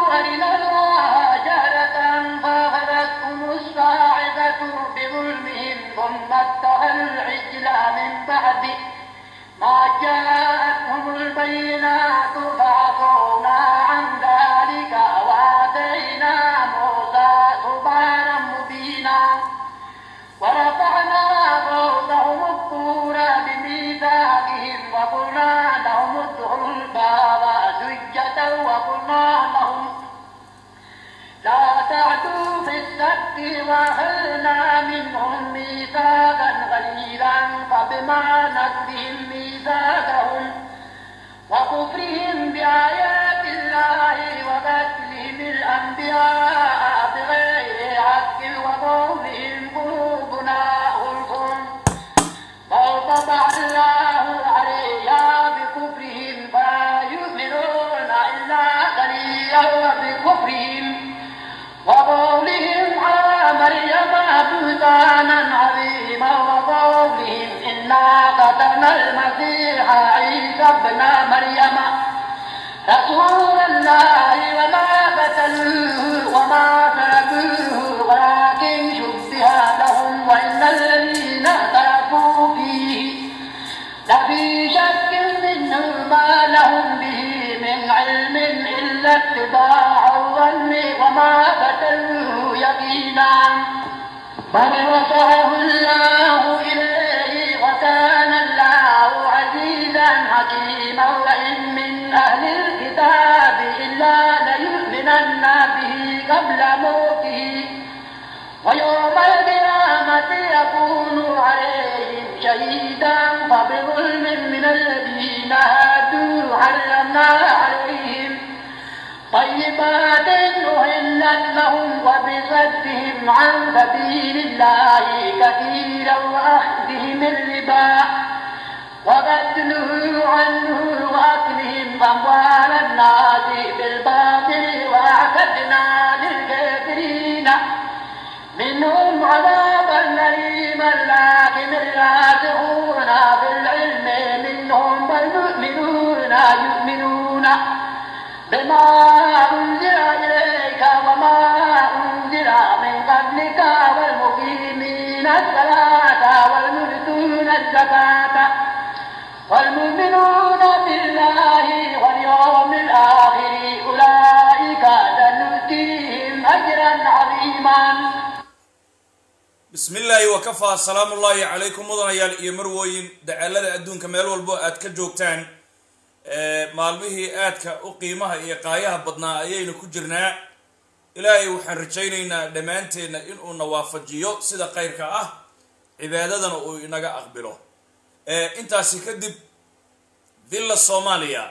أرنا الله جهرة فأخذتهم الصاعقة بظلمهم ثم اتخذوا العجل من بعد ما جاءتهم البينات فعفونا عن ذلك وآتينا موسى سبحانا مبينا ورفعنا فوقهم الطور بميثاقهم وقلنا لهم ادخلوا الباب سجدا وقلنا لهم لا تعدوا في السبت وأخذنا منهم ميثاقا غليظا فبما نقضهم ميثاقهم وكفرهم بآيات الله وقتلهم الأنبياء بغير حق وقولهم قلوبنا غلف بل طبع الله عليها بكفرهم فلا يؤمنون إلا قليلا وبكفرهم وقولهم على مريم بهتانا عظيما وقولهم إنا قتلنا المسيح عيسى ابن مريم رسول الله وما قتلوه وما سلبوه ولكن شبه لهم وإن الذين اختلفوا فيه لفي شك منه ما لهم به من علم إلا اتباع الظن وما قتلوه يقينا بل رفعه الله إليه وكان الله عزيزا حكيما وإن من أهل الكتاب إلا ليؤمنن به قبل موته ويوم القيامة يكون عليهم شهيدا فبظلم من الذين هادوا حرمنا عليهم طيبات أهلت لهم وبصدهم عن سبيل الله كثيرا وأخذهم الربا وبدله عنه وأكلهم أموال الناس بالباطل وأعتدنا للكافرين منهم عذابا أليما لكن الراسخون في العلم منهم والمؤمنون يؤمنون بما أنزل إليك وما أنزل من قبلك والمقيمين الصلاة والمؤتون الزكاة والمؤمنون بالله واليوم الآخر أولئك سنؤتيهم أجرا عظيما bismi illaahi wakafaa salaamu ullaahi calaykum mudanayaal iyo marwooyin dacaalada adduunka meel walbo aad ka joogtaan maalmihii aadka u qiimaha iyo qaayaha badnaa ayaynu ku jirnaa ilaahay waxaan rajaynaynaa dhammaanteenna inuuna waafajiyo sida khayrka ah cibaadadana uu inaga aqbilo intaasi kadib villa soomaaliya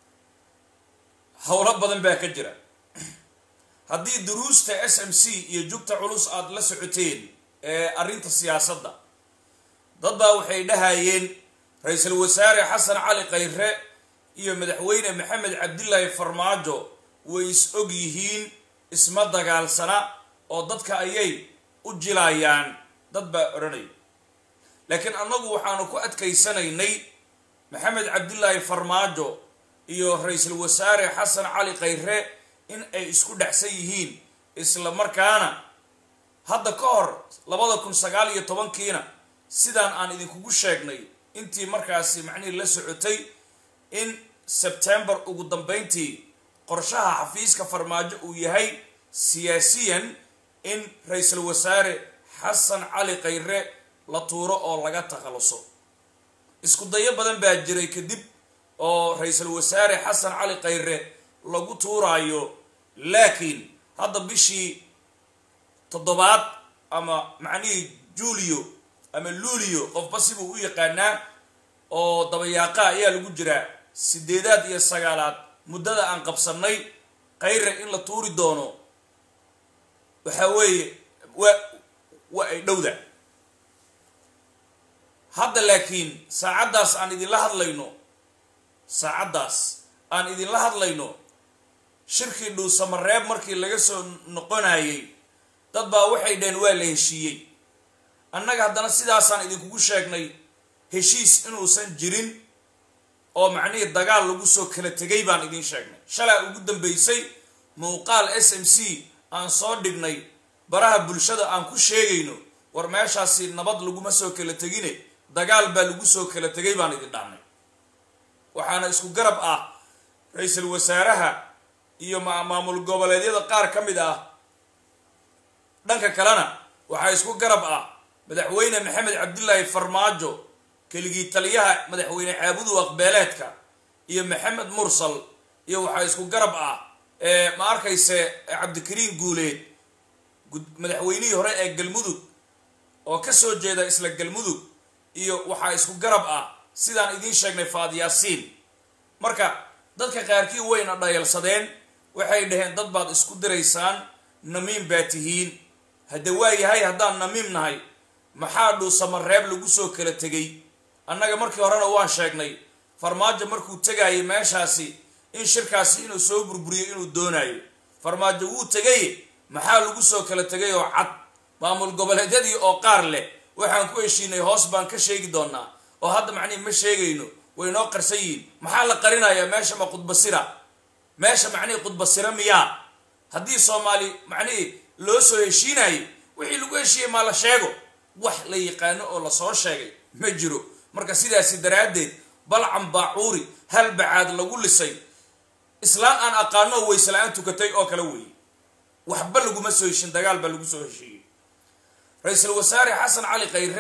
howlo badan baa ka jira haddii duruusta s m c iyo jugta culus aada la socoteen ee arrinta siyaasadda dad baa waxay dhahayeen ra-iisul wasaare xasan cali khayre iyo madaxweyne maxamed cabdilaahi farmaajo way is og yihiin isma dagaalsana oo dadka ayay u jilayaan dad baa odhanaya laakiin annagu waxaanu ku adkaysanaynay maxamed cabdilaahi farmaajo iyo ra-iisul wasaare xasan cali khayre in ay isku dhexsan yihiin isla markaana hadda ka hor labada kun sagaal iyo tobankiina sidaan aan idinkugu sheegnay intii markaasi macnihii la socotay in sebtembar ugu dambeyntii qorshaha xafiiska farmaajo uu yahay siyaasiyan in ra-iisul wasaare xasan cali khayre la tuuro oo laga takhaluso isku dayo badan baa jiray kadib oo ra-iisul wasaare xasan cali khayre lagu tuuraayo laakiin hadda bishii toddobaad ama macnihii julio ama luulio qofba sibuu u yaqaanaa oo dabayaaqa ayaa lagu jiraa sideedaad iyo sagaalaad muddada aan qabsannay khayre in la tuuri doono waxaa weeye waa waa ay dhowda hadda laakiin saacaddaas aan idinla hadlayno saacaddaas aan idinla hadlayno shirkii dhuusamareeb markii laga soo noqonayay dad baa waxay dhaheen waa la heshiiyey annaga haddana sidaasaan idinkugu sheegnay heshiis inuusan jirin oo macnihii dagaal lagu soo kala tegay baan idiin sheegnay shalaa ugu dambeysay muuqaal s m c aan soo dhignay baraha bulshada aan ku sheegayno war meeshaasi nabad laguma soo kala tegine dagaal baa lagu soo kala tegay baan idin dhahnay waxaana isku garab ah ra-iisul wasaaraha iyo maamul goboleedyada qaar ka mid ah dhanka kalena waxaa isku garab ah madaxweyne maxamed cabdilaahi farmaajo keligii taliyaha madaxweyne caabudu aqbeeleedka iyo maxamed mursal iyo waxaa isku garab ah ma arkayse cabdikariin guuleed madaxweynihii hore ee galmudug oo kasoo jeeda isla galmudug iyo waxaa isku garab ah sidaan idiin sheegnay faadyaasiin marka dadka qaarkii wayna dhayalsadeen waxay dhaheen dad baad isku diraysaan namiim baa tihiin hadde waa yahay haddaan namiim nahay maxaa dhuusamareeb lagu soo kala tegay annaga markii horena waan sheegnay farmaajo markuu tegayay meeshaasi in shirkaasi inuu soo burburiyo inuu doonayo farmaajo wuu tegay maxaa lagu soo kala tegay oo cad maamul goboleedyadii oo qaar leh waxaan ku heshiinay hoos baan ka sheegi doonaa oo hadda macnihi ma sheegayno way noo qarsan yihiin maxaa la qarinayaa meesha ma qudbasira meesha macnihii qudbasira miyaa haddii soomaali macnihii loo soo heshiinayo wixii lagu heshiiyey maa la sheego wax la yaqaano oo lasoo sheegay ma jiro marka sidaasi daraaddeed balcan baacuuri hal bacaad lagu lisay islaan aan aqaano oo waysla-aan tukatay oo kale weeye waxba laguma soo heshin dagaal baa lagu soo heshiiyey ra-iisul wasaare xasan cali khayre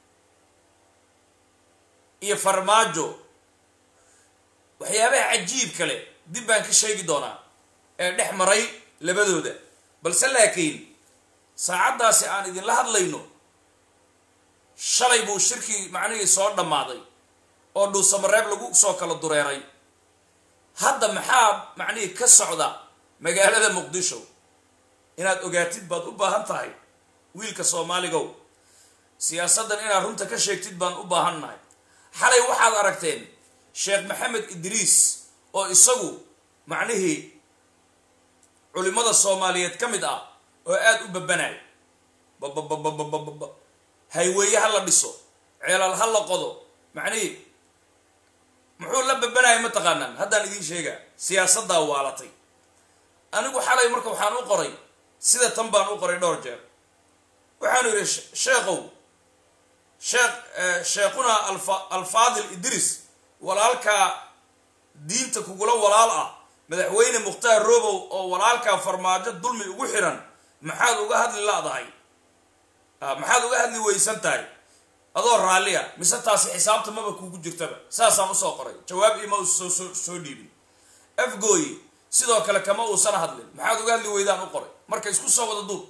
iyo farmaajo waxyaabaha cajiib kale dib baan ka sheegi doonaa ee dhex maray labadooda balse laakiin saacaddaasi aan idinla hadlayno shalay buu shirkii macnihii soo dhammaaday oo dhuusamareeb lagu soo kala dureeray hadda maxaa macnihii ka socda magaalada muqdisho inaad ogaatid baad u baahan tahay wiilka soomaaligow siyaasaddan inaad runta ka sheegtid baan u baahan nahay xalay waxaad aragteen sheekh maxamed idriis oo isagu macnihii culimada soomaaliyeed ka mid ah oo aada u babanayo bababababababa hayweeye ha la dhiso ceelal ha la qodo macnihii muxuu la babanaya ma taqaanaan haddaan idiin sheegaa siyaasaddaa waalatay anigu xalay marka waxaan u qoray sida tan baan u qoray dhowr jeer waxaanu yidhi sheekhow sheekh sheekhuna alfa alfaadil idris walaalkaa diinta kugula walaal ah madaxweyne mukhtaar robow oo walaalkaa farmaajo dulmi ugu xiran maxaad uga hadli la-dahay maxaad uga hadli weysan tahay adoo raalliya mise taasi xisaabta maba kugu jirtaba saasaan usoo qoray jawaab ima soo soo soo dhiibin afgooye sidoo kale kama uusan hadlin maxaad uga hadli weydaan u qoray marka isku soo wada duub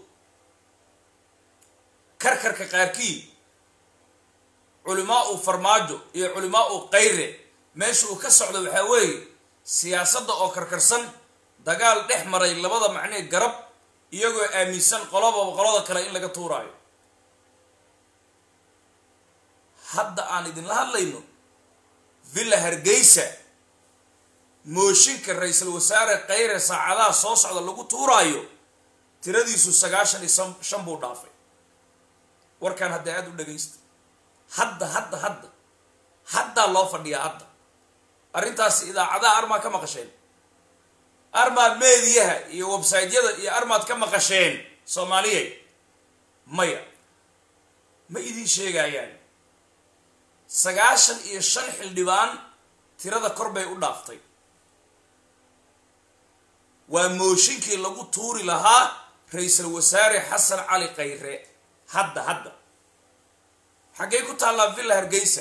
karkarka qaarkii culimaa u farmaajo iyo culimaa u kayre meesha uu ka socdo waxaa weeye siyaasadda oo karkarsan dagaal dhex maray labada macnee garab iyagoo aaminsan qolababa qolada kale in laga tuuraayo hadda aan idinla hadlayno villa hargeysa mooshinka ra-iisul wasaare kayre saacadaha soo socda lagu tuuraayo tiradiisu sagaashan iyo shan buu dhaafay warkaan hadda aada u dhagaysta hadda hadda hadda haddaa loo fadhiyaa hadda arrintaasi idaacadaha armaa ka maqasheen armaa meediyaha iyo websaytyada iyo armaad ka maqasheen soomaaliyey maya ma idiin sheegayaan sagaashan iyo shan xildhibaan tirada kor bay u dhaaftay waa mooshinkii lagu tuuri lahaa ra-iisul wasaare xasan cali khayre hadda hadda xaggey ku taallaa villa hargeysa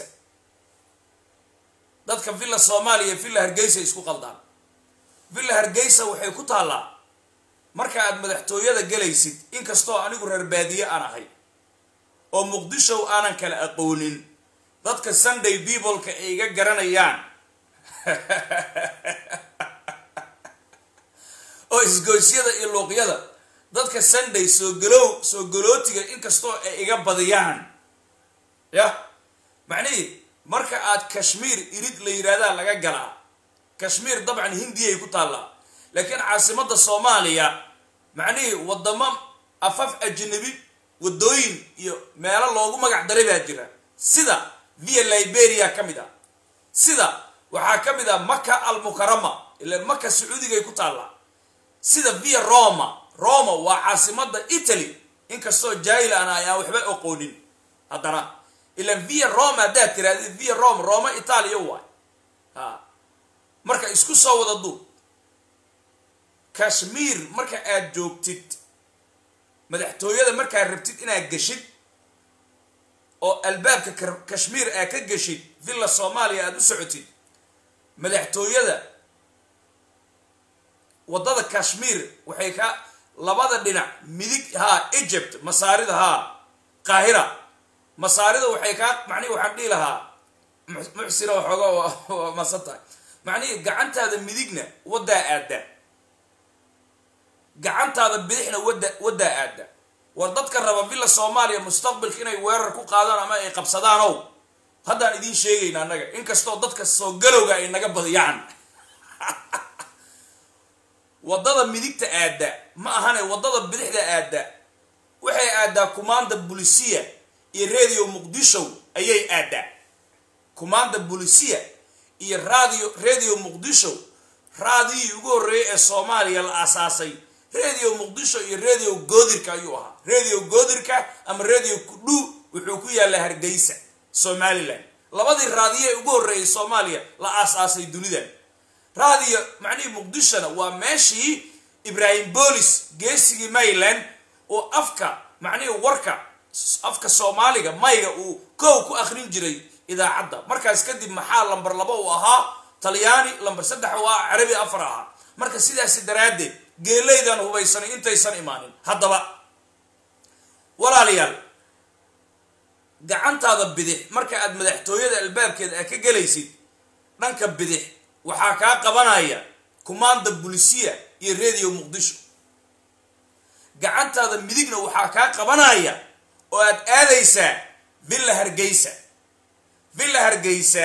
dadka villa soomaaliya villa hargeysa isku qaldaan villa hargeysa waxay ku taallaa marka aad madaxtooyada gelaysid inkastoo anigu reer baadiye aan ahay oo muqdishow aanan kala aqoonin dadka sunday peopleka ay iga garanayaan oo isgoysyada iyo luuqyada dadka sunday soo galow soo galootiga inkastoo ay iga badiyaan yah macnihii marka aad kashmiir irid la yidhaahdaa laga galaa kashmiir dabcan hindiyay ku taallaa laakiin caasimadda soomaaliya macnihii waddamo afaf ajnabi waddooyin iyo meelo loogu magac daray baa jira sida via liberia ka mid ah sida waxaa ka mid ah maka almukarama ila maka sacuudigay ku taallaa sida via roma roma waa caasimada italy inkastoo jaahil ana ayaan waxba oqoonin haddana ilan via roma haddaad tirahdid via roma roma italia waay ha marka isku soo wada duub kashmiir marka aad joogtid madaxtooyada markaad rabtid inaad geshid oo albaabka kashmiir aad ka geshid villa soomaaliya aada u socotid madaxtooyada waddada kashmiir waxay ka labada dhinac midig haa egypt masaarida haa qaahira masaarida waxay kaa macnihi waxaan dhihi lahaa muxsina waxooga waa masan tahay macnihi gacantaada midigna waddaa aadda gacantaada bidixna wadda waddaa aadda war dadka raba villa soomaaliya mustaqbalka inay weerar ku qaadaan ama ay qabsadaanow haddaan idiin sheegayna annaga inkastoo dadka soo galowga ay naga badiyaan waddada midigta aadda ma ahane waddada bidixda aadda waxay aaddaa kumaanda bulisiya iyo radio muqdisho ayay aaddaa kumaanda bulisiya iyo radio radio muqdisho raadiyii ugu horreeyay ee soomaaliya la aasaasay radio muqdisho iyo radio goodirka ayuu ahaa radio goodirka ama radio kudhu wuxuu ku yaallaa hargeysa somalilan labadii raadiyo ee ugu horreeyay soomaaliya la aas-aasay dunidan radio macnihii muqdishona waa meeshii ibrahim bolis geesigii mayland oo afka macnihii warka afka soomaaliga mayga uu kow ku akrin jiray idaacadda markaas kadib maxaa lamber laba uu ahaa talyaani lamber saddex uu ahaa carabi afar ahaa marka sidaasi daraaddeed geelaydan hubaysanay intaysan imaanin haddaba walaalayaal gacantaada bidix marka aad madaxtooyada albaabkeeda aad ka gelaysid dhanka bidix waxaa kaa qabanaya kumaanda bulisiya iyo radio muqdisho gacantaada midigna waxaa kaa qabanaya oo aad aadaysaa villa hargeysa villa hargeysa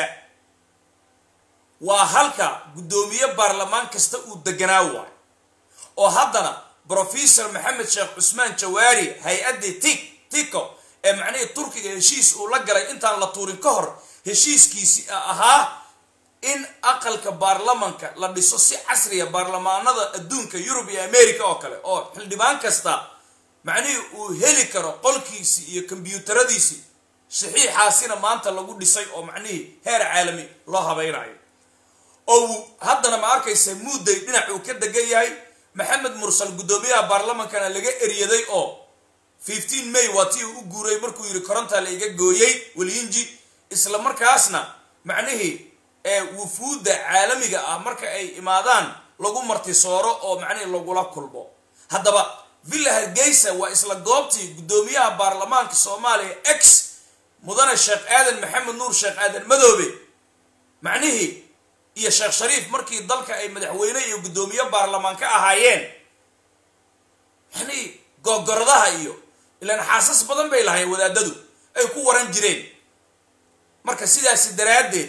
waa halka guddoomiye baarlamaan kasta uu deganaa waay oo haddana brofesor maxamed sheekh cusmaan jawaari hay-addii tik tiko ee macnihii turkiga heshiis uu la galay intaan la tuurin ka hor heshiiskiisi ahaa in aqalka baarlamanka la dhiso si casriya baarlamaanada adduunka yurub iyo america oo kale oo xildhibaan kasta macnihii uu heli karo qolkiisii iyo kombyuutaradiisii saxiixaasina maanta lagu dhisay oo macnihii heer caalami loo habaynayo oo haddana ma arkaysa muudday dhinac uu ka degan yahay maxamed mursal guddoomiyaha baarlamankana laga eryaday oo fifteen may waa tii uu u guuray markuu yidhi korontaa la iga gooyey welyinji isla markaasna macnihii ee wufuudda caalamiga ah marka ay imaadaan lagu martisooro oo macnihii lagula kulmo haddaba villa hargeysa waa isla goobtii guddoomiyaha baarlamaanka soomaaliya x mudane sheekh aadan maxamed nuur sheekh aadan madoobe macnihii iyo sheekh shariif markii dalka ay madaxweyne iyo guddoomiye baarlamaan ka ahaayeen macnihii googoradaha iyo ilaan xaasas badan bay lahayen wadaadadu ay ku waran jireen marka sidaasi daraaddeed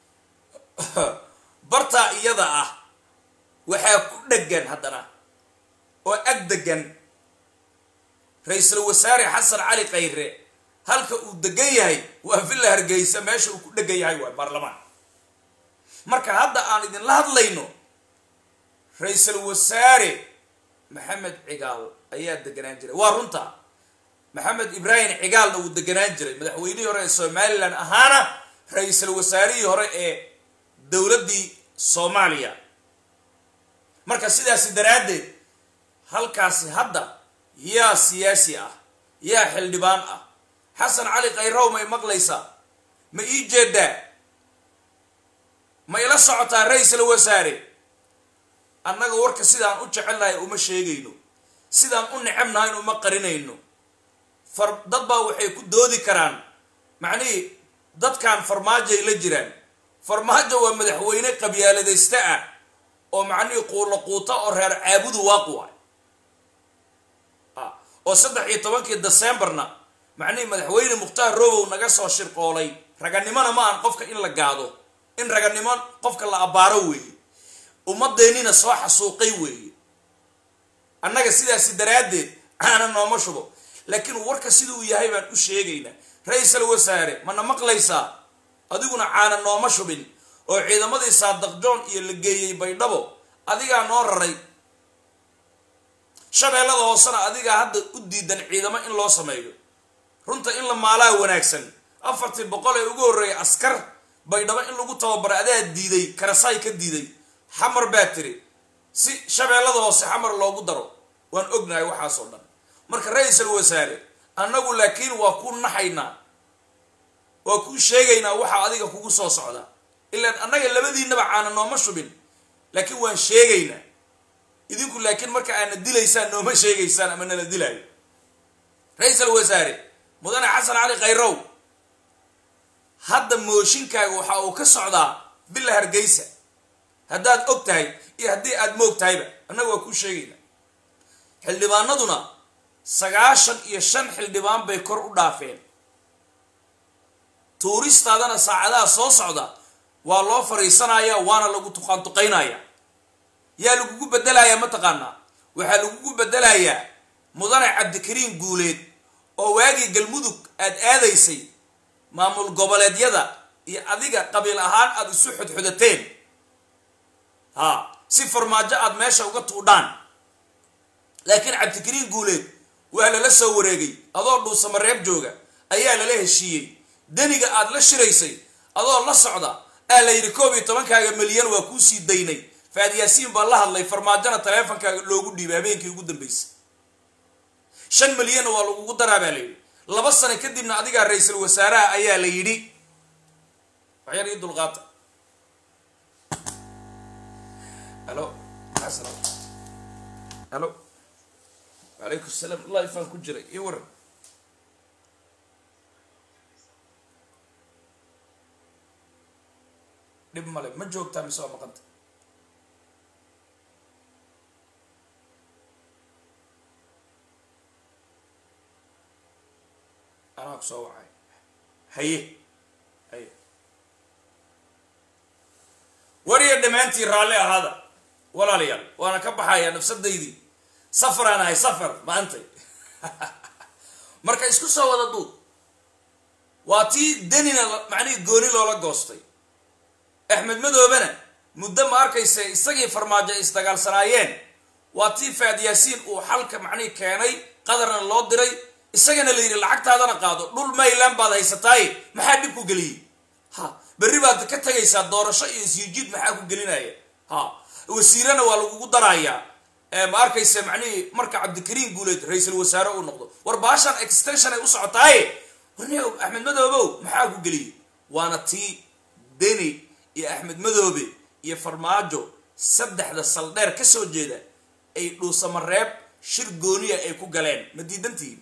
bartaa iyada ah waxaa ku dhegan haddana oo ag degan ra-iisul wasaare xasan cali khayre halka uu degan yahay waa villa hargeysa meesha uu ku dhegan yahay waa baarlamaan marka hadda aan idinla hadlayno ra-iisul wasaare maxamed cigaal ayaa deganaan jiray waa runta maxamed ibraahim cigaalna wuu deganaan jiray madaxweynihii hore ee somalilan ahaana ra-iisul wasaarihii hore ee dowladdii soomaaliya marka sidaasi daraaddeed halkaasi hadda yaa siyaasi ah yaa xildhibaan ah xasan cali khayrow ma i maqlaysaa ma ii jeedaa ma ila socotaa ra-iisul wasaare annaga warka sidaan u jecelnahay uma sheegayno sidaan u necebnahayn uma qarinayno far dad baa waxay ku doodi karaan macnihii dadkan farmaajoay la jiraan farmaajo waa madaxweyne qabyaaladaysta ah oo macnihii quulo quuta oo reer caabudu waaquwa oo saddex iyo tobankii decemberna macnihii madaxweyne mukhtaar robow naga soo shirqoolay raganimona ma aan qofka in la gaado in raganimo qofka la abbaaro weeye ummadeennina soo xasuuqay weeye annaga sidaasi daraaddeed caana nooma shubo laakiin warka siduu yahay baan u sheegaynaa ra-iisul wasaare mana maqlaysaa adiguna caana nooma shubin oo ciidamadii saadaq john iyo la geeyey baydhabo adigaa noo raray shabeellada hoosena adigaa hadda u diidan ciidamo in loo sameeyo runta in la maalaa wanaagsan afartii boqol ee ugu horreeyay askar baydhabo in lagu tababaro adaa diiday karasaay ka diiday xamar baa tiri si shabeellada hoose xamar loogu daro waan ognahay waxaasoo dhan marka ra-iisul wasaare annagu laakiin waa ku naxaynaa waa kuu sheegaynaa waxaa adiga kugu soo socda ilaan annaga labadiinaba caana nooma shubin laakiin waan sheegaynaa idinku laakiin marka aana dilaysaan nooma sheegaysaan ama nala dilaayo ra-iisul wasaare mudane xasan cali khayrow hadda mooshinkaaga waxa uu ka socdaa bila hargeysa haddaad og tahay iyo haddii aad moog tahayba annaga waa kuu sheegaynaa xildhibaanaduna sagaashan iyo shan xildhibaan bay kor u dhaafeen tuuristaadana saacadaha soo socda waa loo fariisanaya waana lagu tuqaantuqaynaya yaa lagugu bedelayaa mataqaanaa waxaa lagugu bedelayaa mudane cabdikariin guuleed oo waagii galmudug aad aadaysay maamul goboleedyada iyo adiga qabiil ahaan aada isu xodxodateen ha si farmaajo aada meesha uga tuudhaan laakiin cabdikariin guuleed waa lala soo wareegay adoo dhuusamareeb jooga ayaa lala heshiiyey deniga aada la shiraysay adoo la socda aa la yidhi koob iyo tobankaaga milyan waa kuu sii daynay faad yaasiin baa la hadlay farmaajona taleefonkaaga loogu dhiibay habeenkii ugu dambeysay shan milyanna waa lagugu daraa baa la yidhi laba sano kadibna adigaa ra-iisul wasaaraha ayaa la yidhi waxyar ii dulqaata halo xasan halo wacalaykum salaam wallahi faan ku jiray iyo waran dhib male ma joogtaa mise waa maqanta anaa ku soo wacay haye haye wariya dhammaantii raalli ahaada walaalayaal waana ka baxayaa nafsadaydii safaraan ahay safar maantay marka isku soo wada duud waa tii denina macnihii gooni loola goostay axmed madoobena muddo ma arkaysa isagii farmaajo ay isdagaalsanaayeen waa tii faad yaasiin uu xalka macnihii keenay qadarna loo diray isagana la yidhi lacagtaadana qaado dhul mayland baad haysataaye maxaa dhib ku geliyey ha berri baad ka tegaysaa doorasho iyo isyijiid maxaa ku gelinaya ha wasiirana waa lagugu darayaa ma arkaysa macnihii marka cabdikariin guuleed ra-iisul wasaare uu noqdo war baashan extension ay u socotaaye warni axmed madoobow maxaa ku geliyey waana tii deni iyo axmed madoobe iyo farmaajo saddexda saldheer ka soo jeeda ay dhuusamareeb shir gooniya ay ku galeen ma diidantihiin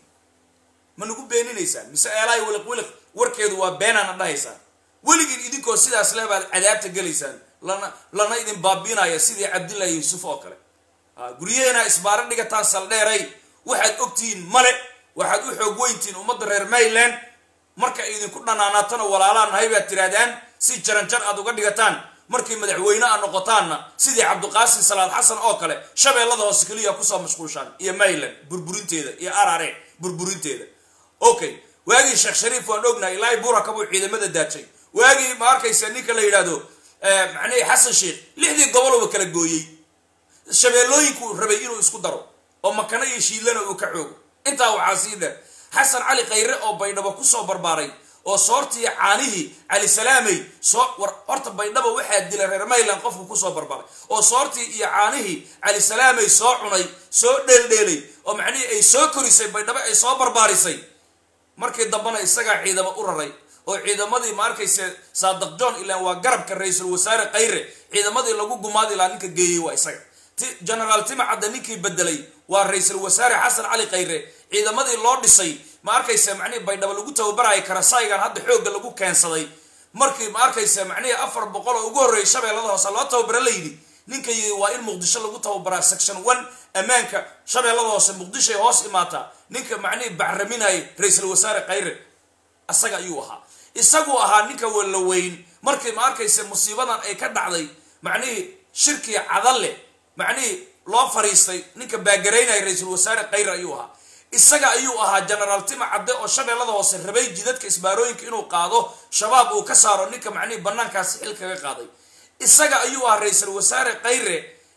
ma nagu beeninaysaan mise eelaay wiliq wiliq warkeedu waa beenaana dhahaysaan weligiin idinkoo sidaas le baad cadaabta gelaysaan lana lana idin baabiinaya sidii cabdillahi yuusuf oo kale guryaheena isbaaro dhigataan saldheeray waxaad ogtihiin male waxaad u xoog weyntihiin ummadda reer mayland marka idinku dhanaanaatana walaalaa nahay baad tirahdaan si jaranjar aad uga dhigataan markay madaxweyne a noqotaanna sidii cabdiqaasim salaad xasan oo kale shabeellada hoose keliya kusoo mashquushaan iyo mayland burburinteeda iyo arare burburinteeda okay waagii sheekh shariif waan ognahay ilaahay buuraka buu ciidamada daajay waagii ma arkaysa ninka la yidhaahdo macnihii xasan sheekh lixdii goboluba kala gooyey shabeellooyinku rabay inuu isku daro oo makano iyo shiidlana uu ka xoogo intaa waxaa sii dheer xasan cali khayre oo baydhabo kusoo barbaaray oo soortii caanihii cali salaamey soo war horta baydhabo waxaa dila reer mayland qofku kusoo barbaaray oo soortii iyo caanihii cali salaamey soo cunay soo dheeldheelay oo macnihii ay soo korisay baydhabo ay soo barbaarisay markii dambena isagaa ciidamo u raray oo ciidamadii ma arkayse saadaq john ilaan waa garabka ra-iisul wasaare khayre ciidamadii lagu gumaadi lahaa ninka geeyey waa isaga genaraal timacadda ninkii bedelay waa ra-iisul wasaare xasan cali khayre ciidamadii loo dhisay ma arkaysa macnihii baydhabo lagu tababaraya karasaygan hadda xoogga lagu keensaday markii ma arkaysa macnihii afar boqol oo ugu horreeyay shabeellada hoose loo tababara layidhi ninka yii waa in muqdisho lagu tababaraa section one ammaanka shabeellada hoose muqdishoay hoos imaataa ninka macnihii bacraminaya ra-iisul wasaare khayre isaga ayuu ahaa isaguu ahaa ninka walaweyn markii ma arkaysa musiibadan ay ka dhacday macnihii shirkii cadalle macnihii loo fariistay ninka baagaraynaya ra-iisul wasaare khayre ayuu ahaa isaga ayuu ahaa genaraal tima cadde oo shabeellada hoose rabay jidadka isbaarooyinka inuu qaado shabaab uu ka saaro ninka macnihii banaankaasi xil kaga qaaday isaga ayuu ahaa ra-iisul wasaare khayre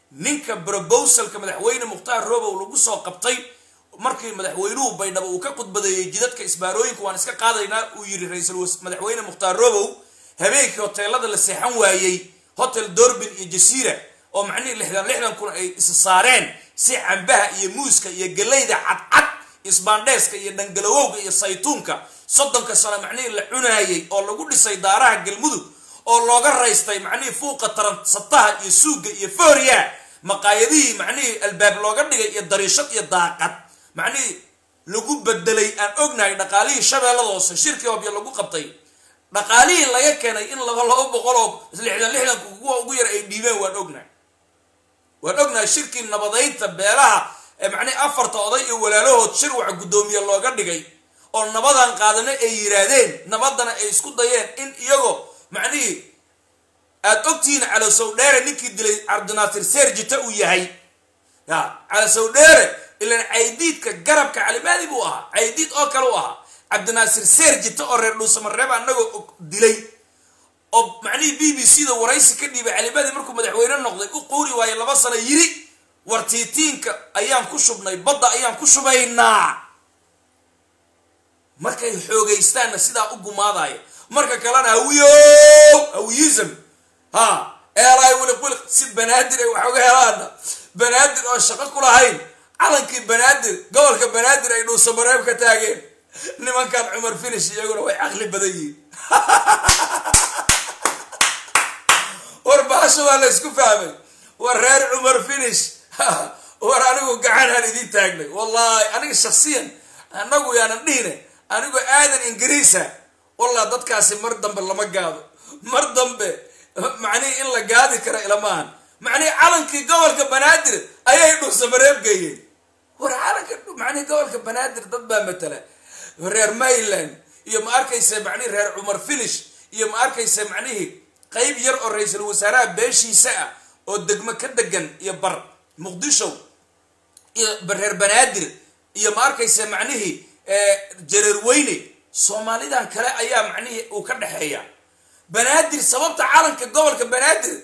ninka brobosalka madaxweyne mukhtaar robow lagu soo qabtay markii madaxweynuhu baydhabo uu ka khudbadeeyey jidadka isbaarooyinka waan iska qaadaynaa uu yidhi ra-iisul madaxweyne mukhtaar robow habeenkii hoteelada la seexan waayey hotel dorbin iyo jasiira oo macnihii lixdan lixdan kun ay isa saareen si cambaha iyo muuska iyo galeyda cadcad isbaandheeska iyo dhangalawowga iyo saytuunka soddonka sano macnihii la cunaayey oo lagu dhisay daaraha galmudug oo looga raystay macnihii fuuqa taransataha iyo suugga iyo fooriya maqaayadihii macnihii albaab looga dhigay iyo dariishad iyo daaqad macnihii lagu bedelay aan ognahay dhaqaalihii shabeellada hoose shirkii hobya lagu qabtay dhaqaalihii laga keenay in laba laba boqol oo lixdan lixdanka kuwa ugu yar ay dhiibeen waan ognahay waan ognahay shirkii nabadaynta beelaha ee macnihii afarta oday iyo walaalahood shir waxa guddoomiye looga dhigay oo nabadan qaadana ay yiraahdeen nabadana ay isku dayeen in iyagoo macnihii aada ogtihiin calosowdheere ninkii dilay cabdinaasir seerjita uu yahay ya calosowdheere ilan caydiidka garabka calimaadi buu ahaa caydiid oo kale u ahaa cabdinaasir seerjita oo reer dhuusamareeb anagoo dilay oo macnihii b b c da waraysi ka dhiibay calimaadi markuu madaxweyne noqday u quuri waaye laba sano yiri wartiitiinka ayaan ku shubnay badda ayaan ku shubaynaa markay xoogaystaanna sidaa u gumaadaya marka kalena hawiyo hawiyism ha eelaay wiliq wiliq si banaadir ay wax uga helaana banaadir oo shaqo ku lahayn calankii banaadir gobolka banaadir ay dhuusamareeb ka taageen nimankan cumar finish iyaguna way caqli badan yihiin war baasha waa la isku fahmay war reer cumar finish war anigu gacanaan idiin taagnay wallahi aniga shaksiyan anagu yaanan dhihine anigu aadan ingiriisa wallah dadkaasi mar dambe lama gaado mar dambe macnihii in la gaadi kara ilamahan macnihii calankii gobolka banaadir ayay dhuusamareeb geeyeen war calanka macnihii gobolka banaadir dad baa matala reer mayland iyo ma arkaysa macnihii reer cumar finish iyo ma arkaysa macnihii qayb yar oo ra-iisul wasaaraha beeshiisa ah oo degmo ka degan iyo bar muqdisho iyo reer banaadir iyo ma arkaysa macnihii jareer weyne soomaalidan kale ayaa macnihii uu ka dhexeeya banaadir sababta calanka gobolka banaadir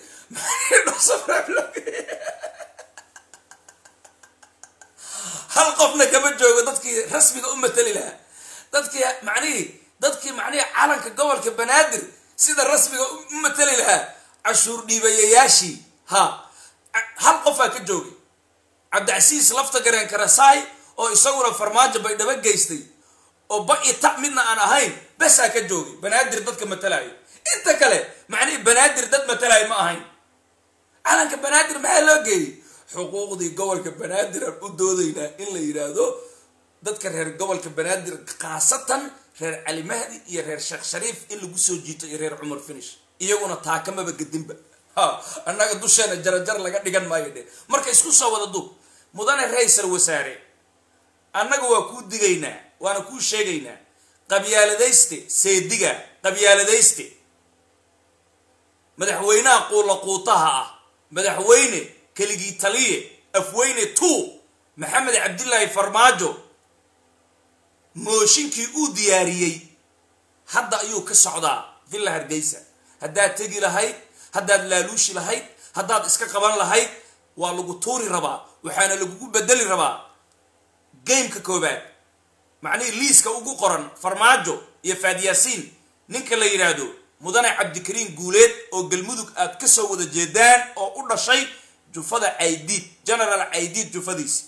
hal qofna kama joogo dadkii rasmiga u matali lahaa dadkii macnihii dadkii macnihii calanka gobolka banaadir sida rasmiga u matali lahaa cashuur dhiibayayaashii ha hal qofaa ka joogay cabdicasiis lafta gareen karasaay oo isaguna farmaajo bay dhaba geystay oo ba i ta midna aan ahayn basaa ka joogay banaadir dadka matalaayo inta kale macnihii banaadir dad matalaayo ma ahayn calanka banaadir maxaa loo geeyey xuquuqdii gobolka banaadir aan u doodaynaa in la yidhaahdo dadka reer gobolka banaadir khaasatan reer cali mahdi iyo reer sheekh shariif in lagu soo jiito iyo reer cumar finish iyaguna taakamaba gedinba ha annaga dusheena jarajar laga dhigan maayo dhe marka isku soo wada duub mudane ra-iisal wasaare annaga waa kuu digaynaa waana kuu sheegaynaa qabyaaladayste seediga qabyaaladayste madaxweynaha quula quutaha ah madaxweyne keligii taliye afweyne two maxamed cabdilaahi farmaajo mooshinkii uu diyaariyey hadda ayuu ka socdaa villa hargeysa haddaad tegi lahayd haddaad laaluushi lahayd haddaad iska qaban lahayd waa lagu tuuri rabaa waxaana lagugu bedeli rabaa gameka koobaad macnihii liiska ugu qoran farmaajo iyo faadyaasiin ninka la yidhaahdo mudane cabdikariin guuleed oo galmudug aad ka soo wada jeedaan oo u dhashay jufada caydiid general caydiid jufadiisi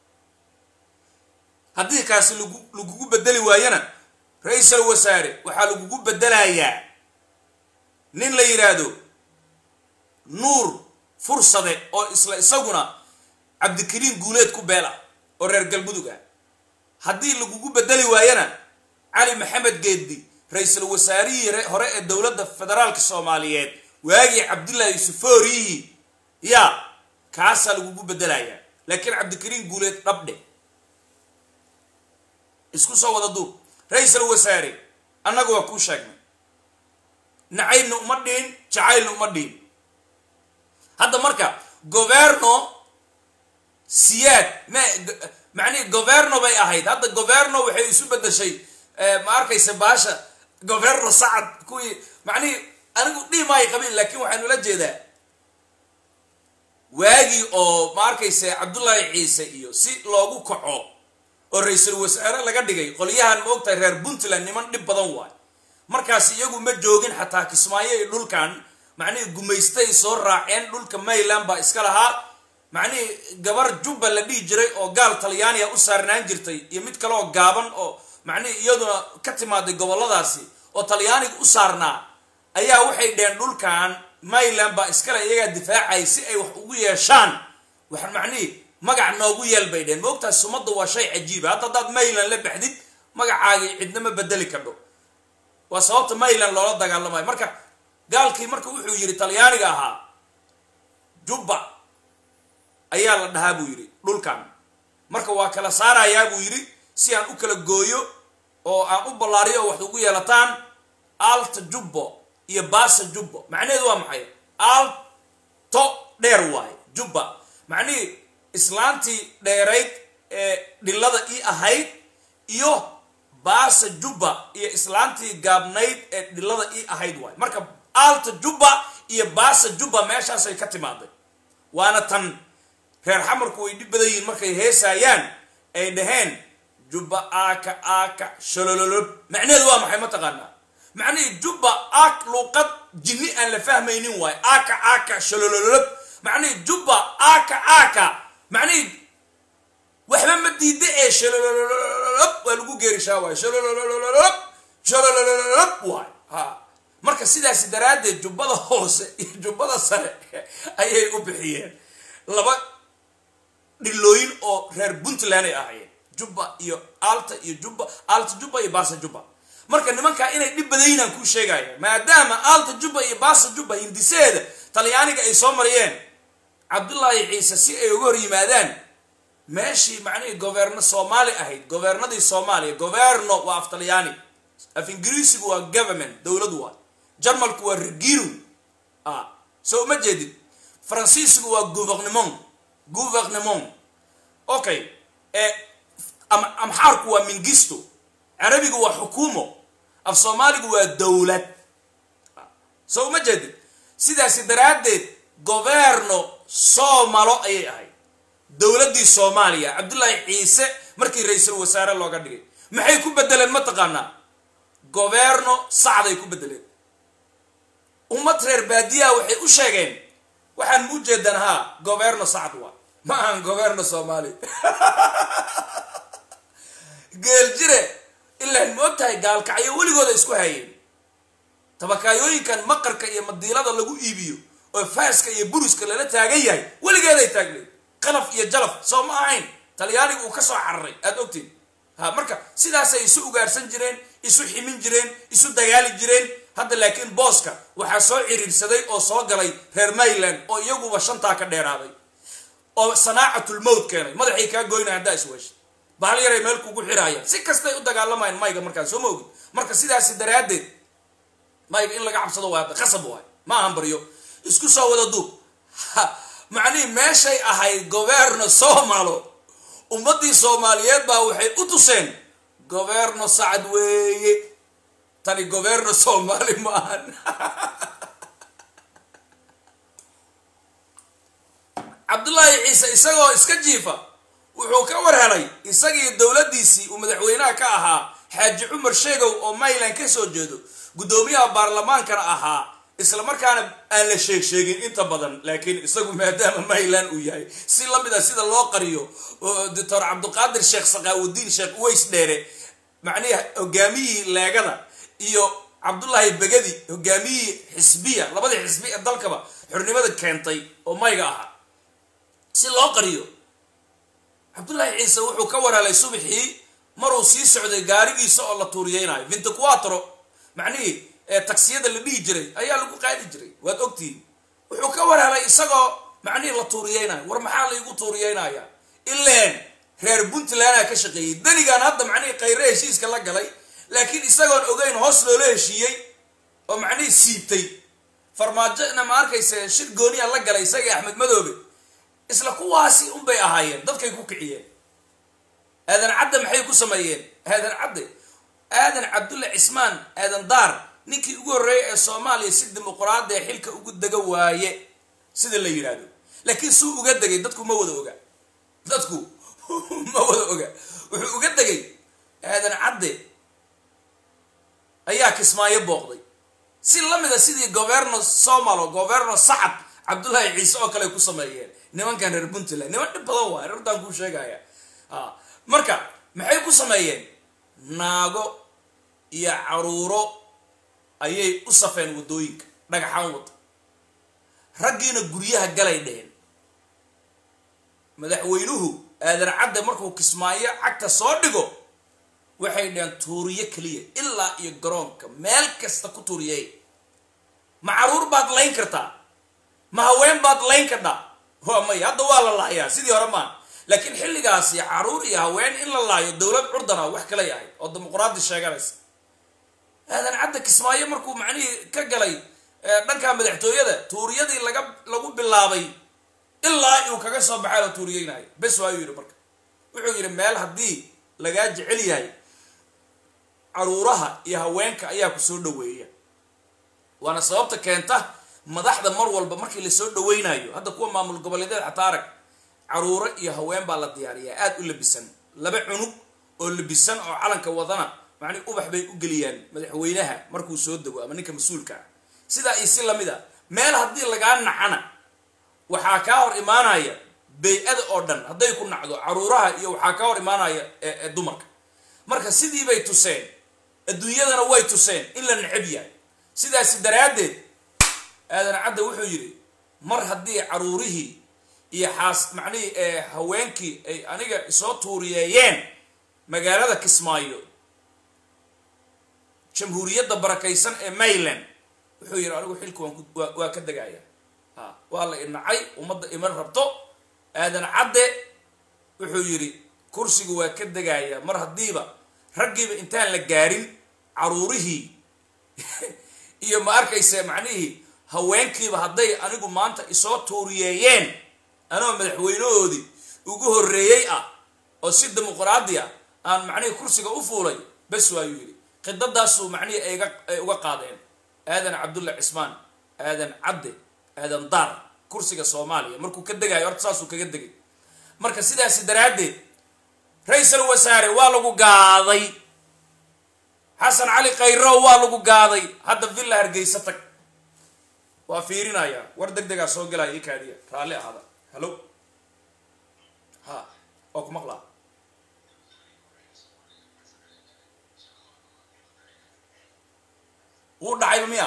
haddii kaasi lagu lagugu bedeli waayana ra-iisal wasaare waxaa lagugu bedelayaa nin la yidhaahdo nuur fursade oo isla isaguna cabdikariin guuleed ku beela oo reer galmudug ah haddii lagugu bedeli waayana cali maxamed geeddi ra-iisul wasaarihii hore ee dowladda federaalka soomaaliyeed waagii cabdullaahi yusufooriyihii ya kaasaa lagugu bedelayaa laakiin cabdikariin guuleed dhabdhe isku soo wada duub ra-iisal wasaare annaga waa kuu sheegnay nacaybna uma dhiin jacaylna uma dhiin hadda marka governo siyaad ma macnihi governo bay ahayd hadda governo waxay isu bedeshay ma arkaysa baasha governo sacad kuwii macnihi anigu dhihi maayo qabiil laakiin waxaan ula jeedaa waagii oo ma arkayse cabdullaahi ciise iyo si loogu kaco oo ra-iisul wasaare laga dhigay qolyahan ma ogtahay reer puntland niman dhib badan waay markaas iyagu ma joogin xataa kismaayo iyo dhulkan macnihii gumaystay soo raaceen dhulka mayland baa iska lahaa macnihii gabar jubba la dhihi jiray oo gaal talyaaniya u saarnaan jirtay iyo mid kale oo gaaban oo macnihii iyaduna ka timaaday goboladaasi oo talyaaniga u saarnaa ayaa waxay dheheen dhulkan mayland baa iskale iyagaa difaacay si ay wax ugu yeeshaan wax macnihii magac noogu yeel bay dheheen maogtahay sumadda waa shay cajiiba hadda haddaad mayland la baxdid magacaagii cidna ma bedeli kadho waa sababta mayland loola dagaalamayo marka gaalkii marka wuxuu yidhi talyaaniga ahaa jubba ayaa la dhahaa buu yidhi dhulkan marka waa kala saarayaa buu yidhi si aan u kala gooyo oo aan u ballaariyo oo wax ugu yeelataan alta jubbo iyo baasa jubbo macnaheedu waa maxay alto dheer waaye jubba macnihii islaantii dheerayd ee dhillada ii ahayd iyo baasa jubba iyo islaantii gaabnayd ee dhillada ii ahayd waaye marka alta jubba iyo baasa jubba meeshaasay ka timaaday waana tan reer xamarku way dhib badan yihiin markay heesaayaan ay dhaheen jubba aaka aaka sholololob macnaheedu waa maxay mataqaanaa macnihii jubba aak luuqad jinni aan la fahmaynin waayo aaka aaka sholololob macnihii jubba aaka aaka macnihii waxba ma diida ee sholololob waa lagu geerishaa waayo sholololob sholololob waayo ha marka sidaasi daraaddeed jubbada hoose iyo jubbada sare ayay u bixiyeen laba dhilooyin oo reer puntland ay ahaayeen jubba iyo alta iyo jubba alta jubba iyo baasa jubba marka nimankaa inay dhib badayin aan kuu sheegaya maadaama alta jubba iyo baasa jubba hindiseeda talyaaniga ay soo mariyeen cabdullaahi ciise si ay uga hor yimaadaan meeshii macnihii governo soomaali ahayd governadii soomaaliya governo waa af talyaani af ingiriisigu waa government dowladu waa jarmalku waa regiru a so uma jeedid faransiisku waa gouvernement gouvernement okay amxaarku waa mingisto carabigu waa xukuumo af soomaaligu waa dowlad so uma jeedid sidaasi daraaddeed governo soomalo ayay ahayd dowladdii soomaaliya cabdullaahi ciise markii ra-iisul wasaare looga dhigay maxay ku bedeleen ma taqaanaa governo sacday ku bedeleen ummad reer baadiyaha waxay u sheegeen waxaan mu jeedan haa governo sacd waa ma ahan governo soomaali geel jire ilaan ma og tahay gaalkacyo weligooda isku hayeen tabakaayooyinkan maqarka iyo madiilada lagu iibiyo oo faaska iyo buriska lala taagan yahay weligeeday taagneed qalaf iyo jalaf soo ma ahayn talyaaniga uu ka soo cararay aada ogtiin ha marka sidaasay isu ugaarsan jireen isu ximin jireen isu dagaali jireen hadda laakiin booska waxaa soo ciriirsaday oo soo galay reer mayland oo iyaguba shantaa ka dheeraaday oo sanaacatul mowt keenay madaxay kaa goynaya haddaa isweesha bahal yaray meel kugu xiraayaan si kastay u dagaalamayaan mayga markaan soo ma ogin marka sidaasi daraaddeed mayga in laga cabsado waa qasab waay ma ahan baryo isku soo wada duub macnihii meeshay ahayd governo soomalo ummaddii soomaaliyeed baa waxay u tuseen governo sacad weeye tani governo soomaali ma ahan cabdullaahi ciise isagoo iska jiifa wuxuu ka war helay isagii dowladdiisii uu madaxweynaha ka ahaa xaaji cumar sheegow oo mayland ka soo jeedo guddoomiyaha baarlamaankana ahaa isla markaana aan la sheeg sheegin inta badan laakiin isagu maadaama mayland uu yahay si lamid a sida loo qariyo doctor cabdiqaadir sheekh saqaawudiin sheekh uways dheere macnihi hogaamiyihii leegada iyo cabdullaahi begadi hogaamiyihii xisbiya labadii xisbi ee dalkaba xornimada keentay oo mayga ahaa si loo qariyo cabdullaahi ciise wuxuu ka warhelay subaxii maruu sii socday gaarigiisa oo la tuuriyeynayo vintiquatro macnihii taksiyada la dhihi jiray ayaa lagu qaadi jiray waad ogtihiin wuxuu ka warhelay isagoo macnihii la tuuriyeynayo war maxaa laygu tuuriyeynaya ileen reer puntlandaa ka shaqeeyey danigan hadda macnihii khayre heshiiska la galay laakiin isagoon ogeyn hoos loola heshiiyey oo macnihii siibtay farmaajona ma arkayse shir gooniya la galay isagii axmed madoobe isla kuwaasi unbay ahaayeen dadkay ku kiciyeen aadan cadde maxay ku sameeyeen aadan cadde aadan cabdulle cismaan aadan daar ninkii ugu horreeyay ee soomaaliya si dimuquraada ee xilka ugu dega waaye sida la yidhaahdo laakiin suu uga degay dadku ma wada oga dadku ma wada oga wuxuu uga degay aadan cadde ayaa kismaayo booqday si lamida sidii governo somalo governo sacad cabdullaahi ciise oo kale ay ku sameeyeen nimankan reer puntland niman dhib badan waay rartaan kuu sheegaya a marka maxay ku sameeyeen naago iyo caruuro ayay u safeen waddooyinka dhagaxaan wada raggiina guryaha galay dheheen madaxweynuhu aadan cadde markuu kismaayo cagta soo dhigo waxay dheheen tuuriyo keliya ilaa iyo garoonka meel kasta ku tuuriyay ma caruur baad layn kartaa ma haween baad layn kardhaa waa may hadda waa la laayaa sidii hore maa laakiin xilligaasi caruur iyo haween in la laayo dowlad curdana wax kala yahay oo dimuqraadi sheeganaysa aadan cadde kismaayo markuu macnihii ka galay dhanka madaxtooyada tuuriyadii laga lagu bilaabay ilaa uu kaga soo baxay la tuuriyeynayo bes waayuu yidhi marka wuxuu yidhi meel haddii lagaa jecel yahay caruuraha iyo haweenka ayaa ku soo dhaweeya waana sababta keenta madaxda mar walba markii lasoo dhaweynayo hadda kuwa maamul goboleedyada xataa arag caruuro iyo haween baa la diyaariyaa aada u labisan laba cunug oo labisan oo calanka wadana macnii ubax bay u geliyaan madaxweynaha markuu soo dego ama ninka mas-uulka ah sidaa iyo si lamid a meel haddii lagaa nacana waxaa kaa hor imaanaya bay-ada oo dhan hadday ku nacdo caruuraha iyo waxaa kaa hor imaanaya dumarka marka sidii bay tuseen adduunyadana way tuseen in la necab yahay sidaasi daraaddeed aadan cadde wuxuu yidhi mar haddii caruurihii iyo xaas macnihii haweenkii ay aniga isoo tuuriyeeyeen magaalada kismaayo jamhuuriyadda barakaysan ee mayland wuxuu yidhi anigu xilka waan waa ka degaya a waa la inacay ummadda iman rabto aadan cadde wuxuu yidhi kursigu waa ka degaya mar haddiiba raggiiba intaan la gaarin caruurihii iyo ma arkayse macnihii haweenkiiba hadday anigu maanta isoo tuuriyeeyeen anoo madaxweynahoodii ugu horreeyey ah oo si dimuqraadi ah aan macnihii kursiga u fuulay bes waayuu yidhi khidadaasuu macnihii ayga ay uga qaadeen aadan cabdulla cismaan aadan cadde aadan daar kursiga soomaaliya markuu ka degayo horta saasuu kaga degay marka sidaasi daraaddeed ra-iisal wasaare waa lagu gaaday xasan cali khayrow waa lagu gaaday hadda villa hargeysa tag waa fiirinayaa war deg degaa soo gelaya i kaadiya raalli ahada hallo ha waa ku maqlaa wuu dhacayba miya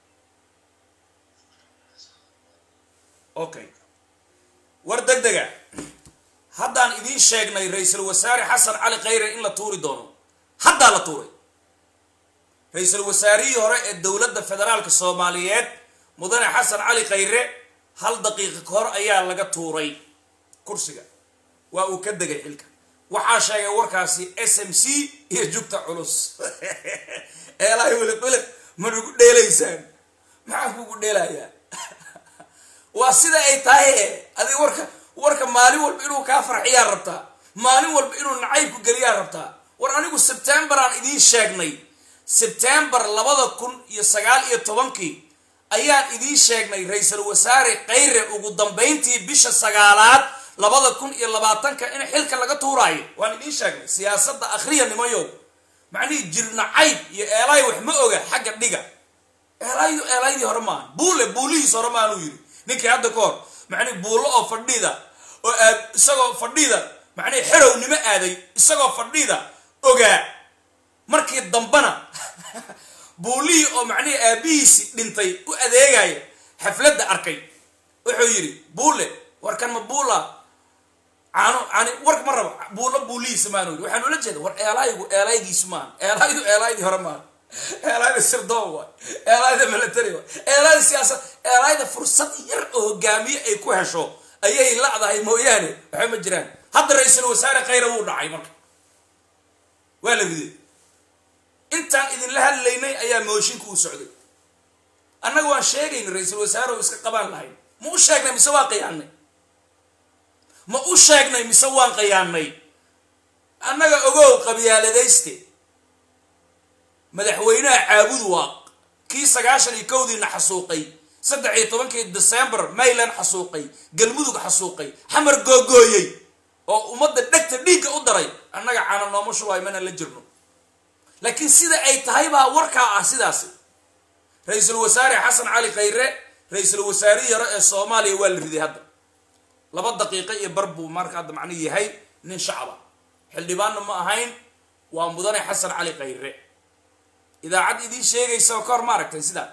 okay war deg dega haddaan idiin sheegnay ra-iisul wasaare xasan cali khayre in la tuuri doono haddaa la tuuray ra-iisul wasaarihii hore ee dowladda federaalka soomaaliyeed mudane xasan cali khayre hal daqiiqa ka hor ayaa laga tuuray kursiga waa uu ka degay xilka waxaa sheegay warkaasi s m c iyo jugta culus eelahay welib welib ma nagu dheelaysaan maxaan kugu dheelayaa waa sida ay tahay adig warka warka maalin walba inuu kaa farxiyaa rabtaa maalin walba inuu nacaybku geliyaa rabtaa war anigu sebtembar aan idiin sheegnay sebtembar labada kun iyo sagaal iyo tobankii ayaan idiin sheegnay ra-iisul wasaare khayre ugu dambayntii bisha sagaalaad labada kun iyo labaatanka in xilka laga tuuraayo waan idiin sheegnay siyaasadda akhriya nimayow macnihii jirnacayb iyo eelaay wax ma oga xagga dhiga eelaaydu eelaydii hore maaha buule buulihiis hore maanuu yidhi ninkii hadda ka hor macnihi buullo oo fadhida oo aad isagoo fadhida macnihi xerownimo aaday isagoo fadhida ogaa markii dambana buulihii oo macnihii aabihiisi dhintay u adeegaya xafladda arkay wuxuu yidhi buule warkan ma buula caano cani warka ma raba buulo buulihiisa maanu yidhi waxaan ula jeeda war eelaygu eelaygiisu maaha eelaydu eelaydii hore maaha eelayda sirdoon waay eelayda military waay eelayda siyaasad eelayda fursad yar oo hogaamiye ay ku hesho ayay lacdahay mooyaane waxba ma jiraan hadda ra-iisul wasaare khayra wuu dhacay marka waa la riday intaan idinla hadlaynay ayaa mooshinka u socday annaga waan sheegayna ra-iisul wasaare oo iska qabaan lahayn ma u sheegnay mise waan qayaannay ma u sheegnay mise waan qayaannay annaga ogow qabyaaladayste madaxweynaha caabud waaq kii sagaashan iyo kowdiina xasuuqay saddex iyo tobankii december mayland xasuuqay galmudug xasuuqay xamar googooyey oo ummadda dhegta dhiigga u daray annaga caana nooma shubaay mana la jirno laakiin sida ay tahay baa warkaa ah sidaasi ra-iisul wasaare xasan cali khayre ra-iisul wasaarihii hore ee soomaaliya waa la riday hadda laba daqiiqo iyo bar buu marka hadda macnihi yahay nin shacaba xildhibaanna ma ahayn waa mudane xasan cali khayre idaacad idiin sheegaysa oo ka hor ma aragtay sidaa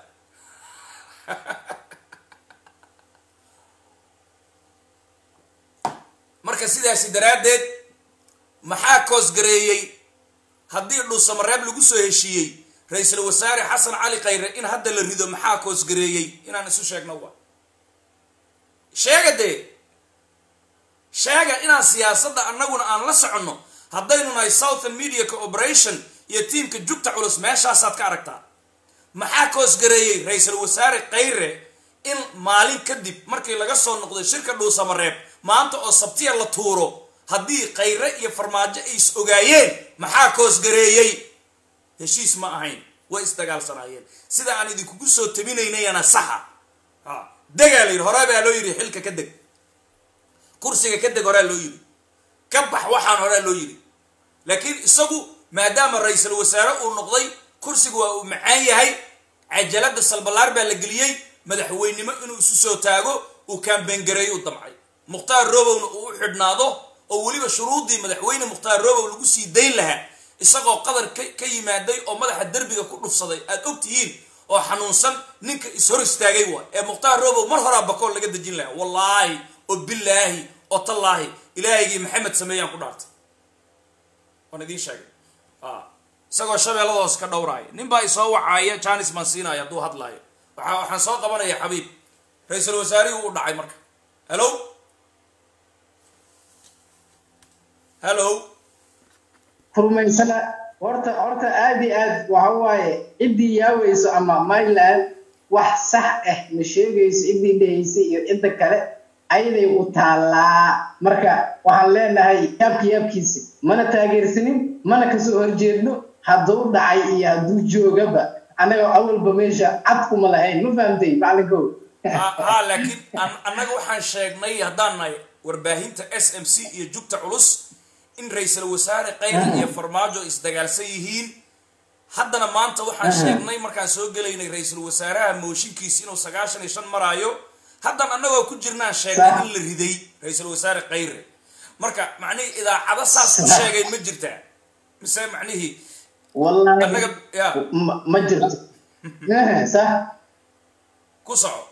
marka sidaasi daraaddeed maxaa koosgareeyey haddii dhuusamareeb lagu soo heshiiyey ra-iisul wasaare xasan cali khayre in hadda la rido maxaa koosgareeyey inaan isu sheegno wa sheega dee sheega inaan siyaasadda annaguna aan la soconno haddaynu nahay southern media cooperation iyo tiimka jugta culus meeshaasaad ka aragtaa maxaa koosgareeyey ra-iisul wasaare khayre in maalin kadib markii laga soo noqday shirka dhuusamareeb maanta oo sabtiya la tuuro haddii khayre iyo farmaajo ay is ogaayeen maxaa koosgareeyey heshiis ma ahayn way isdagaalsanaayeen sida aan idinkugu soo tabinaynayana saxa a degaa la yidhi horaa baa loo yidhi xilka ka deg kursiga ka deg horaa loo yidhi ka bax waxaan horaa loo yidhi laakiin isagu maadaama ra-iisul wasaare uu noqday kursiga waa uu macaan yahay cajalada salbalaar baa la geliyey madaxweynimo inuu isu soo taago uu kaambengareeyo u damcay mukhtaar robowna uu u xidhnaado oo weliba shuruuddii madaxweyne mukhtaar robow lagu sii dayn lahaa isagoo qadar ka yimaaday oo madaxa derbiga ku dhufsaday aad og tihiin oo xanuunsan ninka is-hor istaagay waay ee mukhtaar robow mar horaa bakool laga dejin lahaa wallaahi oo bilaahi oo tallaahi ilaahigii maxamed sameeyaan ku dhaartay waan idiin sheegay isagoo shabeellada hoos ka dhowraaya nin baa isoo wacaaya janis maan siinaya hadduu hadlaayo waa waxaan soo qabanaya xabiib ra-iisul wasaarihii uu dhacay marka hello hello furmaysana horta horta aad iyo aad waxa waaye ciddii yaaweyso ama myland wax sax ah ma sheegayso ciddii dhehaysa iyo cidda kale ayaday u taallaa marka waxaan leenahay yaabki yaabkiisa mana taageersanin mana kasoo horjeedno hadduu dhacay iyo hadduu joogaba annaga awalba meesha cad kuma lahayn ma fahamtay macalinkow ha laakiin annaga waxaan sheegnay haddaan nahay warbaahinta s m c iyo jugta culus in ra-iisul wasaare khayre iyo farmaajo isdagaalsan yihiin haddana maanta waxaan sheegnay markaan soo gelaynay ra-iisul wasaaraha mooshinkiisa inuu sagaashan iyo shan maraayo haddan annagoo ku jirnaan sheegnay in la riday ra-iisul wasaare khayre marka macnihii idaacado saas u sheegay ma jirtaa mise macnihii wallahi annaga ya ma- ma jirto sax ku soco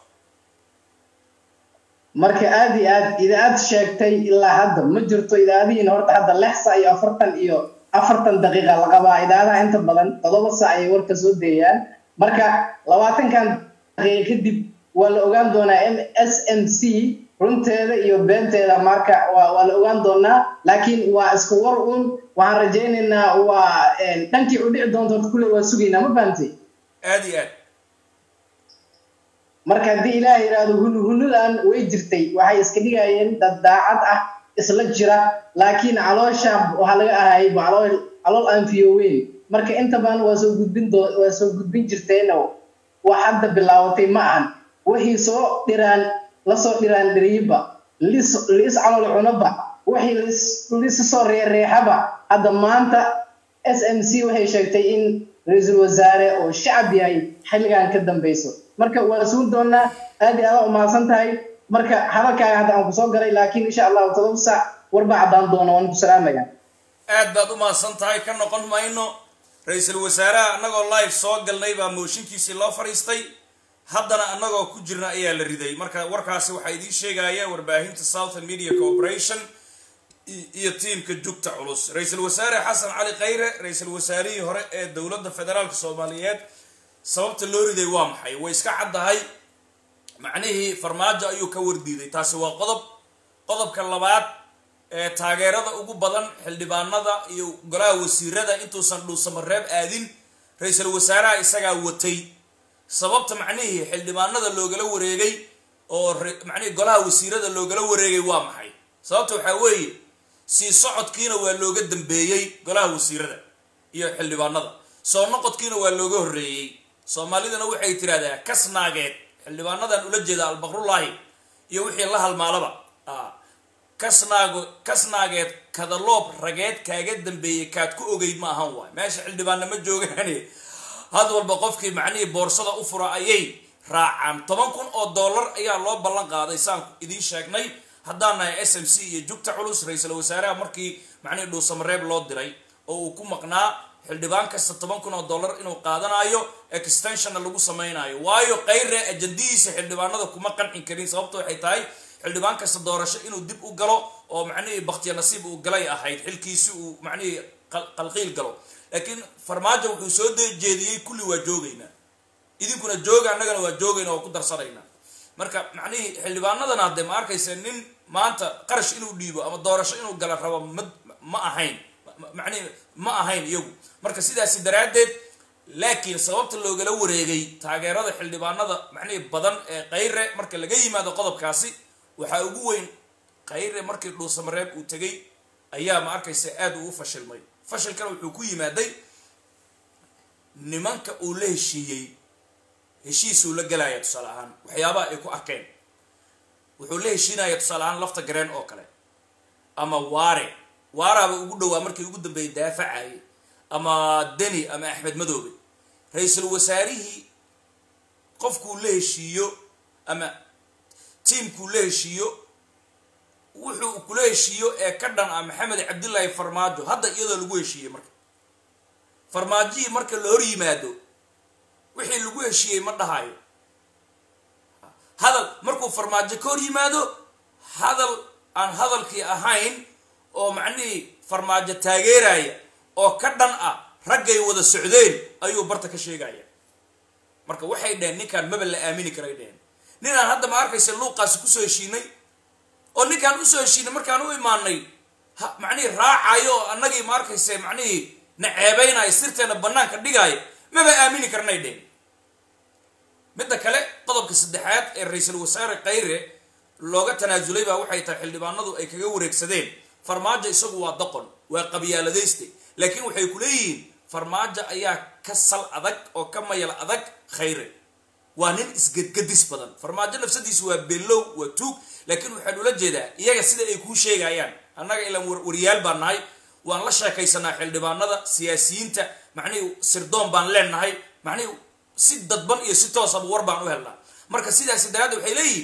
marka aad iyo aad idaacad sheegtay ilaa hadda ma jirto idaacadihiina horta hadda lix sac iyo afartan iyo afartan daqiiqa la qabaa idaacadaha inta badan todoba sac ayay warka soo deeyaan marka labaatankan daqiiqa kadib waa la ogaan doonaa m s m c runteeda iyo beenteeda marka waa waa la ogaan doonaa laakiin waa isku war un waxaan rajaynaynaa waa dhankii u dhici doonto horta kulle waa sugaynaa ma fahamtay aad iyo aad marka haddii ilaah yidhaahdo hunu hunudan way jirtay waxay iska dhigayeen dad daacad ah isla jira laakiin caloosha waxaa laga ahayay calool calool aan fiyoweyn marka inta badan waa soo gudbin doo waa soo gudbin jirteeno wax hadda bilaabatay ma ahan wixii soo dhiraan lasoo dhiraan dhiriyiba lis liis calool cunaba wixii lis lisa soo reereexaba hadda maanta s m c waxay sheegtay in ra-iisul wasaare oo shacab yahay xilligan ka dambeyso marka waa sugi doonaa aad iyo aada umahadsan tahay marka hadalkaaga hadda aan kusoo galay laakiin insha allahu todoba saac warbaa caddaan doona waan ku salaamaya aad baad u mahadsan tahay ka noqon mayno ra-iisul wasaaraha annagoo live soo galnay baa mooshinkiisii loo fadhiistay haddana annagoo ku jirna ayaa la riday marka warkaasi waxaa idiin sheegaya warbaahinta southern media corporation i- iyo tiimka jugta culus ra-iisul wasaare xasan cali khayre ra-iisul wasaarihii hore ee dowladda federaalka soomaaliyeed sababta loo riday waa maxay way iska caddahay macnihii farmaajo ayuu ka wardiiday taasi waa qodob qodobka labaad ee taageerada ugu badan xildhibaanada iyo golaha wasiirada intuusan dhuusamareeb aadin ra-iisul wasaaraha isagaa watay sababta macnihii xildhibaanada loogala wareegay oo re- macnihii golaha wasiirada loogala wareegay waa maxay sababta waxaa weeye sii socodkiina waa looga dambeeyey golaha wasiirada iyo xildhibaanada soo noqodkiina waa looga horreeyey soomaalidana waxay tidhahdaa kas naageed xildhibaanadan ula jeeda albaqrullaahi iyo wixii la halmaalaba kasnaago kasnaageed kadaloob rageed kaaga dambeeyey kaad ku ogeyd ma ahan waay meesha xildhibaanna ma joogaane had walba qofkii macnihii boorsada u fura ayay raacaan toban kun oo dollar ayaa loo ballan qaaday saan idiin sheegnay haddaan nahay s m c iyo jugta culus ra-iisul wasaaraha markii macnihii dhuusamareeb loo diray oo uu ku maqnaa xildhibaan kasta toban kun oo dollar inuu qaadanayo extensionna lagu samaynayo waayo kayre ajandihiisa xildhibaanada kuma qancin karin sababta waxay tahay xildhibaan kasta doorasho inuu dib u galo oo macnihii baktiya nasiib uu galay ahayd xilkiisi uu macnihii qalqiil galo laakiin farmaajo wuxuu soo jeediyey kulli waa joogaynaa idinkuna jooga annagana waa joogayna waa ku darsanaynaa marka macnihii xildhibaanadan hadde ma arkaysa nin maanta qarash inuu dhiibo ama doorasho inuu gala rabo ma ma ahayn macnihi ma ahayn iyagu marka sidaasi daraaddeed laakiin sababta loogala wareegay taageerada xildhibaanada macnihii badan ee kayre marka laga yimaado qodobkaasi waxaa ugu weyn kayre markii dhuusamareeb uu tegay ayaa ma arkaysa aada uu u fashilmay fashilkana wuxuu ku yimaaday nimanka uu la heshiiyey heshiisuu la gelaya tusaale ahaan waxyaabaha ay ku arkeen wuxuu la heshiinaya tusaale ahaan lafta gareen oo kale ama waare waaraaba ugu dhowaa markii ugu dambeeyay daafacayay ama deni ama axmed madoobe ra-iisul wasaarihii qofkuu la heshiiyo ama tiamkuu la heshiiyo wuxuu kula heshiiyo ee ka dhan ah maxamed cabdillaahi farmaajo hadda iyadoo lagu heshiiyey marka farmaajihii marka la hor yimaado wixii lagu heshiiyey ma dhahayo hadal markuu farmaajo ka hor yimaado hadal aan hadalkii ahayn oo macnihii farmaajo taageeraya oo ka dhan ah raggay wada socdeen ayuu barta ka sheegaya marka waxay dheheen ninkaan maba la aamini karay dheheen ninaan hadda ma arkaysa luuqaasi kusoo heshiinay oo ninkaan usoo heshiinay markaan u imaanay macnihii raacayo oo annagii ma arkaysa macnihii na ceebaynayo sirteena banaanka dhigaayo maba aamini karnay dheheen midda kale qodobka saddexaad ee ra-iisul wasaare kayre looga tanaasulay baa waxay tahay xildhibaanadu ay kaga wareegsadeen farmaajo isagu waa doqon waa qabyaaladayste laakiin waxay ku leeyihiin farmaajo ayaa ka sal adag oo ka mayal adag khayre waa nin isgedgadis badan farmaajo nafsadiisu waa bellow waa tuug laakiin waxaan ula jeedaa iyaga sida ay kuu sheegayaan annaga ilaan waryaal baan nahay waan la sheekaysanaa xildhibaanada siyaasiyiinta macnihii sirdoon baan leenahay macnihii si dadban iyo si toosaba war baan u helnaa marka sidaasi daraaddeed waxay leeyihiin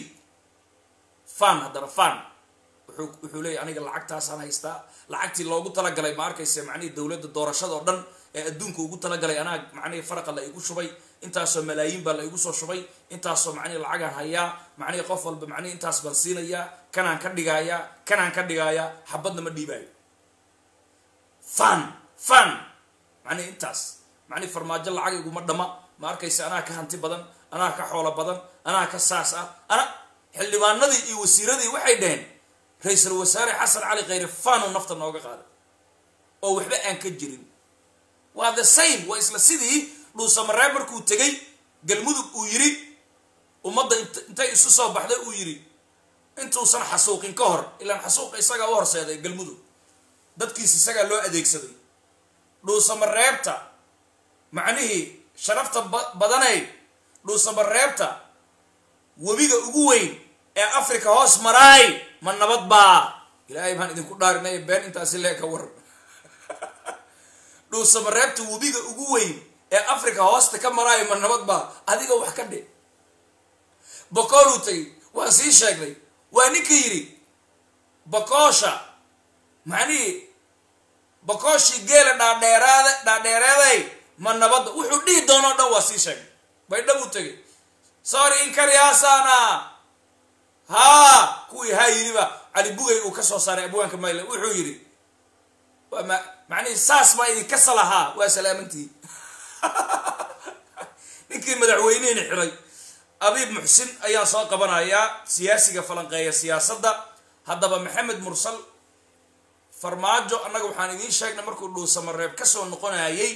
fan haddana fan wuxuu wuxuu leeyahy aniga lacagtaasaan haystaa lacagtii loogu talagalay ma arkaysa macnihii dowladda doorashada oo dhan ee adduunka ugu talagalay anaa macnihii faraqa la igu shubay intaasoo malaayiin baa la igu soo shubay intaasoo macnihi lacagaan hayaa macnihii qof walba macnihi intaas baan siinayaa kanaan ka dhigaayaa kanaan ka dhigaayaa xabadna ma dhiibaayo fan fan macnihi intaas macnihi farmaajo lacag iguma dhama ma arkaysa anaa ka hanti badan anaa ka xoolo badan anaa ka saas ah ana xildhibaanadii iyo wasiiradii waxay dhaheen ra-iisul wasaare xasan cali khayre fanu nafta nooga qaaday oo waxba aan ka jirin waa the same waa isla sidii dhuusamareeb markuu tegay galmudug uu yidhi ummadda intay isu soo baxday uu yidhi intuusan xasuuqin ka hor ilaan xasuuqa isagaa u horseeday galmudug dadkiis isagaa loo adeegsaday dhuusamareebta macnihii sharafta badanay dhuusamareebta webiga ugu weyn ee africa hoos maraay ma nabad baa ilaahay baan idinku dhaarinay been intaasi lee ka war dhuusamareebta webiga ugu weyn ee africa hoosta ka maraayo ma nabad baa adiga wax ka dhe bokooluu tagay waan sii sheegnay waa ninkii yidhi bakoosha macnihii bakooshii geela dhaadheeraad dhaadheereeday ma nabadda wuxuu dhihi doonoo dhan waa sii sheegnay baydhabuu tegay sorry inkaryaasana haa kuwii haa yidhiba cali bugay uu ka soo saaray abwaanka mayle wuxuu yidhi waa ma macnihii saas baa idinka salahaa waa salaamantii ninkii madaxweynihini xiray abiib muxsin ayaan soo qabanayaa siyaasiga falanqeeya siyaasadda haddaba maxamed mursal farmaajo annaga waxaan idiin sheegnay markuu dhuusamareeb ka soo noqonayay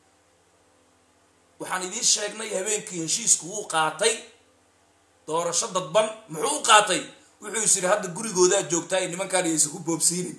waxaan idiin sheegnay habeenkii heshiisku wuu qaatay doorasho dadban muxuu u qaatay wuxuu is yidhi hadda gurigoodaa joogtaa ay nimankaan aysan ku boobsiinin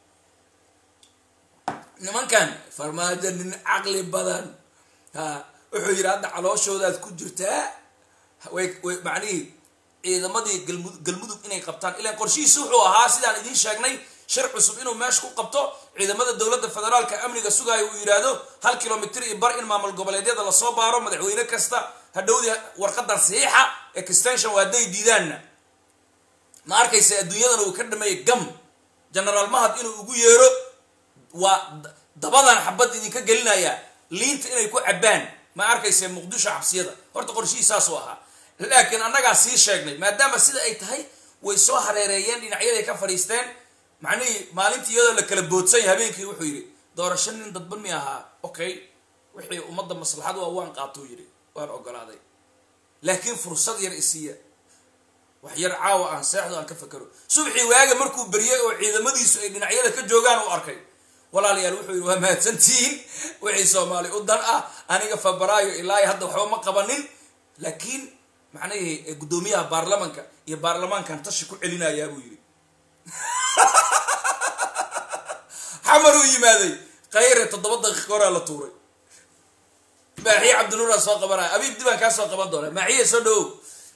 nimankan farmaajo nin caqli badan ha wuxuu yidhi hadda calooshoodaad ku jirtaa way way macnihii ciidamadii galmudug galmudug inay qabtaan ilaan qorshihiisi wuxuu ahaa sidaan idiin sheegnay shir cusub inuu meesha ku qabto ciidamada dowladda federaalka amniga sugaayo uu yidhaahdo hal kilomitr iyo bar in maamul goboleedyada lasoo baaro madaxweyne kasta hadhowdii warqadan saxiixa extension waa hadday diidaanna ma arkaysa adduunyadana uu ka dhameeyay gam genaraal mahad inuu ugu yeero waa dabadan xabad idinka gelinaya liinta inay ku cabbaan ma arkaysa muqdisho xabsiyada horta qorshihii saasuu ahaa laakiin annagaa sii sheegnay maadaama sida ay tahay way soo hareereeyeen dhinacyaday ka fadhiisteen macnihii maalintii iyadoo la kala boodsanya habeenkii wuxuu yidhi doorasho nin dadban mi ahaa okay wixii ummadda maslaxad waa waan qaatuu yidhi waan ogolaaday laakiin fursad yar isiiya wax yar caawa aan seexdo aan ka fakero subxii waaga markuu beriyey oo ciidamadiisu ay dhinacyada ka joogaan u arkay walaalayaal wuxuu yidhi waa mahadsantihiin wixii soomaali u dan ah aniga fabraayo ilaa hadda waxba ma qabanin laakiin macnihii guddoomiyaha baarlamanka iyo baarlamaankan tashi ku celinayaa buu yidhi xamar uu yimaaday khayre toddoba daqiiqa horaa la tuuray maaxiye cabdinuuraa soo qabanaya abiib dibaan kaa soo qaban doona maaxiye soo dhawow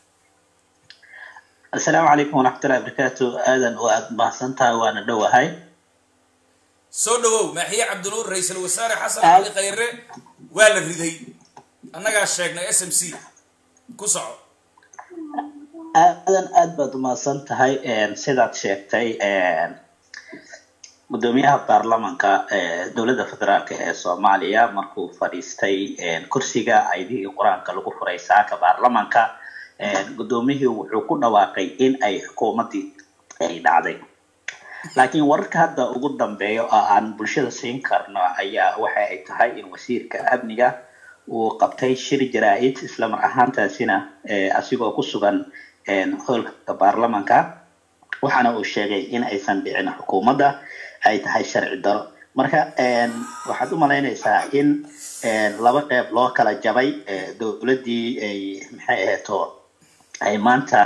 asalaamu calaykum waraxmatullahi wabarakaatu aadan oo aada mahadsantahay waana dhowahay soo dhawow maaxiye cabdinuur ra-iisul wasaare xasan cali khayre waa la riday annagaa sheegnay s m c ku soco aadan aada baad umahadsan tahay sidaad sheegtay guddoomiyaha baarlamanka dowladda federaalk ee soomaaliya markuu fadhiistay kursiga aydihii qur-aanka lagu furay saaka baarlamanka guddoomiyihii wuxuu ku dhawaaqay in ay xukuumaddii ay dhacday laakiin wararka hadda ugu dambeeya oo aan bulshada siin karno ayaa waxa ay tahay in wasiirka amniga uu qabtay shir jaraa-id islamar ahaantaasina asigoo ku sugan hoolka baarlamanka waxaana uu sheegay in aysan dhicin xukuumadda ay tahay sharci daro marka waxaad u malaynaysaa in laba qeyb loo kala jabay dowladdii ay maxay aheeto ay maanta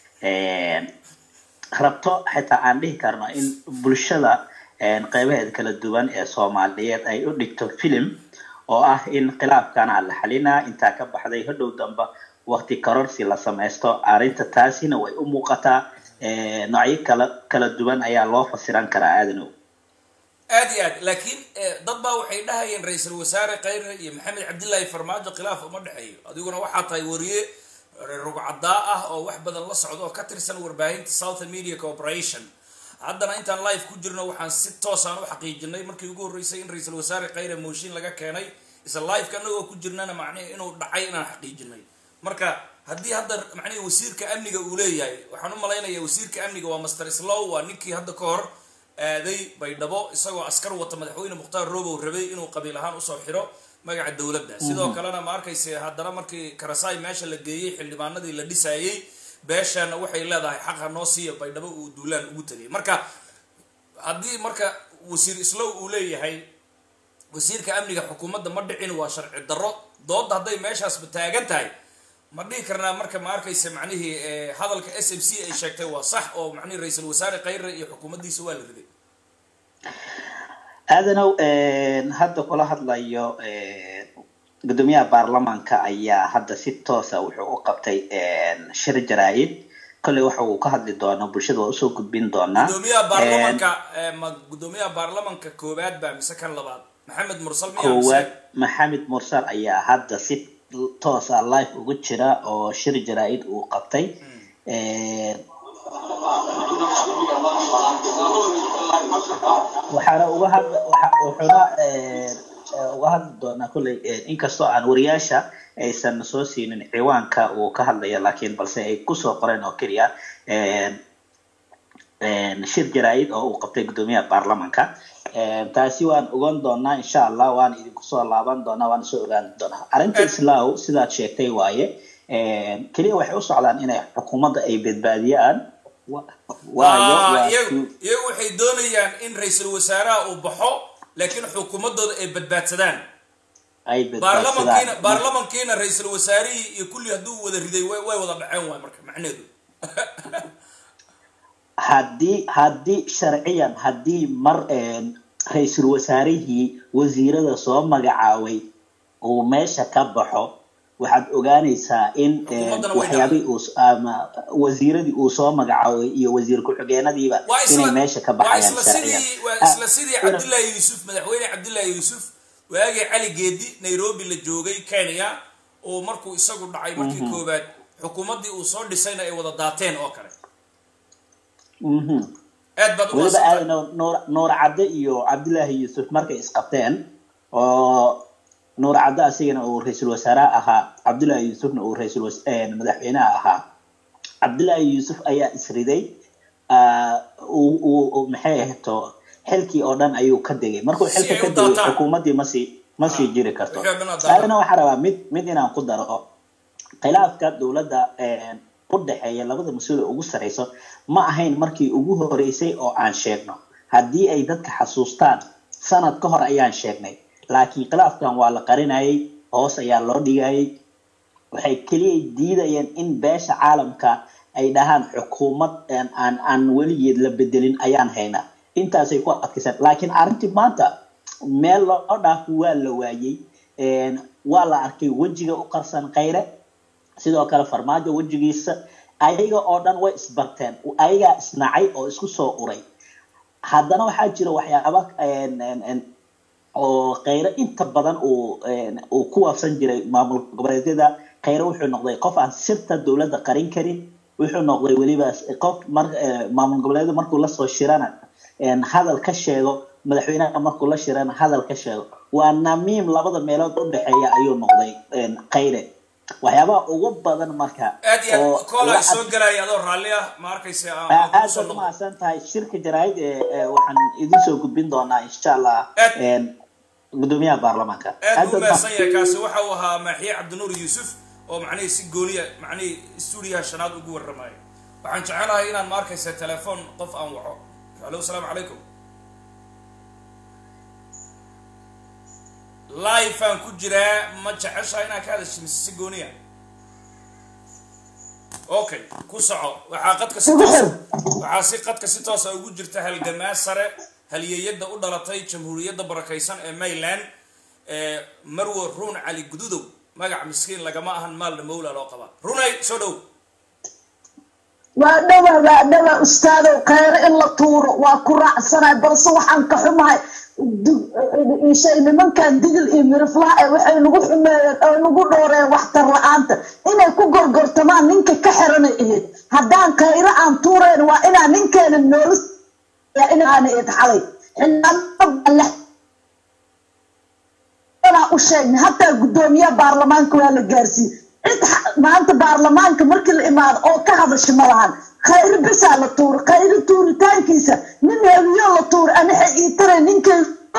rabto xitaa aan dhihi karno in bulshada qeybaheeda kala duwan ee soomaaliyeed ay u dhigto filim oo ah in khilaafkana la xalinaa intaa ka baxday hodhow damba wakti kororsi la samaysto arrinta taasina way u muuqataa noocyo kala kala duwan ayaa loo fasiran karaa aadanow aad iyo aad laakiin dad baa waxay dhahayeen ra-iisul wasaare khayre iyo maxamed cabdillaahi farmaajo khilaaf uma dhexeeyo adiguna waxaa tahay wariye rugcadaa ah oo wax badan la socda oo ka tirsan warbaahinta southern media corporation haddana intaan live ku jirno waxaan si toosaan u xaqiijinay markii ugu horreysay in ra-iisul wasaare khayre mooshin laga keenay isla liveka anagoo ku jirnana macnihi inuu dhacay inaan xaqiijinay marka haddii hadda macnihi wasiirka amniga uu leeyahay waxaan u malaynaya wasiirka amniga waa master slow waa ninkii hadda ka hor aaday baydhabo isagoo askar wata madaxweyne mukhtaar robow rabay inuu qabiil ahaan usoo xiro magaca dowladda sidoo kalena ma arkayse haddana markii karasaay meesha la geeyey xildhibaanadii la dhisaayey beeshaana waxay leedahay xaqa noo siiya baydhabo uu duulaan ugu tegay marka haddii marka wasiir islow uu leeyahay wasiirka amniga xukuumadda ma dhicin waa sharci darro doodda hadday meeshaasba taagan tahay ma dhihi karnaa marka ma arkaysa macnihii hadalka s m c ay sheegtay waa sax oo macnihi ra-iisul wasaare khayre iyo xukuumaddiisa waa la riday aadanow hadda kula hadlayo guddoomiyaha baarlamanka ayaa hadda si toosa wuxuu u qabtay shir jaraa-id kolley waxa uu ka hadli doonaa bulshada waa usoo gudbin doonaa guddoomiyaha baarlamanka ma guddoomiyaha baarlamanka koowaad baa mise kan labaad maxamed mursal miyaa koowaad maxamed mursal ayaa hadda si toosa live ugu jira oo shir jaraa-id uu qabtay waxaana uga had wuxuuna uga hadli doonaa kolley inkastoo aan wariyaasha aysan soo siinin ciwaanka uu ka hadlaya laakiin balse ay kusoo qoreen oo keliya shir jaraa-id oo uu qabtay guddoomiyaha baarlamanka taasi waan ogaan doonaa insha allah waana idinku soo laaban doonaa waana soo ogaan doonaa arrinta islaaw sidaad sheegtay waaye keliya waxay u socdaan inay xukuumadda ay badbaadiyaan waayo iyagu iyagu waxay doonayaan in ra-iisul wasaaraha uu baxo laakiin xukuumaddooda ay badbaadsadaan ay baarlamankiina badbaadsadaan baarlamankiina ra-iisul wasaarihii iyo kulli hadduu wada riday way way wada dhaceen waay marka macneedu haddii haddii sharciyan haddii mar ra-iisul wasaarihii wasiirada soo magacaabay uu meesha ka baxo waxaad ogaanaysaa in eh, Xukuumaddana way waxyaabihii uu s- ama wasiiradii uu soo magacaabay iyo wasiir ku-xigeenadiiba waa inay isla meesha ka waa baxayaan isla sharciyan sidii waa Ah, isla sidii ina- cabdullaahi yuusuf madaxweyne cabdullaahi yuusuf waagii cali geedi nairobi la joogay kenya oo markuu isagu dhacay markii koowaad xukuumaddii uu soo dhisayna ay wada daateen oo kale mhm. aad baad u weliba maasantahay aad nuur- nuur nuur cadde iyo cabdilaahi yuusuf markay isqabteen oo nuur cadde asigana uu ra-iisul wasaare ahaa cabdilaahi yuusufna uu ra-iisul was- eh, madaxweynaha ahaa cabdilaahi yuusuf ayaa isriday ah, uu- uu- uu- maxay ahayto xilkii oo dhan ayuu ka degay markuu Si xilka ay ka u degay daataan. xukuumaddii ma sii ma sii Ah, jiri karto wixii oo dhan oo daataan. adana waxaa rabaa mid mid inaan ku daro khilaafka dowladda eh, u dhexeeya labada mas-uul ee ugu sareyso ma ahayn markii ugu horeysay oo aan sheegno haddii ay dadka xasuustaan sanad ka hor ayaan sheegnay laakiin khilaafkan waa la qarinayay hoos ayaa loo dhigayay waxay keliya diidayeen in beesha caalamka ay dhahaan xukuumad aan aan aan weligeed la bedelin ayaan haynaa intaasay ku adkaysan laakiin arrintii maanta meel loo dhaafo waa la waayey Een, waa la arkay wejiga u qarsan khayre sidoo kale farmaajo wejigiisa ayaga oo dhan way isbarteen ayagaa isnacay oo isku soo uray haddana waxaa jira waxyaaba een, een, een, oo khayre inta badan uu een, uu ku waafsan jiray maamul goboleedyada khayre wuxuu noqday qof aan sirta dowladda qarin karin wuxuu noqday weliba qof mar eh, maamul goboleedyada markuu lasoo shirana een, hadal ka sheego madaxweynaha markuu la shirana hadal ka sheego waa namiim labada meelood u dhexeeya ayuu noqday een, khayre waxyaabaha ugu badan marka aad iyo oo aad koola la ay soo galaya adoo raalli ah ma arkaysa aan aad aan kugu soo baad noqdo umahadsan tahay shirka jaraa'id ee ee waxaan idin soo gudbin doonaa insha allah Aad- een, gudoomiyaha baarlamaanka aad buu baad mahadsan yahay kaasi waxa uu ahaa maaxiye cabdinuur yuusuf oo macnihii si gooniya macnihii stuudiyaha shanaad ugu warramayo waxaan jecelahay inaan ma arkaysa telefoon qof aan waco alo asalaamu calaykum live aan ku jiraa ma jeceshahay inaan ka hadasho mise si gooniya okay ku soco waxaa qadka si toosa waxaa si qadka si toosa ugu jirta halgamaa sare halyeeyada u dhalatay jamhuuriyadda barakaysan ee mayland ee marwo ruun cali gududow magac miskiin lagama ahan maalna mawla loo qabaa runay soo dhow waa dhawa waa dhawa ustaadow khayre in la tuuro waa ku raacsanahay balse waxaan ka xumahay du- shay nimankan digil iyo miriflaha eh waxay nagu xumeeyeen oo nagu dhooreen waxtar la-aanta inay ku gorgortamaan ninka ka xiranay ahayd haddaan khayre aan tuurayn waa inaa ninkeena noola inaana eed xalay xildhibaano anaa u sheegnay hataa guddoomiyaha baarlamaanka waa la gaarsiiyey cid xa- maanta baarlamaanka markii la imaado oo ka hadasha ma lahan khayri bisaa la tuura khayri tuuritaankiisa nin hebiyo la tuura anixa ii taray ninkay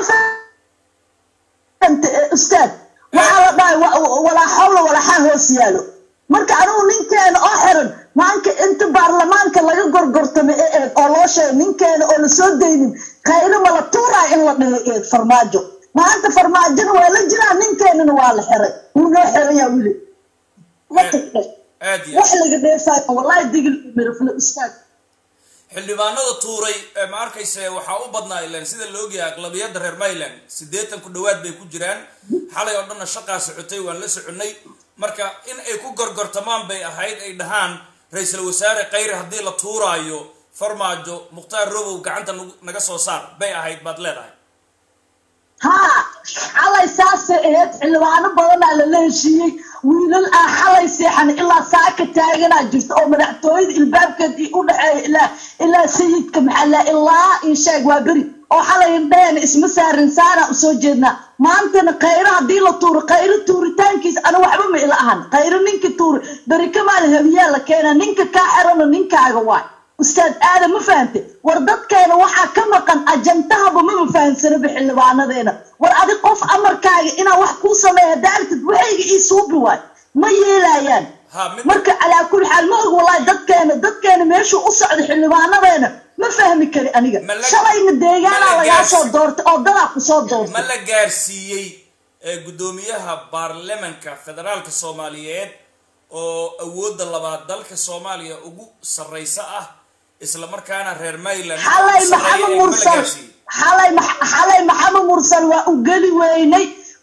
ustaad waxaa la dhahay wa- wa- walaa xawla walaxaa hoos yaalo marka anigu ninkeena oo xiran maanka inta baarlamaanka laga gorgortamay ee eed oo loo sheegay ninkeena oo lasoo daynin khayri ma la tuuraa in la dhihay eed farmaajo maanta farmaajona waa la jiraa ninkeenana waa la xiray wuu noo xirayaa wili aad iyo wax laga dheefaayo wallahi digil iyo mirifle ustaad xildhibaanada tuuray ee ma arkayse waxaa u badnaa ilan sida la ogyahay aqlabiyadda reer mayland siddeetan ku dhowaad bay ku jiraan xalay oo dhanna shaqaa socotay waan la soconnay marka in ay ku gorgortamaan bay ahayd ay dhahaan ra-iisul wasaare khayre haddii la tuuraayo farmaajo mukhtaar robow gacanta nagu- naga soo saar bay ahayd baad leedahay haa xalay saasay ahayd xildhibaano badanaa lala heshiiyey wiilal aan xalay seexan ilaa saaka taaganaa jirta oo madaxtooyada ilbaabkeedii u dhexeeya ilaa ilaa sayidka maxalla ilaa ii sheeg waa beri oo xalay indhaheen isma saarin saanaa usoo jeednaa maantana khayro haddii la tuuro khayro tuuritaankiisa ana waxba ma ila ahan khayro ninka tuuri beri kamaal habiyaa la keenaa ninka kaa xirano ninkaaga waay ustaad aadan ma fahante war dadkeena waxaa ka maqan ajantahaba mama fahansanaba xildhibaanadeena war adi qof amarkaaga inaa wax kuu sameeya daartid waxayga ii suubi waay ma yeelayaan ha mid marka calaa kulli xaal ma og wallahi dadkeena dadkeena meeshuu u socda xildhibaanadeena ma fahmi kari aniga Ma la- shalayna ma deegaanaa la lagaa soo gaarsi- doortay oo dadaa ku soo ma doortay la gaarsiiyey ee guddoomiyaha baarlamanka federaalka soomaaliyeed oo awoodda labaad dalka soomaaliya ugu sarraysa ah isla markaana reer mayland xalay sarreeya maxamed ee ma la mursal gaarsiiyey xalay max- xalay maxamed mursal waa u geli weynay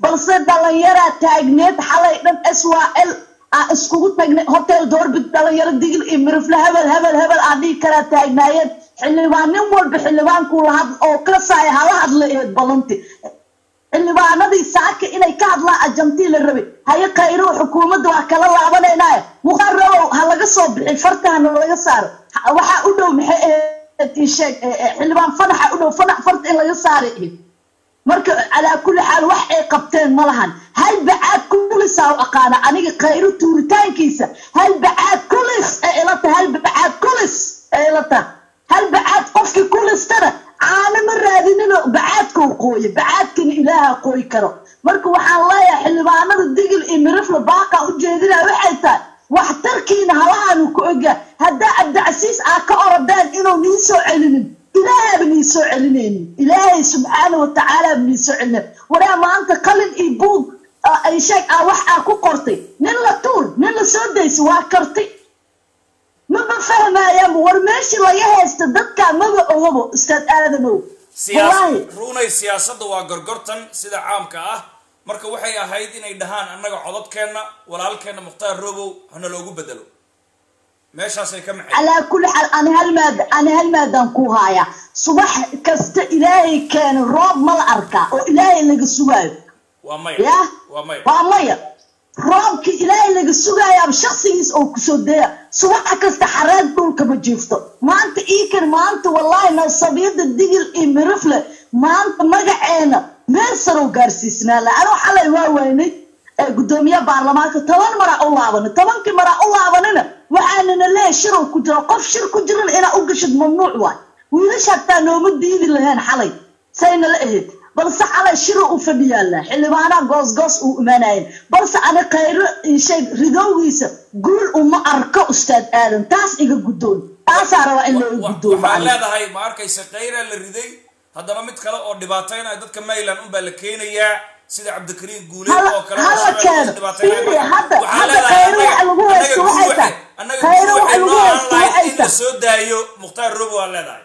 balse dhalinyaraa taagneed xalay dhan s y l aa iskugu tagnay hotel doorbid dhalinyaro digil iyo mirifle hebel hebel hebel aa dhihi karaa taagnaayeen xildhibaan nin walba xildhibaankuu lahad oo ka saaya hala hadla eed balanti xildhibaanadii saaka inay ka hadlaan ajantii la rabay haye khayrow xukuumadda waa kala laabanaynaaya muqarabow ha laga soo bixi fartahana laga saaro Ha- waxaa u dhow maxay ahayd ii sheeg eh, eh, xildhibaan fanaxa u dhow fanax farta in laga saaray ahayd marka calaa kulli xaal wax ay qabteen ma lahan hal bacaad kulisaa u aqaana aniga khayro tuuritaankiisa hal bacaad kulis ee ila tahay hal bacaad kulis ee ila tahay hal bacaad qofkii kulistana caano ma raadinino bacaadkuu qooye bacaadkana ilaaha qooyi karo marka waxaan leeyahay xildhibaanada digil iyo mirifla baaqa u jeedinaya waxay tahay waxtarkiina halahaanu ku ogaa haddaa cabdicasiis aa ka orodeen inuu nii soo celinin ilaahaba nii soo celinaynin ilaahay subxaana watacaalaaba nii soo celinayn waraa maanta qalin iyo buug ah, ay sheeg ah wax aa ku qortay nin la tuur nin la soo dayso waa karti maba fahmaayaan war meeshii laga haysta dadkaa maba ogabo ustaad aadanow wallaahi siyaas runay siyaasadda waa gorgortan sida caamka ah marka waxay ahayd inay dhahaan annaga codadkeenna walaalkeenna mukhtaar robow hana loogu bedelo meeshaasay ka maxay calaa kulli xaal ani hal maada ani hal maadaan ku haaya subax kasta ilaahay keena roob ma la arkaa oo ilaahay laga sugaayo waa maya ya waa maya waa maya roobkii ilaahay laga sugayaaba shaksigiis oo kusoo daya subax kasta xareed dhulka ma jiifto maanta iikan maanta wallaahi nasabiyada digil iyo mirifle maanta magaceena meel sarow gaarsiisnaa la anoo xalay waa waynay ee gudoomiyaha baarlamaanka toban maraa u laabanay tobankii maraa u laabanina waxaanana leeyahay shirow ku jira qof shir ku jirana inaa u gashid mamnuuc waay wiilasha hataa nooma diidi laheen xalay sayna la ahayd balse xalay shiro u fadhiyaala xildhibaanaha goosgoos uu imaanayeen balse ani khayro sheeg ridowgiisa guul uma arko ustaad aadan taas iga guddoon taasaa rabaa in looga Wa- guddoomo waxaa aniga. leedahay ma arkaysa khayraa la riday haddana mid kale oo dhibaataynaya dadka mayland unbaa la keenayaa sida cabdikariim guuleed Hala- oo kale hala oo keeno. dhibaataynaya. Fiiri, hadda- Waxaa hadda leedahay khayro annaga- waxa lagu haysto annaga waxay guul tahay. waxay- annaga Khayro guul waxa waxay lagu noo haysto ahaan lahayd waxay in la tahay. soo daayo mukhtaar robo waa leedahay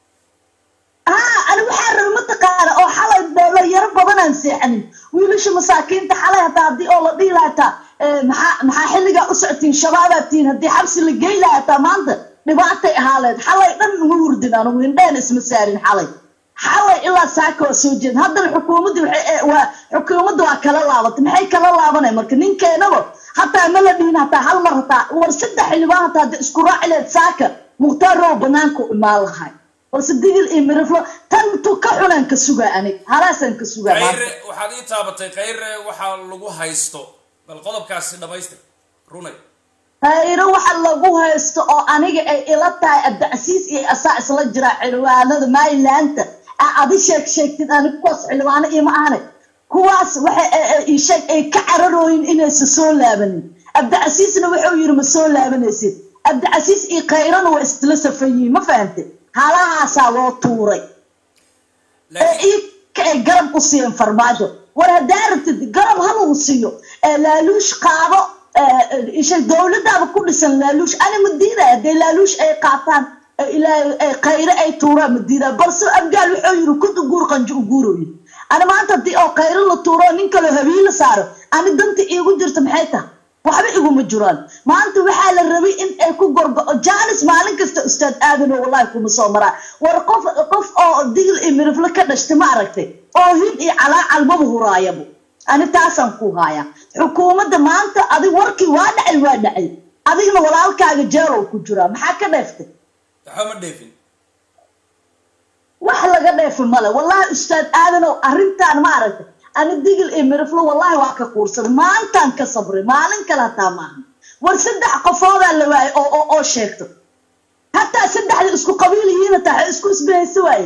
haa ani waxaa raba mataqaana oo xalay dhalinyaro badanaan seexanin wiilasha masaakiinta xalay hataa haddii oo la dhihi lahaa hataa eh, maxaa maxaa xilligaa u socotiin shabaabaad tihiin haddii xabsi la geyn lahaa hataa maanta dhibaatay ahaaleed xalay dhan uma hurdin anugu indheen isma saarin xalay xalay ilaa saaka waa soo jeedin haddana xukuumaddi waxay eh, waa xukuumadda waa kala laabatay maxay kala laabanay marka ninkeenaba hataa ma la dhihin hataa hal mar hataa war saddex xildhibaan hataa haddii isku raaci lahayd saaka mukhtaar row banaanka u imaan lahay balse digil iyo miriflo tan tu ka xunaan ka sugaa anig halaasaan ka sugaa maanta khayre waxaad ii taabatay khayre waxaa lagu haysto bal qodobkaasi dhamaystir runay hayro waxa lagu haysto oo aniga ay ila tahay abdicasiis iyo asaa isla jira xildhibaanada marylandta aa adi sheeg sheegtid anig kuwaas xildhibaano ima ahane kuwaas waxay ii sheeg ay ka cararooyin inaysa soo laabanin abdicasiisna wuxuu yiri ma soo laabanaysid abdicasiis iyo khayrana waa isla safan yihiin ma fahantay halahaasaa loo tuuray ee laakiin iyaka ay garab u siiyeen farmaajo war haddaa rabtid garab ha lagu siiyo ee laaluush qaado ee, isha dowladaaba ku dhisan laaluush ani ma diidaya hadday laaluush ay qaataan ee ilaa- ee khayre ay tuuraan ma diidaya balse abgaal wuxuu yiri kud uguur qanjo uguuroyi ani maanta haddii oo khayre la tuuro nin kaloo habiila saaro ani danta iigu jirta maxay tahay waxba iguma jiraan maanta waxaa la rabay in ay ku gorgo jaanis maalin kasta ustaad aadan oo wallahi kuma soo maraa war qof qof oo digil iyo mirifle ka dhashtay ma aragtay oo hin iyo calaacal maba huraayabo ani taasaan ku haaya xukuumadda maanta adig warkii waa dhacay waa dhacay adigna walaalkaaga jeerow ku jiraa maxaa ka dheeftay waxba ma dheefin wax laga dheefi male wallahi ustaad aadanow arrintaan ma aragtay ani digil iyo miriflo wallahi waa ka kuursaday maalintaan ka sabray maalin kale hataa maaha war saddex qofoodaa la waayay oo oo oo sheegto hataa saddexda isku qabiil yihiin hataa waxay isku isbahaysa waaye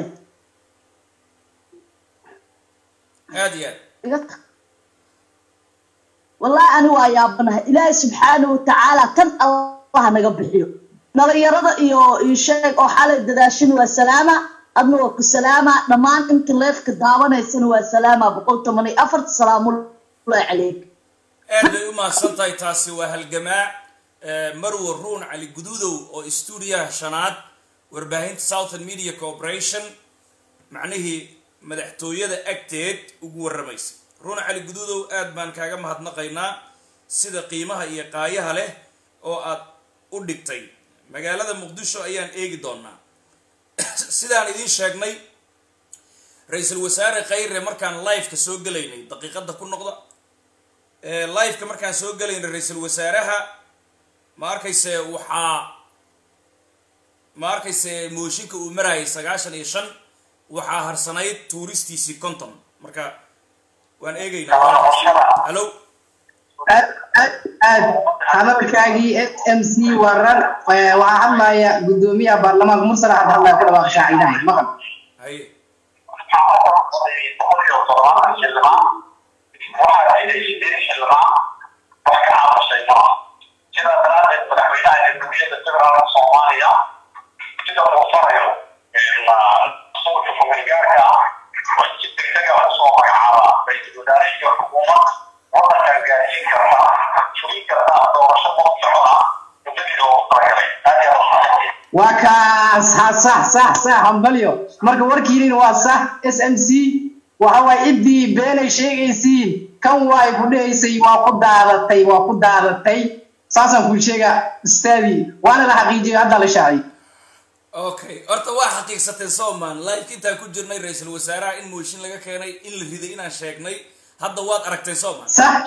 aad iyo aad iga tag wallahi ani waa yaabanahay ilaahay subxaana watacaala tan allah naga bixiyo dhalinyarada iyo iyo sheeg oo xalay dadaashin waa salaama adna waa ku salaama dhammaan inta leefka daawanaysana waa salaama boqol toban iyo afarta salaamullahi calayk aad bay u mahadsan tahay taasi waa halgamaa eh, marwo ruun cali guduudow oo stuudiyaha shanaad warbaahinta southern media corporation macnihii madaxtooyada agteed ugu warramaysa runa cali guduudow aad baan kaaga mahadnaqaynaa sida qiimaha iyo qaayaha leh oo aad u dhigtay magaalada muqdisho ayaan eegi doonaa sidaan idiin sheegnay ra-iisul wasaare khayre markaan liveka soo gelaynay daqiiqadda ku noqda liveka markaan soo gelaynay ra-iisul wasaaraha ma arkayse waxaa ma arkayse mooshinka uu marayay sagaashan iyo shan waxaa harsanayd tuuristiisii conton marka waan eegaynaa hallo aad aad aad hadalkaagii s m c warar waxaa hadlaya gudoomiyaha baarlamaanka mursala hadda hadlaya ku dhawaaq shaacidahay maqal haye sidaa daraadeed madaxweynaha jamhuuriyadda federaalka soomaaliya sida uu farayo suulka kumeelgaarka ah waa si degdega usoo magacaaba ra-iisul wasaare iyo xukuumad wadankan gaarsiin karta fulin karta doorasho qof socda muddadii loogu talagalay aad iyo aad waa kaas ha sax sax sax hambalyo marka warkiinin waa sax s m c waxa waay ciddii beenay sheegaysiin kan waay ku dhahaysay waa ku daadatay waa ku daadatay saasaan kuu sheegaa ustaadii waana la xaqiijiyay hadda la shaacay okay horta waa xaqiiqsateen soman liveka intaan ku jirnay ra-iisul wasaaraha in mooshin laga keenay in la riday inaan sheegnay hadda waad aragteen soman sax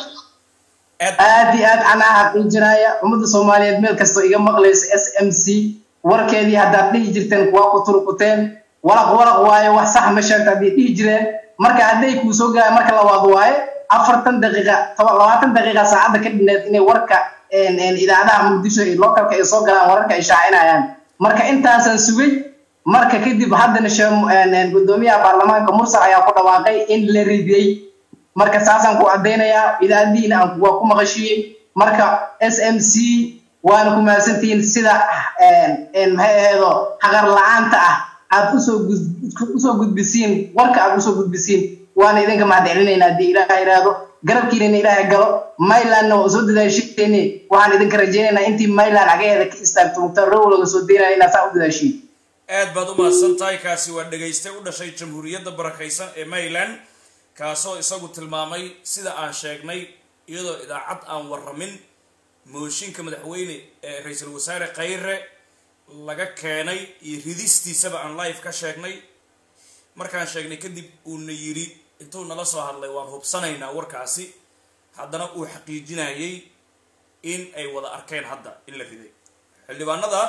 aad iyo aad anaa xaqiijinaya ummadda soomaaliyeed meel kastoo iga maqlaysa s m c warkeedii haddaad dhihi jirteen kuwaa ku turkuteen walaq walaq waayo wax sax ma sheegta hadday dhihi jireen marka hadday kuu soo galaan marka labaad waaye afartan daqiiqa labaatan daqiiqa saacadda ka dhineed inay warka idaacadaha muqdisho iyo localka ay soo galaan wararka ay shaacinayaan marka intaasaan sugay marka kadib haddana gudoomiyaha baarlamaanka mursal ayaa ku dhawaaqay in la ridiyey marka saasaan ku caddaynayaa idaacadiina aan waa ku maqashiiyey marka s m c waana ku mahadsantihiin sida maxay aheedo xaqar la-aanta ah aad usoo usoo gudbisiin warka aad usoo gudbisiin waana idinka mahadcelinayna haddii ilaah yidhaahdo garabkiinana ilaahay galo mylandna waa soo dadaashiini waxaan idinka rajaynaynaa intii myland cagaheeda ka istaagto mukhtaar row laga soo daynaya inaa saa u dadaashiin aad baad u mahadsan tahay kaasi waa dhagaystay u dhashay jamhuuriyadda barakaysan ee mayland kaasoo isagu tilmaamay sida aan sheegnay iyadoo idaacad aan warramin mooshinka madaxweyne ee ra-iisul wasaare khayre laga keenay iyo ridistiisaba aan live ka sheegnay markaan sheegnay kadib uuna yidhi intuu nala soo hadlay waan hubsanaynaa warkaasi haddana uu xaqiijinayay in ay wada arkeen hadda in la riday xildhibaanada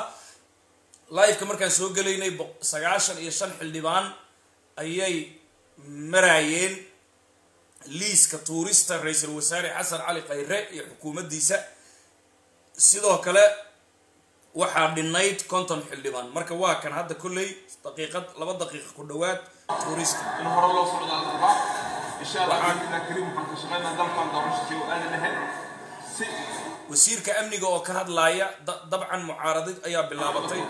liveka markaan soo gelaynay sagaashan iyo shan xildhibaan ayay maraayeen liiska tuurista ra-iisul wasaare xasan cali khayre iyo xukuumaddiisa sidoo kale waxaa dhinayd konton xildhibaan marka waa kan hadda kolley daqiiqad laba daqiiqa ku dhowaad tuurista in hore loo socdo aan rabaa insha allah biidnillah kariim waxaan ka shaqaynaa dalkan doorashadii oo aadan ahayn si wasiirka amniga oo ka hadlaaya da- dabcan mucaaradid ayaa bilaabatay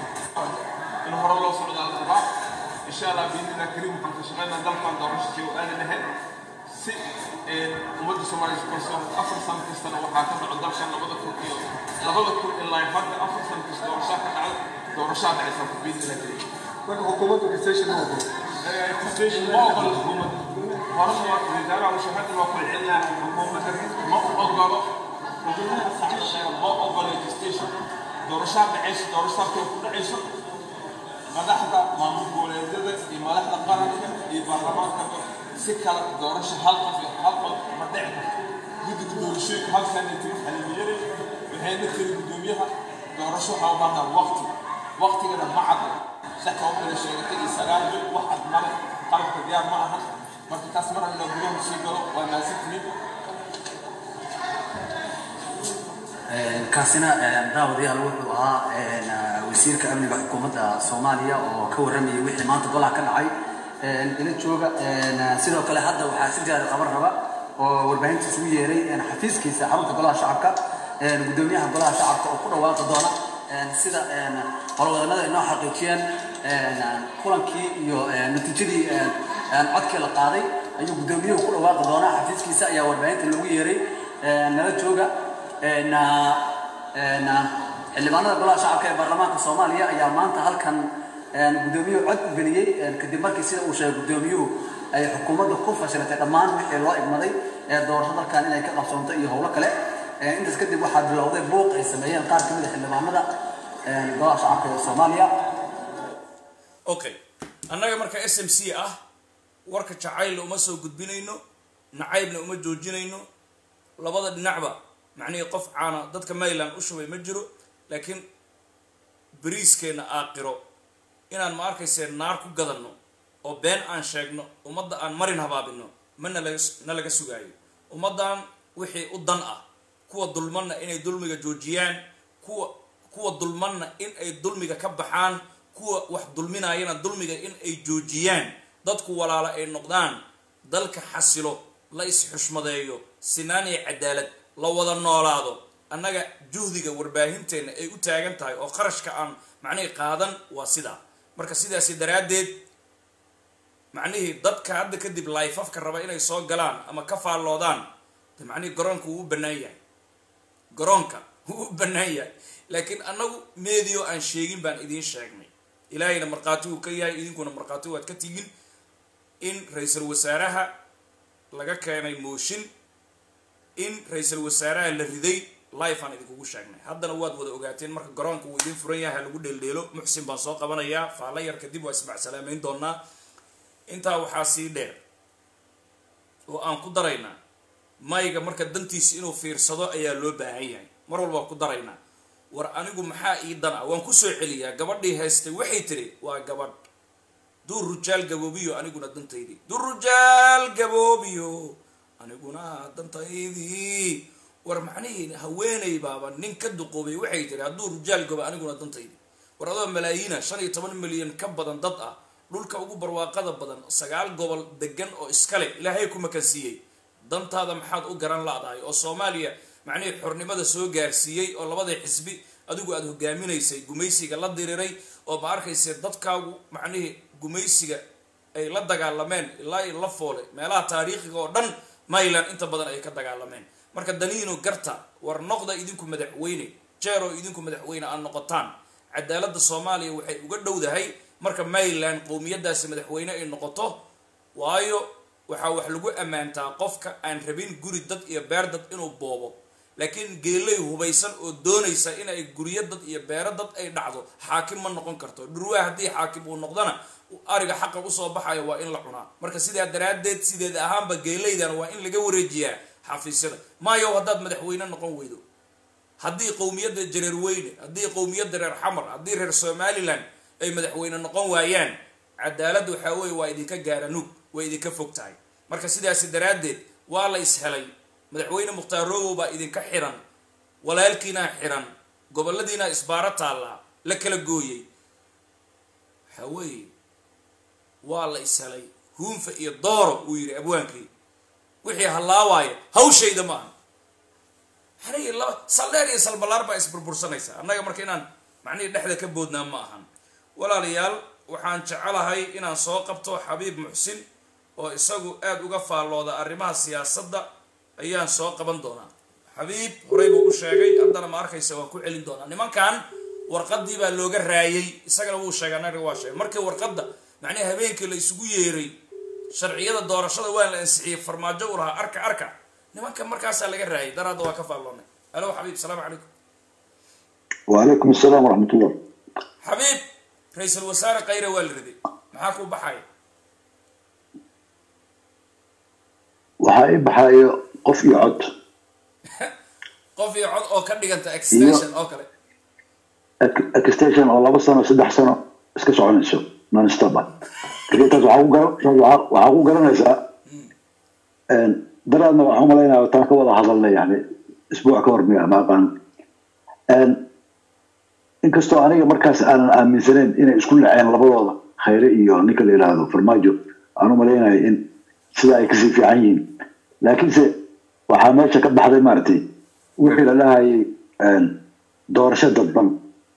in hore loo socdo aan rabaa insha allah biidnillah kariim waxaan ka shaqaynaa dalkan doorashadii oo aadan ahayn si ummadda soomaaliya kalsoon afar sano kastana waxaa ka dhaco dalkan labada kun iyo labada kun ilaa hadda afar sano kasta doorashaa ka dhacda doorashaa dhacaysa biidnillah kariim marka xukuumaddu station ma ogolo station ma ogola xukuumadda horena waa wasaaraha mushahada waa ku celinaa xukuumadda ma ogolo xukuumadda saacada sheega ma ogola station doorashaa dhacayso doorashaa kale ku dhacayso madaxda maamul goboleedyada iyo madaxda qaranka iyo baarlamaanka si kale doorasho hal qof iyo hal qof ma dhici karto guddiga doorashooyinka halkaana tiri xalmiyare waxayna tiri guddoomiyaha doorasho waxaa u baahnaa waqti waqtigana ma cadda sax kaba kala sheegatay iyo sagaal bil wax cad male qalabka diyaar ma aha marka taas mar inaa gudaha sii galo waa maasantihiin kaasina daawadayaal wuxuu ahaa wasiirka amniga xukuumadda soomaaliya oo ka warramayay wixii maanta golaha ka dhacay ila jooga sidoo kale hadda waxaa si gaara qaban raba oo warbaahinta isugu yeeray xafiiskiisa xarunta golaha shacabka gudoomiyaha golaha shacabka oo ku dhawaaqi doona sida howlwadanada inoo xaqiijiyeen kulankii iyo natiijadii codkii la qaaday ayuu gudoomiyuhu ku dhawaaqi doonaa xafiiskiisa ayaa warbaahinta loogu yeeray nala jooga xildhibaanada golaha shacabka ee baarlamaanka soomaaliya ayaa maanta halkan gudoomiyuhu cod u geliyey kadib markii sida uu sheegay gudoomiyuhu ay xukuumadda ku fashilatay dhammaan wixii loo igmaday ee doorasho dalkan inay ka qabsoonto iyo howlo kale Ee, intaas kadib waxaa bilowday buuq ay sameeyeen qaar kamid a xildhibaanada ee, golaha shacabka ee soomaaliya okay annaga marka s m c ah warka jacaylna uma soo gudbinayno nacaybna uma joojinayno labada dhinacba macnihii qof caana dadka mayland u shubay ma jiro laakiin beriiskeenna aaqiro inaan ma arkaysee naar ku gadanno oo been aan sheegno ummadda aan marin habaabino ma nalaga na laga sugaayo ummaddan wixii u dan ah kuwa dulmanna inay dulmiga joojiyaan kuwa kuwa dulmanna in ay dulmiga ka baxaan kuwa wax dulminayana dulmiga in ay joojiyaan dadku walaalo ay noqdaan dalka xasilo la is-xushmadeeyo sinaan iyo cadaalad la wada noolaado annaga juhdiga warbaahinteena ay u taagan tahay oo qarashka aan macnihii qaadan waa sidaa marka sidaasi daraaddeed macnihii dadka hadda kadib laifafka raba inay soo galaan ama ka faalloodaan de macnihii garoonka wuu u bannaan yahay garoonka wuu u bannaan yahay laakiin annagu meediyo aan sheegin baan idiin sheegnay ilaahayna markhaati uu ka yahay idinkuna markhaati waad ka tigin in ra-iisul wasaaraha laga keenay mooshin in ra-iisul wasaaraha la riday life aan idinkugu sheegnay haddana waad wada ogaateen marka garoonka wuu idin furan yahay ha lagu dheeldheelo muxsin baan soo qabanayaa faalla yar kadib waa ismacsalaamayn doonaa intaa waxaa sii dheer oo aan ku daraynaa mayga marka dantiisa inuu fiirsado ayaa loo baahan yahay mar walba waan ku daraynaa war anigu maxaa ii dan ah waan kusoo celiyaa gabadhii haystay waxay tiri waa gabadh duu rujaal gaboobiyo aniguna dantaydii duu rujaal gaboobiyo aniguna dantaydii war macnihii haweeney baaba nin ka duqoobay waxay tiri hadduu rujaal gobo aniguna dantaydii war adoo malaayiina shan iyo toban milyan ka badan dad ah dhulka ugu barwaaqada badan sagaal gobol degan oo iskale ilaahay ku makansiiyey dantaada maxaad u garan la-dahay oo soomaaliya macnihii xornimada soo gaarsiiyey oo labadii xisbi adigu aada hogaaminaysay gumaysiga la diriray oo ma arkayse dadkaagu macnihii gumaysiga ay la dagaalameen ilaa iyo la foole meelaha taariikhiga oo dhan mayland inta badan ay ka dagaalameen marka daniino garta war noqda idinku madaxweyne jeero idinku madaxweyne aad noqotaan cadaaladda soomaaliya waxay uga dhowdahay marka mayland qowmiyadaasi madaxweyne ay noqoto waayo waxaa wax lagu ammaantaa qofka aan rabin guri dad iyo beer dad inuu boobo laakiin geelay hubaysan oo doonaysa in ay guryo dad iyo beero dad ay dhacdo xaakim ma noqon karto dhurwaa haddii xaakim uu noqdana ariga xaqa usoo baxayo waa in la cunaa marka sidaa daraaddeed sideed ahaanba geelaydan waa in laga wareejiyaa xafiisyada maayo haddaad madaxweyne noqon weydo haddii qowmiyadda jareer weyne haddii qowmiyadda reer xamar haddii reer somalilan ay madaxweyne noqon waayaan cadaalad waxaa weye waa idinka gaara nuug way idinka fog tahay marka sidaasi daraaddeed waa la ishelay madaxweyne mukhtaar rogow baa idinka xiran walaalkiinaa xiran goboladiinaa isbaaro taallaa la kala gooyey waxaa weeye waa la ishelay huunfa iyo dooro uu yidhi abwaankii wixii hallaawaaya hawshayda ma aha maxanigi laba saldheer iyo salbalaar baa isburbursanaysa annaga marka inaan macnihii dhexda ka boodnaa ma ahan walaalayaal waxaan jecelahay inaan soo qabto xabiib muxsin oo isagu aada uga faallooda arrimaha siyaasadda ayaan soo qaban doonaa xabiib horey buu u sheegay haddana ma arkaysa waan ku celin doonaa nimankan warqadii baa looga raayay isagana wuu sheegay anaga waa sheegay markii warqadda macnihi habeenkii la isugu yeeray sharciyada doorashada waa la ansixiyey farmaajo u lahaa arka arka nimanka markaasaa laga raayay daraadda waa ka faalloonay alo xabiib salaamu calaykum وعليكم السلام ورحمة الله xabiib ra-iisul wasaare kayre waa la riday maxaa ku baxaya waxaa ii baxayo qof iyo cod qof iyo cod oo ka dhiganta extension oo kale Ex- extension oo laba sano saddex sano iska soconayso non stop ah Marka taas waxaa ku gar- taas waxaa- waxaa ku garanaysaa een, daraadna waxaan umalaynaya taan ka wada hadalnay yani isbuuc ka hor miya ma aqaan Een, inkastoo aniga markaas aanan aaminsanayn inay isku laceen labadooda khayre iyo ninka la yidhaahdo farmaajo aan umalaynaya in sida ay kasii fiican yihiin laakiinse waxaa meesha ka baxday maaragtay wixii la dhahayay een, doorasho dadban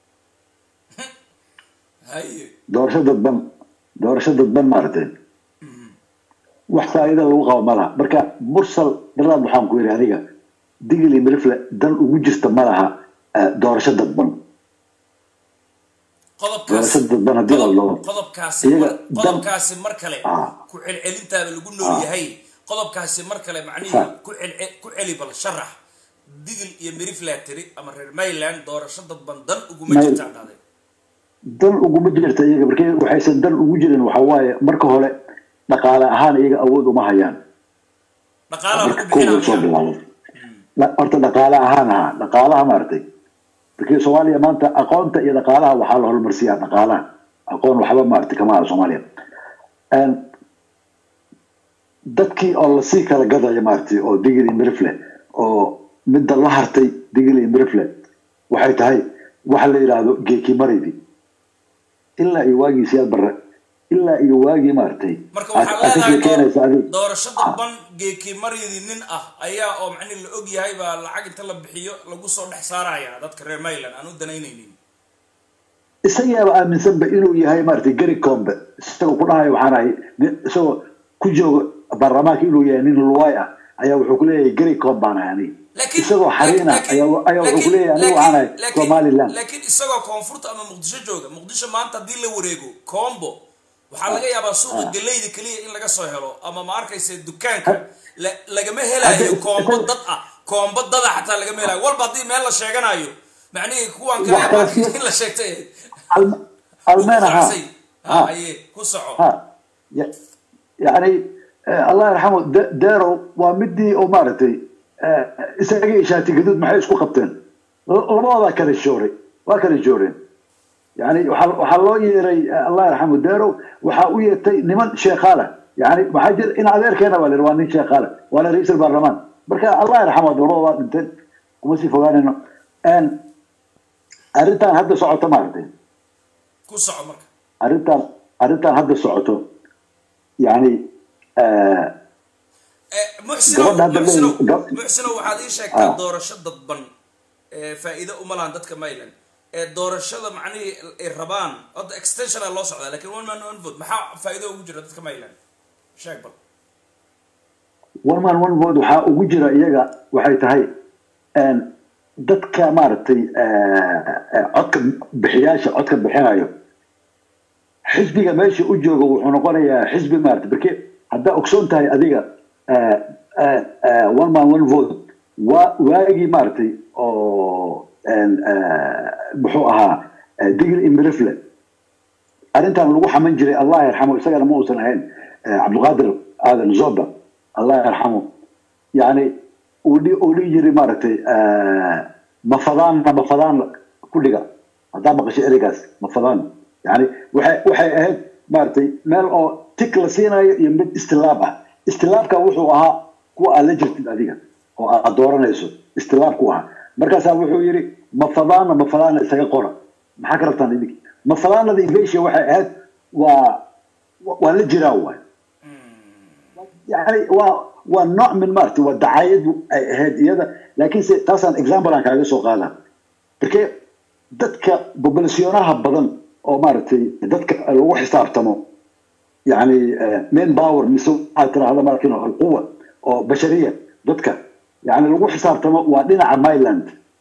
haye doorasho dadban doorasho dadban maaragtay wax faa'iida lagu qabo ma laha marka mursal daraad waxaan ku yidhi aniga digil iyo milifle dan ugu jirta ma laha eh, doorasho dadban qodobkaasi doorasho dadban haddii la qodob- loo qodobkaasi Iyaga mar- dan- qodobkaasi mar kale Ah. ku celcelintaaba lagu nool Ah. yahay qodobkaasi mar kale macnihii Sa- ku celce- ku celi bal sharax digil iyo miriflaa tiri ama reer mayland doorasho dadban dan uguma Mayl- jirtaan dhahday dan uguma jirta iyaga markii waxaysan dan ugu jirin waxa waaye marka hore dhaqaale ahaan iyaga awood uma hayaan dhaqaalaha marka lagu kooda soo bixinaya bilaabo La- horta dhaqaale ahaan ha dhaqaalaha maaragtay markii soomaaliya maanta aqoonta iyo dhaqaalaha waxaa la horumarsiyaa dhaqaalaha aqoon waxba maaragtay kama aha soomaaliya Een, dadkii oo lasii kala gadaya maaragtay oo digil iyo mirifle oo midda la hartay digil iyo mirifle waxay tahay waxa la yidhaahdo geeki maraydi ilaa iyo waagii siyaad barre ilaa iyo waagii maaragtay marka aad waxaa aad ka leedahay sheekeynaysa door- adiga doorasho dadban geeki maryadii nin ah ayaa oo macnihi la og yahay baa lacag inta la bixiyo lagu soo dhex saaraya dadka reer mayland aan u danaynaynin isagaaba aaminsanba inuu yahay maaragtay gari combe isagoo ku dhahayo waxaan ahay nin- isagoo ku jooga baarlamaanka inuu yahay nin luwaay ah ayaa wuxuu ku leeyahay gari combe baan ahay aniga laakiin isagoo xariin ah ayaa ayaa wuxuu ku leeyahay aniga waxaan ahay laakiin- somaliland laakiin isagoo koonfurta ama muqdisho jooga muqdisho maanta haddii la wareego combo waxaa laga yaabaa suuqa galeyda keliya in laga soo helo ama ma arkaysa dukaanka la- lagama helayo Hadda- koombo dad ah koombo dada xataa lagama helayo walba haddii meel la sheeganayo macnihii kuwan Wax kala kale sii- in la sheegtay Alm- almeena ha Ugu ha ha aye ku soco ha Ya- yacni eh, allah yarxamu De- derow waa midii oo maaragtay eh, isaga iyo shaati gaduud maxay isku qabteen L- labadoodaa kala jooray waa kala jooreen yani waxaa waxaa loo yeeray eh, allah yarxamu derow waxaa u yeertay niman sheekhaala yani maxaa jira in adeerkeena baa la yidhi waa nin sheekhaala waana ra-iisul baarlamaan marka allah yarxamu labadoodaa dhinteen kuma sii fogaanayno En, arrintan hadda socoto maaragtay ku soco marka arrintan arrintan hadda socoto yani eh, Eh, muxsinow Gabadha hadda muxsinow leeyahay- gab- muxsinow waxaad ii sheegtaa Ah. doorasho dadban ee faa'iido uma lahan dadka mayland ee doorashada macnihii ay rabaan hadda extensiona loo socdaa lakin one man one vote maxaa faa'iido ugu jira dadka mayland sheeg bal one man one vote waxaa ugu jira iyaga waxay tahay en, dadka maaragtay eh, eh, codka bixiyaasha codka bixinayo xisbiga meesha u jooga wuxuu noqonayaa xisbi maaragtay barke haddaa ogsoon tahay adiga eh, eh, eh, one man one vote waa waagii maaragtay oo en, eh, muxuu ahaa eh, digil imirifle arrintan lagu xaman jiray allah yarxamo isagana ma uusan ahayn eh, cabdiqaadir aadan zoba allah yarxamo yani uu dhi- uu dhihi jiray maaragtay eh, mafadaanna mafadaan ku dhiga haddaa maqashay ereygaas mafadaan yani waxay waxay ahayd maaragtay meel oo tik la siinayo iyo mid istilaab ah istilaabka wuxuu ahaa kuwa aad la jirtid adiga oo aad dooranayso istilaabku ahaa markaasaa wuxuu yidhi mafadaana mafadaana isaga qora maxaa ka rabtaan idink mafadaanada invasia waxay ahayd waa waa la jiraa waay yani waa waa nooc min maaragtay waa dacaayadu ay ahayd iyada laakiinse taasaan example aan kaaga soo qaada marke dadka populationaha badan oo maaragtay dadka lagu xisaabtamo yani main power mise waxaad tirahda markin alquwa oo bashariya dadka yani lagu xisaabtamo waa dhinaca myland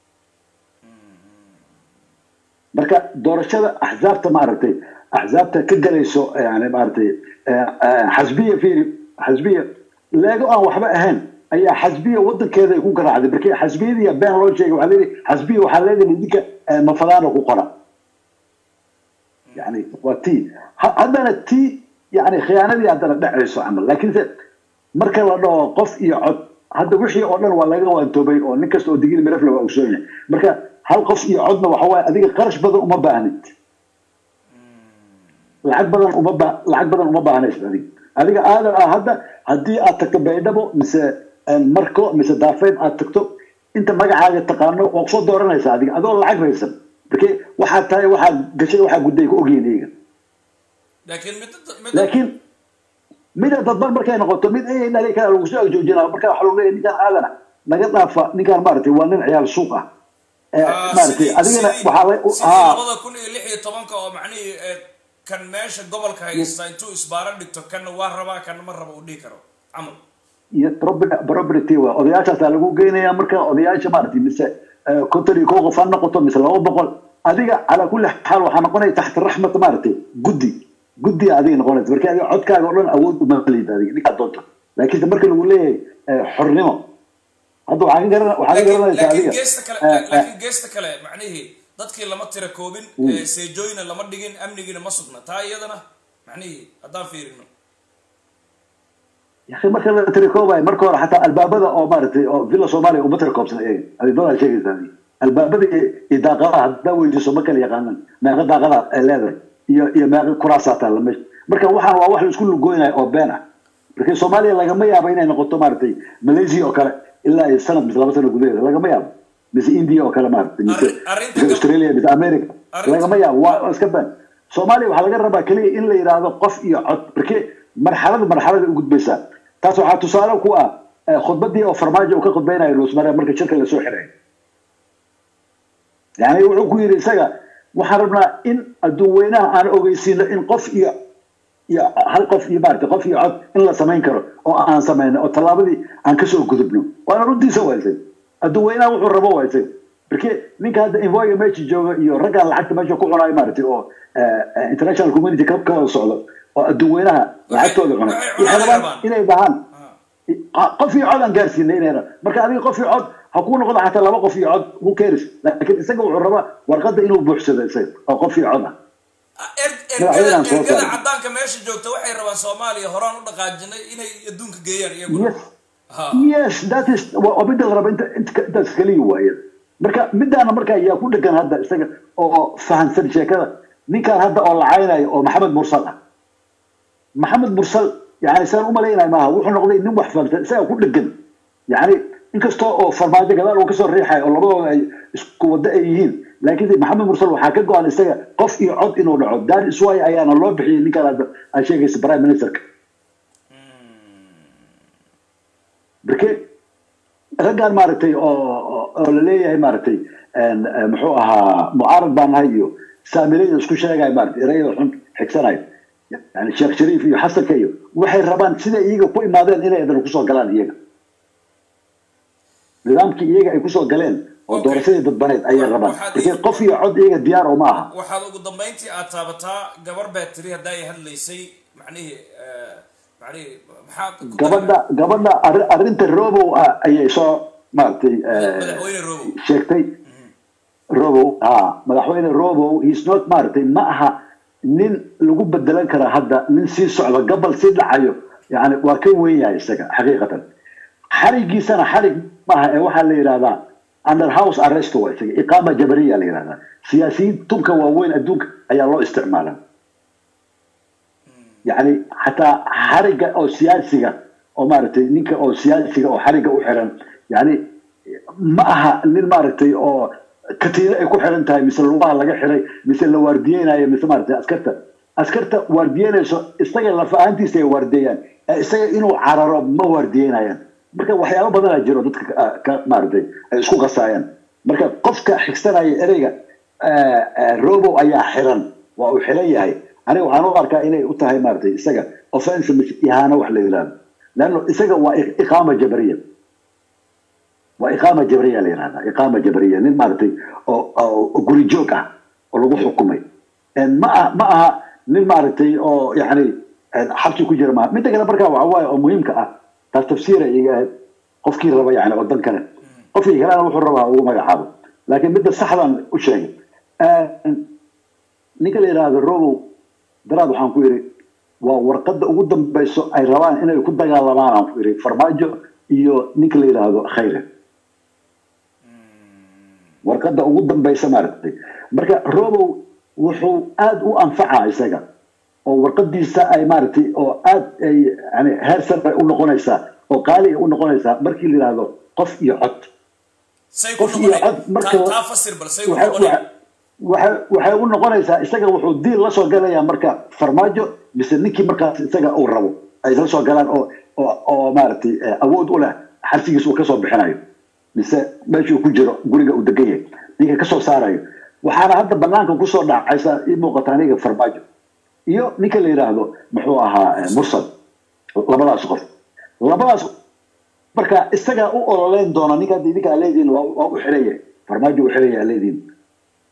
marka doorashada axzaabta maaragtay axzaabta ka galayso yani maaragtay xasbiya fiiri xasbiya leego aan waxba ahayn ayaa xasbiya wadankeeda ay ku garaacday markii xasbiyadii been loo sheegay waxaa leeyahay xasbiya waxaa leedahay idinka mafadaana ku qora yani waa tii haddana tii yani khiyaanadii haddana dhacayso camal laakiinse marka la dhaho qof iyo cod hadda wixii oo dhan waa laga waantoobay oo nin kasta oo digil mirafle waa ogsoon yahay marka hal qof iyo codna waxa waaye adiga qarash badan uma baahnid lacag badan uma ba lacag badan uma baahnaysid adiga adiga aadan ah hadda haddii aad tagto baydhabo mise marko mise daafeyn aad tagto inta magacaaga taqaano waa kusoo dooranaysaa adiga adoo lacag raysan marke waxaad tahay waxaad gashay waxaa gudday ku ogyihin iyaga laakiin mid mid laakiin mida dadban markay noqoto mid ay dhalay kale lagu soo agjoojinaa marka waxa lagu leeyahay ninkaan aadana naga dhaafa ninkaan maaragtay waa nin ciyaal suuq ah maaragtay adigana waxaa la sidii labada kun iyo lix iyo tobanka oo macnihii eh, kan meesha gobolka haysta intuu isbaaro dhigto kanna waa rabaa kanna ma rabo uu dhihi karo camal iyo property property waa odayaashaasaa lagu geynayaa marka odayaasha maaragtay mise konton iyo kow qof ha noqoto mise laba boqol adiga calaa kulli xaal waxaa noqonaya taxta raxmat maaragtay guddi guddiga adiga noqonaysa marka adiga codkaaga oo dhan awood uma liid adiga ninkaa doonta laakiinse marka lagu leeyahay eh, xornimo hadda waxaa ka garan waxaa ka laakiin garanaysaa laakiin adiga geesta kale eh, eh, laakiin geesta kale macnihii dadkii lama tira koobin ee seejooyina lama dhigin amnigiina ma sugna taa iyadana macnihii haddaan fiirino yaqi marka la tirikoobayo marka hore xataa albaabada oo maaragtay oo villa soomaaliya uma tirikoobsan eeg adi doodaa sheegaysaa adiga albaabada iyo iyo daaqadaha haddaa weydiiso ma kala yaqaanan meeqa daaqada ay leedahay iyo iyo meeqa kuraasaa taalla meesha marka waxaan waa wax la isku lugoynayo oo been ah marka soomaaliya lagama yaabo inay noqoto maaragtay malaysia oo kale ilaa iyo sanad mise laba sano gudaheeda lagama yaabo mise india oo kale maaragtay mise Arrin- arrinta mise gab- australia mise america Arrinta- lagama yaabo waa waa iska been soomaaliya waxaa laga rabaa keliya in la yidhaahdo qof iyo cod marke marxalada marxalada u gudbaysaa taas waxaa tusaale ku ah eh, khudbadii oo farmaajo uu ka khudbaynayo roosmare marka shirka lasoo xiray yani wuxuu ku yidhi isaga waxaan rabnaa in adduun weynaha aan ogeysiino in qof iyo iyo hal qof iyo maarata qof iyo cod in la samayn karo oo aan samayno oo tallaabadii aan kasoo gudubno waana runtiisa waysay adduun weynaha wuxuu rabo waysay marke ninka hadda invoga meesha jooga iyo raggaan lacagta meesha ku cunayo maaragtay oo eh, eh, international community ka ka wada socdo oo adduun weynaha lacagtooda cunay waxay waxay cunaan rabaan rabaan. inay dhahaan qof iyo cod aan gaarsiinay inayna marka adiga qof iyo cod ha kuu noqdo xataa laba qof iyo cod who cares laakiin isaga wuxuu rabaa warqadda inuu buuxsado isaga oo qof iyo cod ah Er- Madaxweynahan ergada soo ergada saaray. caddaanka meesha joogta waxay rabaan soomaaliya horaan u dhaqaajinay inay adduunka geeyaan iyaguna yes ha yes that is waa waa midda la raba inta inta- intaas kaliya waaye marka midaana marka ayaa ku dhegan hadda isaga oo fahansan sheekada ninkan hadda oo lacaynayo oo maxamed mursal ah maxamed mursal yani saan umalaynayo maaha wuxuu noqday nin wax fahamsan isaga ku dhegan yani inkastoo oo farmaajo gadaal uu kasoo riixayo oo labadooda ay isku wado ay yihiin laakiin maxamed mursal waxaa ka go-an isaga qof iyo cod inuu dhaco that is why ayaana loo bixiyay ninkan hadda aad sheegaysa prime ministerka marke raggaan maaragtay oo oo- oo la leeyahay maaragtay een, eh, muxuu ahaa mucaarad baan nahay iyo saamilayda isku sheegaya maaragtay erayada xun xigsanayo yani sheekh shariif iyo xasanka iyo waxay rabaan sida iyaga ku imaadeen inay adana kusoo galaan iyaga nidaamkii iyaga ay kusoo galeen oo Okay. doorashadii dadbaneed ayay rabaan Waxaad marke ii- qof iyo cod iyaga diyaar oo ma aha waxaad ugu dambayntii aad taabataa gabar baa tiri haddaa ay hadlaysay macnihii eh, macnihii maxaad ku gabadha gabadha arri- arrinta robow ah ayay soo maaragtay eh, madaxweyne robow sheegtay robow ha madaxweyne robow he's not maaragtay ma aha nin lagu bedelan kara hadda nin sii socda gabal sii dhacayo yani waa ka weyn yahay isaga xaqiiqatan xarigiisana xarig maaha ee waxaa la yidhahdaa under house arrest waa isaga iqaama jabariya la yidhahdaa siyaasiyiin tunka waaweyn adduunka ayaa loo isticmaalaa yani xataa xariga oo siyaasiga oo maaragtay ninka oo siyaasiga oo xariga u xiran yani ma aha nin maaragtay oo katiino ay ku xiran tahay mise lugaha laga xiray mise la waardiyeynayo mise maaragtay askarta askarta waardiyeynayso isaga lafa ahaantiisa ay waardiyeeyaan ee isaga inuu cararo ma waardiyeynayaan marka waxyaabo badanaa jiro dadka ka- ka maaragtay ay isku qasaayaan marka qofka xigsanaya ereyga eh, eh, robow ayaa xiran waa uu xiran yahay aniga waxaan u arkaa inay u tahay maaragtay isaga offense mise ihaano wax la yidhahdo leanno isaga waa i- iqaama jabariya waa iqaama jabriya la yidhahdaa iqaama jabriya nin maaragtay oo oo guri joog ah oo lagu xukumay En ma aha ma aha nin maaragtay oo yani en xabsi ku jira maaha midda kale markaa waxa waaye oo muhiimka ah taas tafsiira iga ahayd qofkii raba yani wadan kale qofkii kalena wuxuu rabaa ugu magacaabo laakiin midda saxdan u sheegay En ninka la yidhaahdo robow daraad waxaan ku yidhi waa warqadda ugu dambayso ay rabaan inay ku dagaalamaan aan ku yidhi farmaajo iyo ninka la yidhaahdo khayre warqadda ugu dambaysa maaragtay marka robow wuxuu aada u anfacaa isaga oo warqadiisa ay maaragtay oo aada ay yani heer sare u noqonaysaa oo qaali ay u noqonaysaa markii la yidhaahdo qof iyo cod say ku qof iyo noqonay cod marka taa taa fasir bal say ku waxay noqonay waxay- waxay waxay u noqonaysaa isaga wuxuu diil la soo galayaa marka farmaajo mise ninkii markaas isaga uu rabo ay la soo galaan oo oo oo maaragtay eh, awood u leh xarsigiisa uu kasoo bixinayo mise meeshuu ku jiro guriga uu degan yahay ninka kasoo saarayo waxaana hadda banaanka kusoo dhacaysa ii muuqata aniga farmaajo iyo ninka la yidhaahdo muxuu ahaa eh, mursal labadaas qof labadaas marka isagaa u ololeyn doona ninka hadda idinka aa leediin waa waa u xiran yahay farmaajo u xiran yahay aa leediin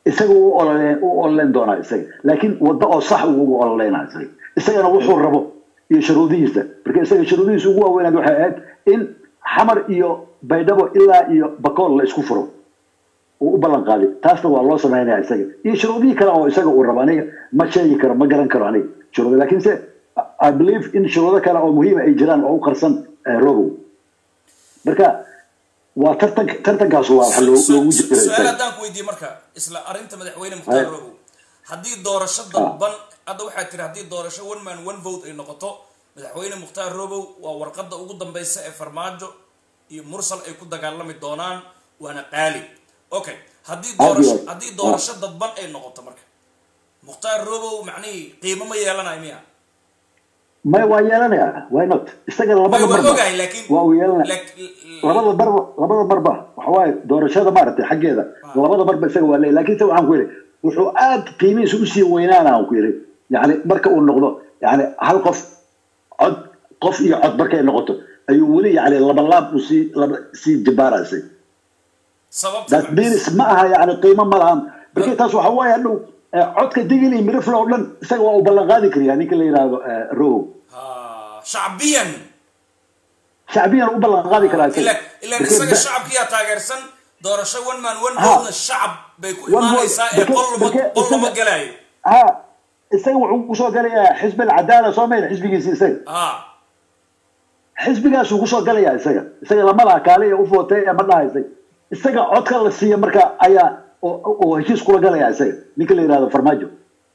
isaga u ololeen u ololeyn doonaa isaga laakiin waddo oo sax uu ugu ololeynaa isaga isagana wuxuu rabo iyo shuruudihiisa marka isaga shuruudihiisa ugu waaweynaad waxay ahayd in xamar iyo baydhabo ilaa iyo bakool la isku furo uu u ballan qaaday taasna waa loo samaynaya isaga iyo shuruudihii kale oo isaga uu rabo aniga ma sheegi karo ma garan karo aniga shuruuda laakiin se i believe in shuruudo kale oo muhiima ay jiraan oo u qarsan eh, robow marka waa tartan tartankaas waa waxa loo- loogu jira su-aal isaga haddaan ku weydiiye marka isla arrinta madaxweyne mukhtaar Ay. robow haddii doorasho dalban hadda waxaa tiri haddii doorasho one man one vote ay noqoto madaxweyne mukhtaar robow waa warqadda ugu dambeysa ee farmaajo iyo mursal ay ku dagaalami doonaan waana qaali okay haddii Aad iyo doorasho aad. haddii doorasho dadban ay noqoto marka mukhtaar robow macnihii qiimo ma yeelanayo miya may waa yeelanaya why not isaga may labada waa marba ogahay laakiin waa uu yeelanaya lak- labada marba labada marba waxa waaye doorashada maaragtay xaggeeda labada marba isaga waa leeyahy laakiin se waxaan ku yidhi wuxuu aad qiimihiisa usii weynaana aan ku yidhi yani marka uu noqdo yani hal qof cod qof iyo cod markay noqoto ayuu weli yani labalaab usii laba sii jibaaraysay sababta that means ma aha yani qiimo ma lahan marka taas waxa waaye hadhow eh, codka digil iyo mirifle oo dhan isaga waa uu ballan qaadi kariyaa ninka la yidhaahdo eh, row ha shacbiyan shacbiyan u ballan qaadi karaa isaga. ila ilan Marka isaga da- shacabkiyaa taageersan doorasho one man one Ha. vote shacab bay ku One vote. imaanaysaa ee Marka- qol lama marka qol lama isaga- galayo ha isaga wuxuu kusoo galayaa xisbi alcadaala soo mayna xisbigiisa isaga ha xisbigaasuu kusoo galayaa isaga isaga lama laha kaale ee u footay ee ma dhaha isaga isaga codka la siiya marka ayaa oo oo heshiis kula galayaa isaga ninka la yidhahdo farmaajo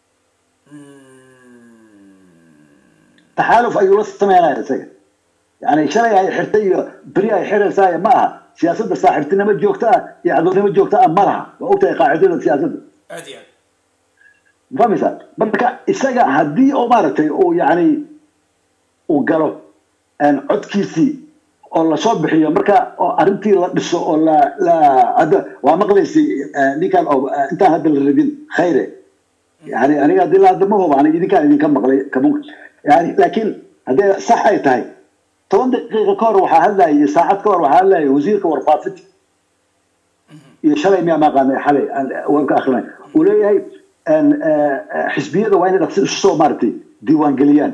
taxaaluf ayuu la sameynaya isaga yani shalay ay xirtay iyo beri ay xiraysaa ma aha siyaasadda saaxiibtinimo joogto ah iyo cadownimo joogto ah ma laha waa ogtahay qaacidada siyaasadda aad iyo aad fahmaysaa marka isaga haddii oo maaragtay uu yani uu galo een, codkiisii oo lasoo bixiyo marka oo arrintii la dhiso oo la la hadda waa maqlaysay eh, ninkan oo eh, intaan hadda la rabin khayre yani aniga haddii la hadda ma huba aniga idinkaan idinka maqlay kamun yani laakiin haddee sax ay tahay toban daqiiqa ka hor waxaa hadlayay saacad ka hor waxaa hadlayay wasiirka warfaafinta iyo shalay miyaa maaqaanay xalay aan warka akrinay uu leeyahay een, eh, eh, xisbiyada waa inay dhaqsi isu soo maaragtay diiwaangeliyaan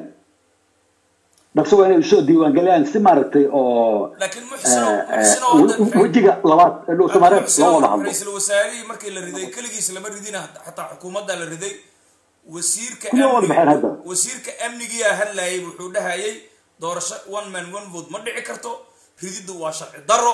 dhaqsi waa inay isu soo diiwaangeliyaan si maaragtay oo laakiin muxsino eh, eh, muxsino we- wejiga labaad ee dhow samareed loo wada hadlo ra-iisul wasaarihii markii la riday keligiis lama ridina xataa xukuumadda la riday wasiirka Kullii waa wada amniga- baxeen hadda. wasiirka amnigiyaa hadlayay wuxuu dhahayay doorasho one man one vote ma dhici karto rididdu waa sharci daro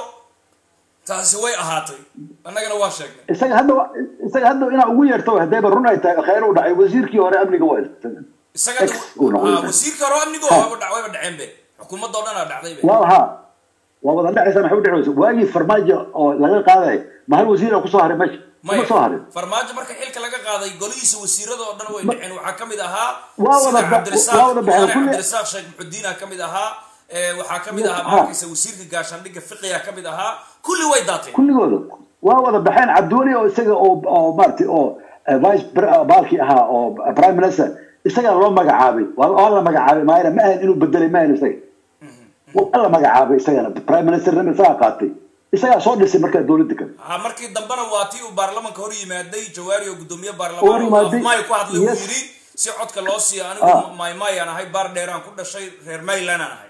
taasi way ahaatay annagana waa sheegnay isaga hadda wa- isaga hadda inaa ugu yeerto haddayba run ay tahay khayr u dhacay wasiirkii hore amniga waa isaga isaga Ex uu noqday. ah, wasiirka hore amnigo Ha. wayba dhac- wayba dhaceen be xukuumadda oo dhan aa dhacday be waa haa waa wada dhacaysa maxay u dhacaysa waagii farmaajo oo laga qaaday ma hal wasiir aa kusoo haray meesha kuma soo harin farmaajo marka xilka laga qaaday golihiisa wasiirada oo dhan way Ma- dhaceen waxaa kamid ahaa Waa sida wada ba- cabdirasaaq waa wada baxeen. mudane Kulli- cabdirasaaq sheekh muxudiina kamid ahaa ee, waxaa kamid ahaa Ha. markaysa wasiirka gaashaandhigga fiqiga kamid ahaa kulli way daateen kulligooda waa wada baxeen cabdiweli oo isaga oo oo maaragtay oo eh, vice pre- eh, baalkii ahaa oo prime minister isagaa loo magacaabay waa waa la magacaabay maayna ma ahan inuu bedelay ma ahan isaga waa la magacaabay isagana prime ministernima isagaa qaatay isagaa soo dhisay markaa dowladda kale ha markii dambena waa tii uu baarlamanka hor yimaaday jawaari oo gudoomiye Hor baarlamaan oo yimaaday. afmaayo ku hadlay uu Yes. yidhi si codka loo siiyo Ah. anigu maaymaayaan ahay baar dheeraan ku dhashay reer mayland aan ahay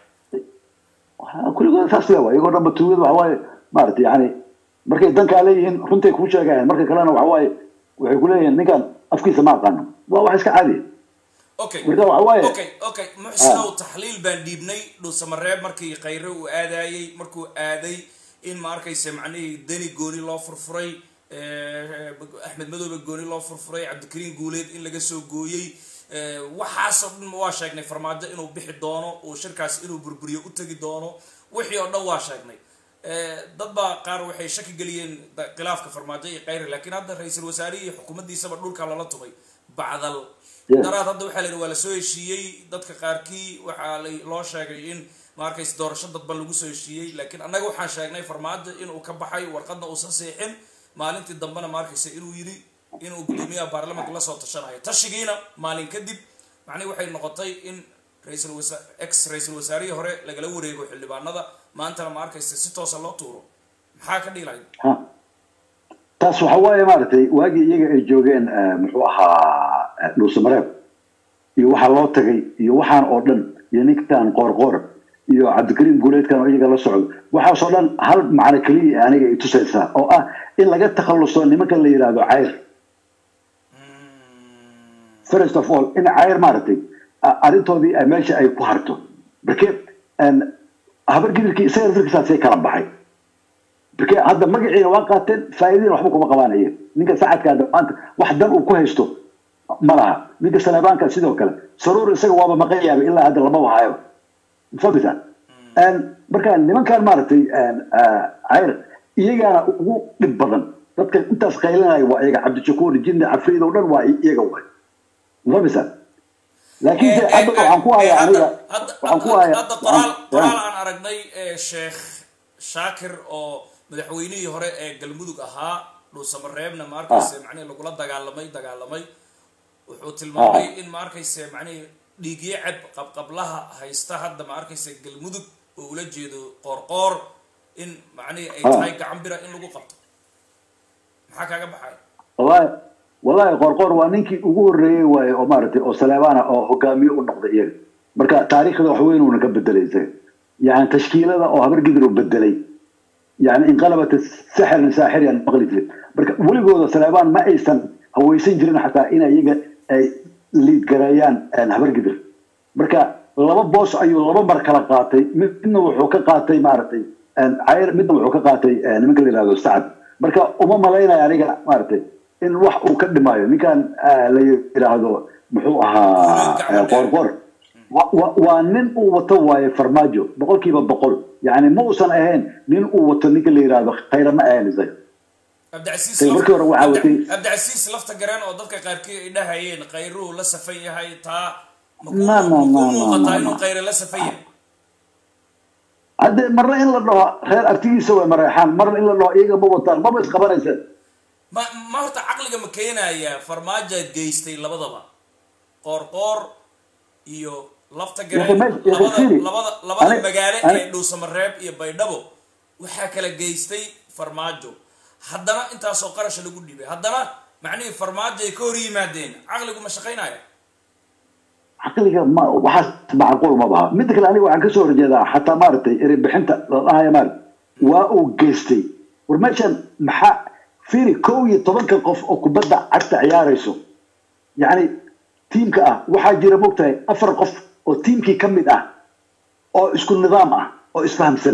Waxaa- kulligooda saas le waa iyagoo dhanba tuugada waxa waaye maaragtay yani markay dankaa leeyihiin runtay kuu sheegayaan marka kalena waxa waaye waxay ku leeyihiin ninkan afkiisa ma aqaano waa wax iska caadiya okay marka waxa waaye okay okay muxsinow taxliil baan dhiibnay dhuusamareeb markii khayre uu aadayey markuu aaday in ma arkaysa macnihii deni gooni loo furfuray eh, axmed madoobe gooni loo furfuray cabdikariin guuleed in laga soo gooyey eh, waxaasoo dhan waa sheegnay farmaajo inuu bixi doono uu shirkaas inuu burburiyo u tegi doono wixii oo dhan waa sheegnay Eh, dad baa qaar waxay shaki geliyeen da- khilaafka farmaajo iyo khayre laakiin hadda ra-iisul wasaarihii iyo xukuumaddiisaba dhulka lala tumay bacdal Yeah. daraad hadda waxaa la yidhi waa lasoo heshiiyey dadka qaarkii waxaa la- loo sheegay in maarkays doorasho dadban lagu soo heshiiyey laakiin annaga waxaan sheegnay farmaajo inuu ka baxay warqadna uusan seexin maalintii dambena maarkaysa inuu yidhi inuu gudoomiyaha baarlamanka lasoo tashanayo tashigiina maalin kadib macnihi waxay noqotay in ra-iisul wasa ex ra-iisul wasaarihii hore lagala wareego xildhibaanada maantana ma arkaysa si toosa loo tuuro maxaa ka dhiilay ha taas waxa waaye maaragtay waagii iyaga ay joogeen eh, muxuu ahaa dhuusamareeb iyo waxaa loo tagay iyo waxaan oo dhan iyo ninkan qoorqoor iyo cabdikariim guuleedkan oo iyaga la socdo waxaasoo dhan hal macno keliya aniga ay tusaysaa oo ah in laga takhaluso nimanka la yidhaahdo cayr first of all in cayr maaragtay a- arrintoodii ay meesha ay ku harto marke habar gidirkii isaga laftirkiisaasay kala baxay marke hadda magaciina waa qaateen faa'iidina waxba kuma qabaan iyaga ninka sacadka hadda maanta wax dan uu ku haysto ma laha ninka saleebaanka sidoo kale saruur isaga waaba maqan yaaba ilaa hadda lama wahayo fahmisa marka nimankan maaragtay cayr iyagaana ugu dhib badan dadka intaas qaylinaya waa iyaga cabdishakuur jinni cafriid oo dhan waa iyaga waay fahmisa laakiin se hadda waxaan ku hayaa aniga waxaan ku hayaa hadda qoraal qoraal aan aragnay ee sheekh shaakir oo madaxweynihii hore ee galmudug ahaa dhuusamareebna ma arkayse macnihi lagula dagaalamay dagaalamay wuxuu tilmaamay in ma arkayse macnihi dhiigyo ceb qabqablaha haysta hadda ma arkayse galmudug oo ula jeedo qoorqoor in macnihi ay tahay gacan bira in lagu qabto maxaa kaaga baxay wallahi wallahi qorqor waa ninkii ugu horreeyey waaye oo maaragtay oo saleebaana oo hogaamiye u noqday iyaga marka taariikhda wax weyn uuna ka bedelay isaga yani tashkiilada oo habar gidir oo bedelay yani inqalabat saxiran saaxiriyan maqli jirin marka weligooda saleebaan ma aysan hawaysan jirin xataa in iyaga ay liidgareeyaan habar gidir marka laba boos ayuu laba mar kala qaatay midna wuxuu ka qaatay maaragtay cayr midna wuxuu ka qaatay nimanka la yihahdo sacad marka uma malaynaya aniga maaragtay in wax uu ka dhimaayo ninkan la yidhaahdo muxuu ahaa qoorqoor waa nin uu wato waaye farmaajo boqolkiiba boqol yani ma uusan ahayn nin uu wato ninka la yidhaahdo khayra ma ahayn isaga cabdicasiis markii hore waxaa watay cabdicasiis lafta gareen oo dadka qaarkii ay dhahayeen khayruhu la safan yahay taa ma ku Ma, ma, ma, muuqataa ma, inuu ma. khayre la safan yahay hadde marna in la dhaho reer artigiisa way mareexaan marna in la dhaho iyaga ma wataan maba isqabanaysaan ma ma horta caqliga ma keenaya farmaaja geystay labadaba qoorqoor iyo lafta Yaqin gareen meesha- yaqin labada fiiri. labada labada Ani- magaalo ani- ee dhuusamareeb iyo baydhabo waxaa kala geystay farmaajo haddana intaasoo qarasha lagu dhibay haddana macnihii farmaajo ay ka hor yimaadeen caqligu ma shaqaynaya caqliga ma waxaas macquul ma baha midda kale aniga waxaan kasoo horjeedaa xataa maaragtay erebixinta la dhahaya maaragtay waa uu geystay war meeshan maxaa fiiri kow iyo tobanka qof oo kubadda cagta ciyaarayso yacni tiimka ah waxaa jira mogtahay afar qof oo tiimkii ka mid ah oo isku nidaam ah oo isfahamsan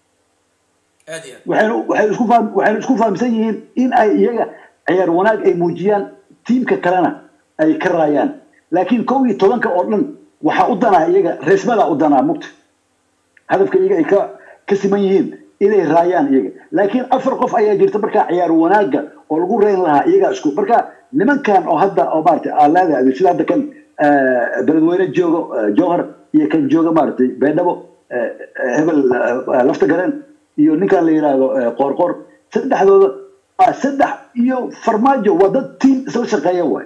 aad iyo aad waxaynu waxaynu isku faham waxaynu isku fahamsan yihiin in ay iyaga ciyaar wanaag ay muujiyaan tiimka kalena ay ka raayaan laakiin kow iyo tobanka oo dhan waxaa u danaa iyaga reesmadaa u danaa mugta hadafka iyaga ay ka ka siman yihiin inay raayaan iyaga laakiin afar qof ayaa jirta markaa ciyaar wanaaga oo lagu reyn lahaa iyagaa isku marka nimankan oo hadda oo maaragtay aan leedahay sida hadda kan eh, beledweyne joogo eh, jowhar iyo kan jooga maaragtay beedhabo eh, eh, hebel eh, lafta gareen iyo ninkan la yidhaahdo eh, qoorqoor saddexdooda waa saddex iyo farmaajo waa dad tiim isla shaqeeya waay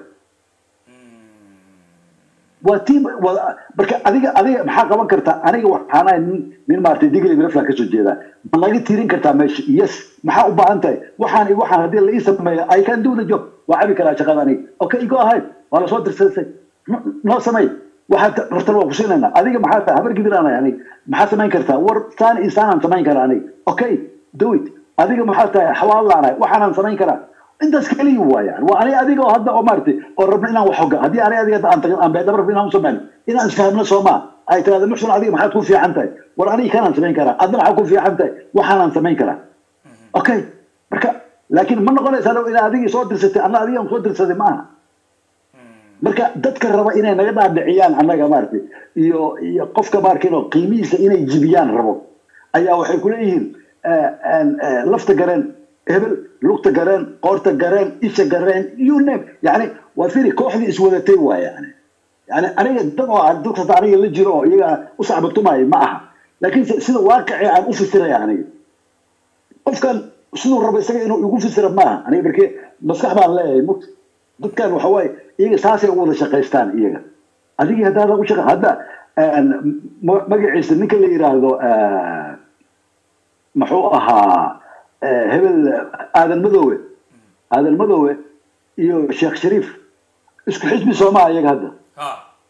waa tiim waa marka adiga adiga maxaa qaban kartaa aniga waxaan ahay nin nin maaragtay digli mirafla kasoo jeedaa ma laga tirin kartaa meesha yes maxaa u baahan tahay waxaan iyo waxaan haddii la ii sameeyo i can do the job waa cabi karaa shaqada aniga okay go ahead waa lasoo dirsaysay No- noo samey waxaad rabtan waa ku siinaynaa adiga maxaa tahay habar gidiraanay aniga maxaa samayn kartaa war saan iyo saanaan samayn karaa aniga okay do it adiga maxaa tahay xawaallaanahay waxaanaan samayn karaa intaas keliya waayaan waa aniga adiga oo hadda oo maaragtay oo rabna inaan wax hoga haddii aniga adiga aan tagin aan beedaba rabna inaan u samayno inaan isfahamno soomaa ay tiraahdo muxsun adiga maxaad ku fiican tahay war aniga kanaan samayn karaa adna maxaa ku fiican tahay waxaanaan samayn karaa okay marka laakiin ma noqonaysaa dhow inaa adigii soo dirsatay anna adigaan soo dirsaday ma aha marka dadka raba inay naga dhaadhiciyaan annaga maaragtay iyo iyo qofka maarkin oo qiimihiisa inay jibiyaan rabo ayaa waxay ku leeyihiin eh, en- eh, lafta gareen hebel lugta gareen qoorta gareen isha gareen you name yani waa firi kooxdii iswadatay waa yani yani aniga dad oo aan dad kasta aniga la jiro oo iyaga u sacbatumaayo ma aha laakiin se- sida waaqicii aan u fasiraya aniga qofkan siduu rabo isaga inuu igu fasira maaha aniga markee maskax baan leeyahay mugta dadkan waxa waaye iyaga saasay u wada shaqaystaan iyaga adigii haddaadan u shaqa hadda en, ma- magaciisa ninka la yidhaahdo eh, muxuu ahaa eh, hebel aadan madoowe aadan madoowe iyo sheekh shariif isku xisbi soomaa iyaga hadda ha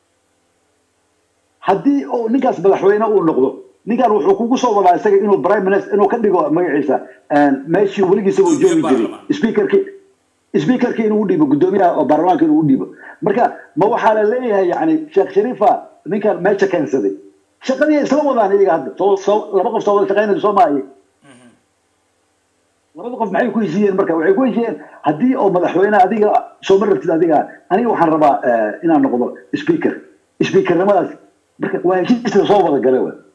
haddii uu ninkaas madaxweyne uu noqdo ninkan wuxuu kugu soo wadaa isaga inuu prime minister inuu ka dhigo magaciisa meeshii weligiisa uu joogi jiray speakerkii speakerkii inuu u dhiibo guddoomiyaha oo baarlamaanka inuu u dhiibo marka ma waxaa la leeyahay yani sheekh shariifa ninkan meesha keensaday shaqadii ay isla wadaan iyaga hadda soo soo laba qof soo wada shaqaynaya soo maaye labada qof maxay ku heshiiyeen marka waxay ku heshiiyeen haddii oo madaxweyne adiga soo ma rabtid adiga aniga waxaan rabaa eh, inaan noqdo speaker speakernimadaas marka waa heshiiska soo wada gale wa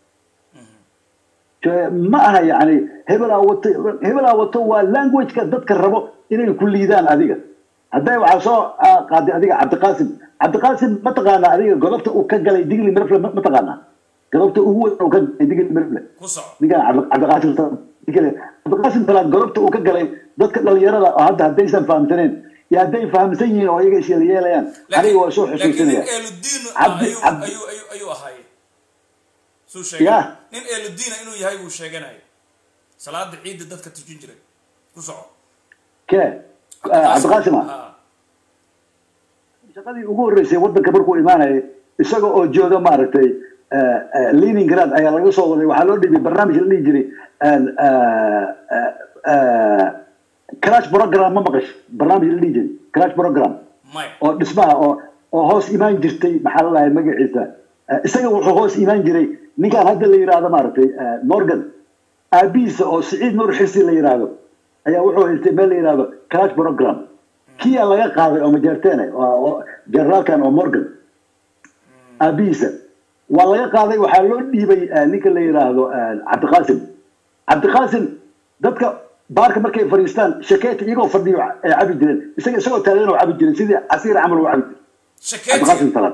ma aha yani hebelaa wato hebelaa wato waa languageka dadka rabo inay ku liidaan adiga hadday waxaa soo ah, qaaday adiga cabdiqaasim cabdiqaasim mataqaanaa adiga godobta uu ka galay digli mirfle ma taqaanaa godobta ugu weyn uu ka galay digli mirfle ku soco ninkan cabdi- cabdiqaasim Salaad- digli- cabdiqaasim talaad godobta uu ka galay dadka dhalinyarada oo hadda haddaysan fahamsaneen iyo hadday fahamsan yihiin oo iyaga isyeelyeelayaan aniga waa soo laakiin xusuusinaya nin eeludiin Cabdi- ayuu Cabdi- ayuu ayuu ayuu ahaay suu sheegay Ya. nin eeludiina inuu yahay buu sheeganaya salaada ciidda dadka tujin jiray ku soco ke cabdiqaasim ah Ha. shaqadii ugu horreysay waddanka markuu imaanayay isaga oo jooga maaragtay eh, eh, leningrad ayaa laga soo waday waxaa loo dhibay barnaamij la dhihi jiray eh, eh, eh, crash program ma maqash barnaamij la dhihi jiray crash program maya oo dhismaha oo oo hoos imaan jirtay maxaa la dhahay magaciisa Eh, isaga wuxuu hoos imaan jiray ninkan hadda la yidhaahdo maaragtay eh, morgan aabihiisa oo siciid nuur xirsi la yidhaahdo ayaa wuxuu haystay meel la yidhaahdo crash program kiyaa laga qaaday oo majeerteene oo- oo generaalkan oo morgan aabihiisa waa laga qaaday waxaa loo dhiibay eh, ninka la yidhaahdo eh, cabdiqaasim cabdiqaasim dadka baarka markay fadhiistaan shakeeta iyagoo fadhiyo ay cabi jireen isaga isagoo taagan oo cabi jiray sidii casiir camal uu cabi jiray shakeetiga cabdiqaasim salaad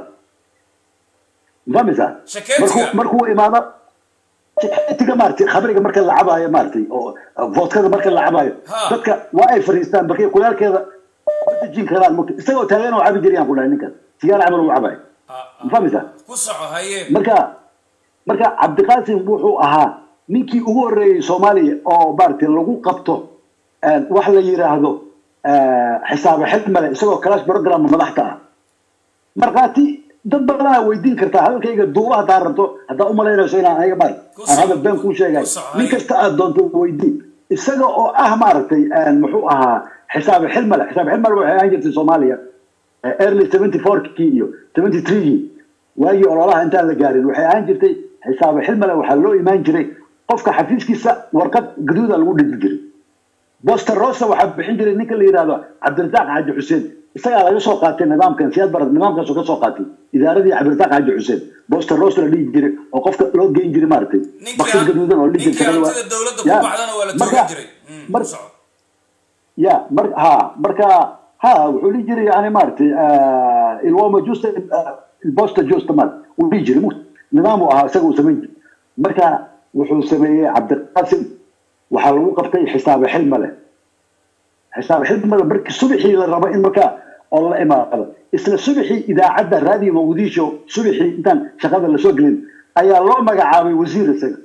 mafahmaysaa Shakeetiga? markuu markuu imaado shakeetiga maaragtay khamriga marka la cabaayo maaragtay oo vodkada marka la cabaayo Ha. dadka waa ay fadhiistaan markay kulaalkeeda ma dejin karaan mugta isagoo taagan oo cabi jirayaan ku dhahay ninkan sigaar camal uu cabayo Ah, ah. mafahmaysaa ku soco haye marka marka cabdiqaasim wuxuu ahaa ninkii ugu horreeyey soomaaliya oo maaragtay lagu qabto eh, wax la yidhaahdo eh, xisaabe xilmale isagoo clash program madaxta ah markhaati dad badanaa weydiin kartaa hadalkayga duuba haddaa rabto haddaa umalaynayso inaan aniga mar Ku aan hadal soco. been kuu sheegay Ku soco, nin haye. kasta aad doonto weydiin isaga oo ah maaragtay eh, muxuu ahaa xisaabe xilmale xisaabe xilmale waxay ahaan jirtay soomaaliya eh, early 74kii iyo 73kii waagii ololaha intaan la gaarin waxay ahaan jirtay xisaabe xilmale waxaa loo imaan jiray qofka xafiiskiisa warqad gaduuda lagu dhigi jiray boster rosa waxaa bixin jiray ninka la yidhaahdo cabdirasaaq xaaji xuseen isagaa laga soo qaatay nidaamkan siyaad barad nidaamkaasoo ka soo qaatay idaaradii cabdirasaaq xaaji xuseen boster rosa la dhihi jiray oo qofka loo geyn jiray maaragtay ninkii bakshis gaduudan oo la dhihi ninkii jiray hantida dowladda ku Ya, baxdana waa la marka- toogan jiray Mm, mar- ku soco ya mar ha marka ha wuxuu dhihi jiray yani maaragtay eh, ilwoma justa eh, ilbosta justa mar uu dhihi jiray mu- nidaam uu ahaa isaga uu samayn jiray marka wuxuu sameeyey cabdiqaasim waxaa lagu qabtay xisaabe xilmale xisaabe xilmale markii subaxii la rabo in marka oo la imaado isla subaxii idaacadda raadiyo muqdisho subaxii intaan shaqada lasoo gelin ayaa loo magacaabay wasiir isaga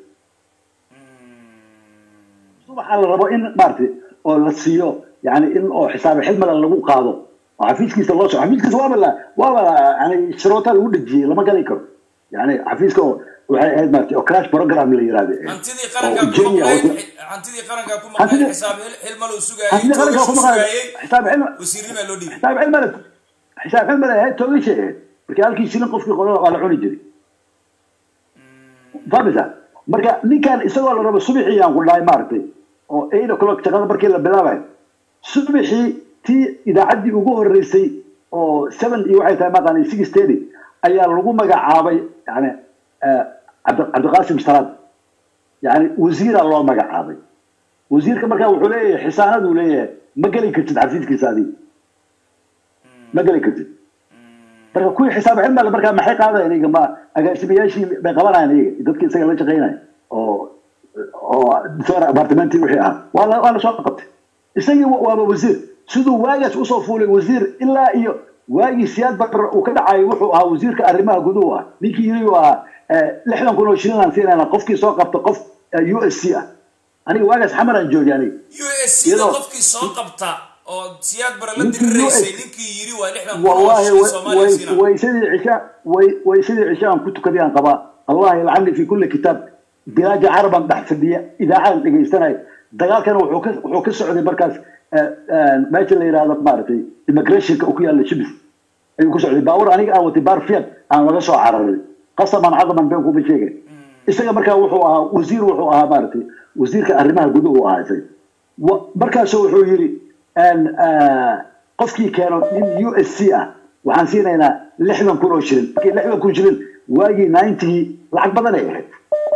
subaxa la rabo in maaragtay oo la siiyo yani in oo xisaabe xilmale lagu qaado oo xafiiskiisa loo soo xafiiskiisa waaba la waaba la yani shuruuta lagu dhejiyey lama gali karo yani xafiiska oo waxay ahayd maaragtay oo crash program la yiraahdo hantidii oo qarankaa ku Kenya maqnayd hoose- hantidii qarankaa ku maqnayd Hantidii- xisaab hil- xilmal uu sugaayey hantidii qarankaa toogashu ku maqnayd sugaayey xisaab xilmale wasiirnimaa loo dhiibay xisaab xilmale xisaab xilmale ahayd toogashay ahayd markii halkii shilin qofkii qodo waa la cuni jiray fahmaysaa marka ninkan isagoo la rabo subaxii aan ku dhahay maaragtay oo eight o'clock shaqada markii la bilaabayo subaxii tii idaacaddii ugu horreysay oo seven iyo waxay tahay maqaan six thirty ayaa lagu magacaabay yani eh, cabdi- cabdiqaasim salaad yani wasiira loo magacaabay wasiirka markaa wuxuu leeyahay xisaanaduu leeyahay ma geli kartid xafiiskiisa adiga ma geli kartid marka kuwii xisaab xilmale markaa maxay qaadayaan iyaga ma agaasimayaashii bay qabanayaan iyaga dadkii isaga la shaqaynaya oo oo dictor apartmenti wixii ahaa waa la waa la soo qabtay isagii wa- waaba wasiir siduu waagaas usoo fuulay wasiir ilaa iyo waagii siyaad bar uu ka dhacayo wuxuu ahaa wasiirka arrimaha guduhu ah ninkii yiri uu ahaa eh, lixdan kun oo shilin aan siinayna qofkii soo qabta qof u s c ah aniga waagaas xamaraan joogay aniga u s c da Iyadoo- qofkii soo qabta oo siyaad bara la Ninkii diriraysay US ninkii yiri waa lixdan kun oo والله shilin وي- soomaaliya وي- siina ويسدي عشاء وي- ويسدي عشاء كنت كذي عن قضاء الله يلعني في كل كتاب بلاج عربا بحث الدية إذا عاد لقي سنة دقال كانوا وحوك وحوك السعودي مركز ماشي اللي هذا مارتي immigration وكيا اللي شبس أيوة كسعودي باور أنا أو تبار فيها أنا ولا سو عربي قسما عظما بينكم بشيء isaga markaa wuxuu ahaa wasiir wuxuu ahaa maaragtay wasiirka arrimaha guduhu u ahaa isaga Wa- markaasu wuxuu yidhi een, ah, qofkii keeno nin u s c ah waxaan siinaynaa lixdan kun oo shilin markii lixdan kun shilin waagii ninetygii lacag badan ay ahayd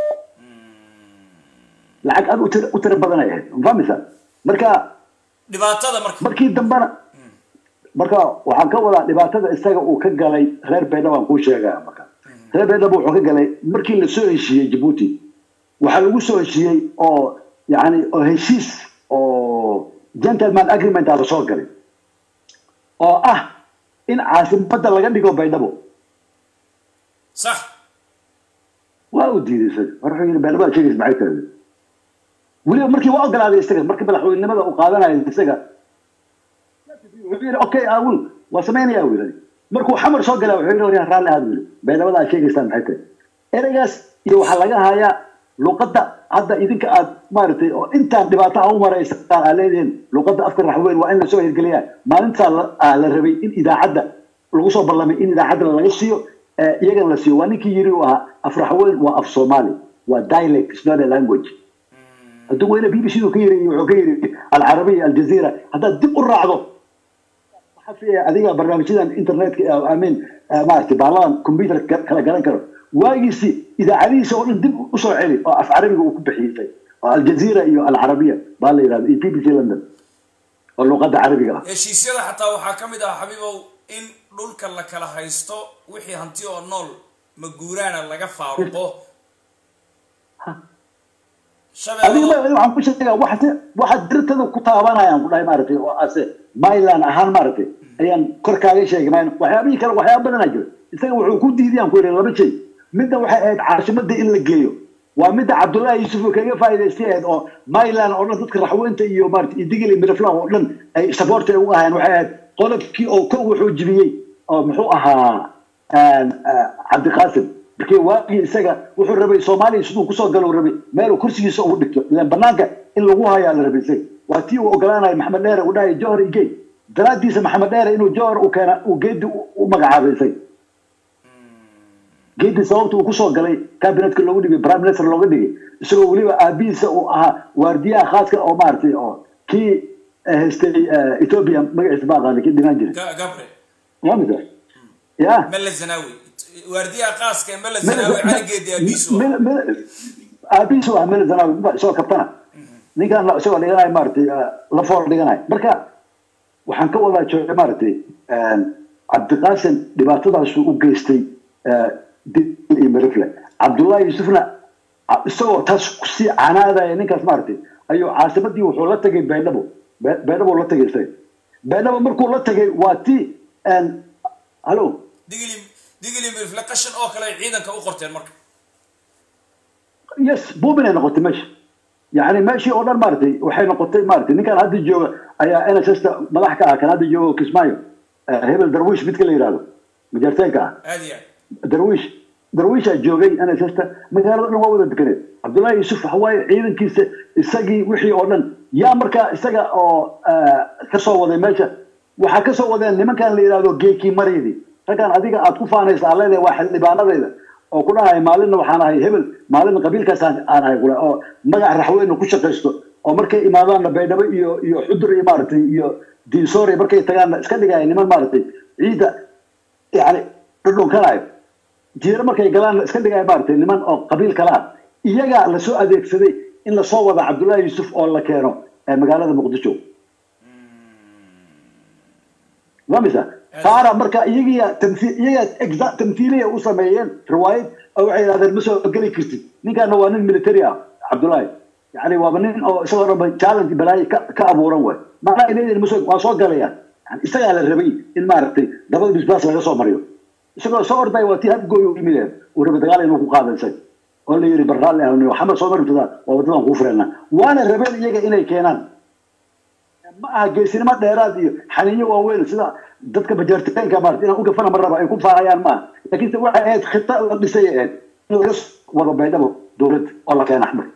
lacag aad u tira u tira badan ay ahayd ma fahmaysaa marka dhibaatada marka markii dambena marka waxaan ka wadaa dhibaatada isaga uu ka galay reer baydhabo aan kuu sheegaya marka reer baydhabo wuxuu ka galay markii la soo heshiiyey jabuuti waxaa lagu soo heshiiyey oo yani oo heshiis oo gentleman agreement aa lasoo galay oo ah in caasimadda laga dhigo baydhabo sax waa uu diiday isaga war wuxuu yidhi baydhabo aad sheegaysa maxay tahay weliba markii waa ogolaaday isaga markii madaxweynenimada uu qaadanayo isaga wuxuu yidhi okay awul waa samaynayaa uu yidhi markuu xamar soo galaa wuxuu yidhi waryaa raalli aad yidhi baydhabada aad sheegaysaan maxay tahay ereygaas iyo waxaa laga hayaa luqadda hadda idinka aad maaragtay oo intaan dhibaato a u maraysaan aa leedihiin luqadda afka raxweyn waa in lasoo hirgeliyaa maalintaa la aa la rabay in idaacadda lagu soo ballamay in idaacadda laga siiyo ee iyagana la siiyo waa ninkii yiri uu ahaa af raxweyn waa af soomaali waa dialect is not a language hadduu weyne b b c du ka yiri wuxuu ka yiri alcarabiya aljazeera haddaad dib u raacdo waxaa fiiya adiga barnaamijyadan internetka amin maaragtay baaladan computer kala garan karo waagiisi idaacadihiisa oo dhan dib u soo celi oo af carabiga uu ku bixiyey oo aljazeera iyo alcarabiya baa la yidhahda iyo b b c london oo luqadda carabiga ah heshiisyada xataa waxaa ka mid ah xabiibow in dhulka la kala haysto wixii hanti oo nool maguuraana laga faaruqo adiga ma waxaan ku sheegaa waxa waxa dirtada ku taabanayaan ku dhahay maaragtay oo ase myland ahaan maaragtay ayaan kor kaaga sheegay mayna waxyaabihii kale waxyaaba badanaa jira isaga wuxuu ku diidayaan ku yidhi laba shay midda waxay ahayd caasimadda in la geeyo waa midda cabdullaahi yuusuf uu kaga faa'iidaystay ahayd oo myland oo dhan dadka raxweynta iyo maaragtay iyo digil iyo miraflan oo dhan ay support ay uga ahayeen waxay ahayd qodobkii oo ko wuxuu jibiyey oo muxuu ahaa cabdiqaasim markii waagii isaga wuxuu rabay soomaaliya siduu kusoo galo rabay meeluu kursigiisa ugu dhigto ilaan banaanka in lagu hayaa la rabay isaga waa tii uu ogolaanaya maxamed dheere uu dhahay johor iyo geed daraaddiisa maxamed dheere inuu johor u keena uu geedi u magacaabay isaga geedi sababta uu kusoo galay cabinetka loogu dhigay prime minister looga dhigay isagoo weliba aabihiisa uu ahaa waardiyaha khaaska oo maaragtay oo kii haystay ethiopia magaciisa baa qaaday kii dhimaan jiray Ga- gabre waa mid ya mele zanawi waardiyaha qaaska ee mele zanawi caligeedi abiisu ah aabihiisu ah meel zanaawi isagoo kabtana ninkan la- isagoo dhiganayo maaragtay la fool dhiganayo marka waxaan ka wadaa jooga maaragtay cabdiqaasim dhibaatadaasuu u geystay dil iyo mirifle cabdullaahi yuusufna a- isagoo taas kusii canaadaya ninkaas maaragtay ayuu caasimadii wuxuu la tagay baydhabo Be- baydhabo la tagay isaga baydhabo markuu la tagay waa ti hallo digili digili mirifle qashin oo kale ay ciidanka u qorteen marka yes buubin ay noqotay meesha yani meeshii oo dhan maaragtay waxay noqotay maaragtay ninkan hadda jooga ayaa n s s ta madax ka ah kan hadda jooga kismaayo eh, hebel darwiish midka la yidhahdo majarteenka ah aad iyo aad darwiish darwiishaa joogay n s s ta magaalada dhan waa wada deganeed cabdullaahi yuusuf waxa waaye ciidankiisa isagii wixii oo dhan yaa markaa isaga oo eh, ka soo waday meesha waxaa ka soo wadeen nimankan la yidhahdo geekii maryadi raggan adiga aad ku faanaysa aan leedahay waa xildhibaanadayda oo ku dhahay maalinna waxaan ahay hebel maalinna qabiilkaas aan aan ahay kule oo magac raxweyne ku shaqaysto oo markay imaadaanna baydhabo iyo iyo xudur iyo maaragtay iyo diinsoore markay tagaanna iska dhigaya niman maaragtay ciidda yani dhudhunkanayo jiiro markay galaanna iska dhigaya maaragtay niman oo qabiil kala ah iyagaa lasoo adeegsaday in lasoo wada cabdullaahi yuusuf oo la keeno ee magaalada muqdisho waa misa taana marka iyagiya tamthi- iyaga exa- tamthiiliya u sameeyeen riwaayad oo waxay yidhahdeen ma soo geli kartid ninkaana waa nin military ah cabdullaahi yani waaba nin oo isagoo dhan ba challenge balaayo ka ka abuuran waay macnaha ay leeyihin masoo waa soo galayaan yani isagaa la rabay in maaragtay dabada bisbaas laga soo mariyo isagoo soo ordaya waa tii hadgooy u yimid uu rabay dagaal inuu ku qaado isaga oo la yidhi barraalli ahni xamar soo mari kartaa waa wadadan kuu fureenaa waana rabeen iyaga inay keenaan ma aha geesinimo dheeraad iyo xaniinyo waaweyn sida dadka bajaarteenka maarata inaan u gafana ma raba ay ku faahayaan maaha laakiinse waxay ahayd khita la dhisay ahayd in laga wado baydhabo dowladda oo la keena axmed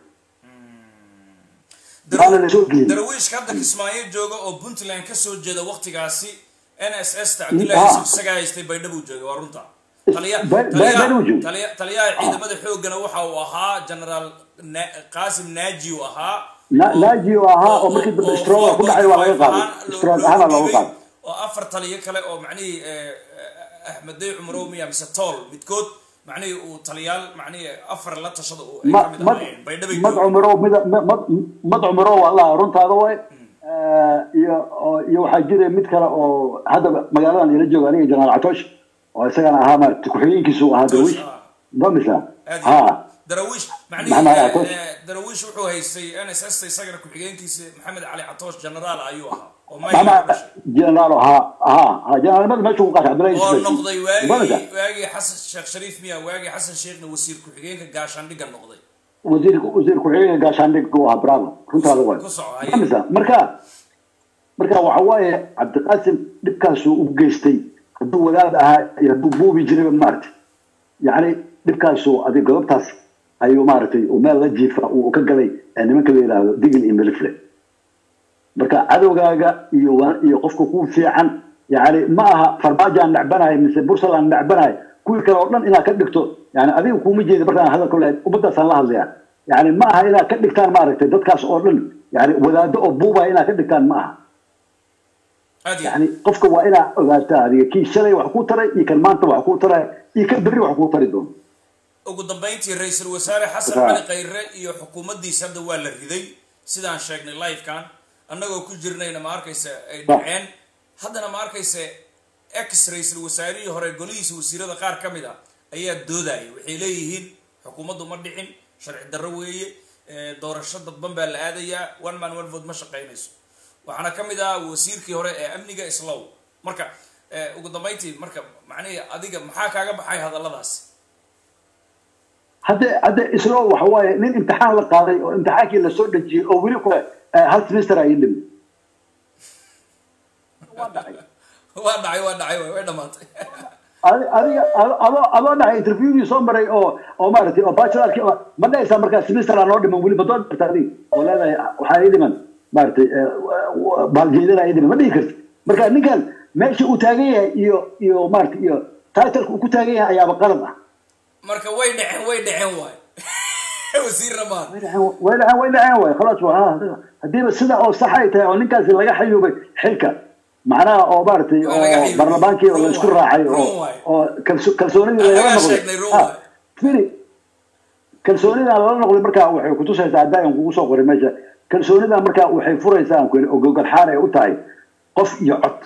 waana la soo geeyey darawiishka hadda kismaayo jooga oo puntland kasoo jeeda waktigaasi n s s ta cabdullaahi yusuf isagaa haystay baydhabuu jooga waa runta taliya Bay- taliyaha- Baydhabo jooga. taliya- taliyaha ciidamada xoogana waxa uu ahaa generaal Na- qaasim naaji uu ahaa Na- naaji uu ahaa oo markii dambe stroke ku dhacay waa laga qaaday stroke ahaana looga qaaday oo afar taliyo kale oo macnihii eh, eh, axmed day cumrow miya mise tool midkood macnihii uu taliyaal macnihii afar la tashada uu ay ma kamid mad ahaayeen baydhabay mad jooga cumaro mida ma- mad mad cumaro wallah runtaada way iyo oo- iyo waxaa jira mid kale oo hadda magaaladan ila jooga aniga janaal catoosh oo isagana ahaa maarata ku-xigeenkiisu ahaa darwiish ah. damisa aad ha darawiish Maxamed macnihii Ali eh, Catoosh. eh, darawiish wuxuu haystay n s s isagana ku-xigeenkiisa maxamed cali catoosh generaal ayuu ahaa oo maxamed mayga jenaraal ha ha ha jenaraalnimada meesha ku qaatay cabdullahi oo Yusuf. noqday Damisa? waagii waagii xasan sheekh shariif miya waagii xasan sheekhna wasiir ku-xigeenka gaashaandhigga noqday wasiir wasiir ku-xigeenka gaashaandhig uu ahaa bravo runtaada way ku soco haye. damisa marka marka waxa waaye cabdiqaasim dhibkaasuu u geystay hadduu wadaad ahaa iyo hadduu buubi jirayba maaragtay yacni dhibkaasuu adig godobtaas ayuu maaragtay uu meel la jiifa uu ka galay ee nimanka la yidhaahdo digil iyo milifle marka cadowgaaga iyo wa- iyo qofka kuu fiican yacni ma aha farmaajaan necbanahay mise bursalaan necbanahay kuwii kale oo dhan inaad ka dhigto yani adiga kuuma jeeda markaan hadalka lahayd ummadaasaan la hadlaya yani ma aha inaad ka dhigtaan maaragtay dadkaas oo dhan yani wadaado oo buubaya inaad ka dhigtaan ma aha aad iyo yani qofka waa inaad ogaataa adiga kii shalay wax kuu taray iyo kan maanta wax kuu taray iyo kan berri wax kuu tari doono ugu dambeyntii ra-iisul wasaare xasan Raa. cali khayre iyo xukuumaddiisa hadda waa la riday sidaan sheegnay livekan annagoo ku jirnayna ma arkaysa ay dhaceen haddana ma arkaysa ex ra-iisul wasaarihii hore golihiisa wasiirada qaar ka mid a ayaa doodaya waxay leeyihiin xukuumaddu ma dhicin sharci darro weeye eh, doorasho dadban baa la aadayaa one man one vote ma shaqaynayso waxaana ka mid ah wasiirkii hore ee amniga islow marka eh, ugu dambeyntii marka macnihii adiga maxaa kaaga baxay hadalladaasi hadde hadde islo waxa waaye nin imtixaan la qaaday oo imtixaankii lasoo dhejiyey oo weli kule eh, hal semester ay dhimi waa dhacay waa dhacay waa dhacay way way dhamaatay Adi- adiga ado- adoo adoo dhahay interviewdii soo maray oo oo maaragtay oo bachelorkii oo ma dhahaysaa markaa semester aan noo dhiman weli ma doon karta adiga oo leedahay waxaa ii dhiman maaragtay eh, baaljeedada ii dhiman ma dhihi karti marka ninkan meesha uu taagan yahay iyo iyo maaragtay iyo titleka uu ku taagan yahay ayaaba qalad ah marka way dhaceen way dhaceen waay wasiirna maa way dhaceen way dhaceen way dhaceen waay khalaas waa ah, haddiiba sida oo sax ay tahay oo ninkaasi laga xayuubay xilka macnaha oo maaragtay Waa laga oo xayuubay. barlamaankii oo la isku raacay oo Run waay. oo kalso- kalsoonidii lagala Anagaa noqday sheegnay, run Ah, waay. firi kalsoonida lala noqday markaa waxay kutusaysaa haddaan kugu soo qoray meesha kalsoonida markaa waxay furaysaa aan ku yidhi oo gogolxaan ay u tahay qof iyo cod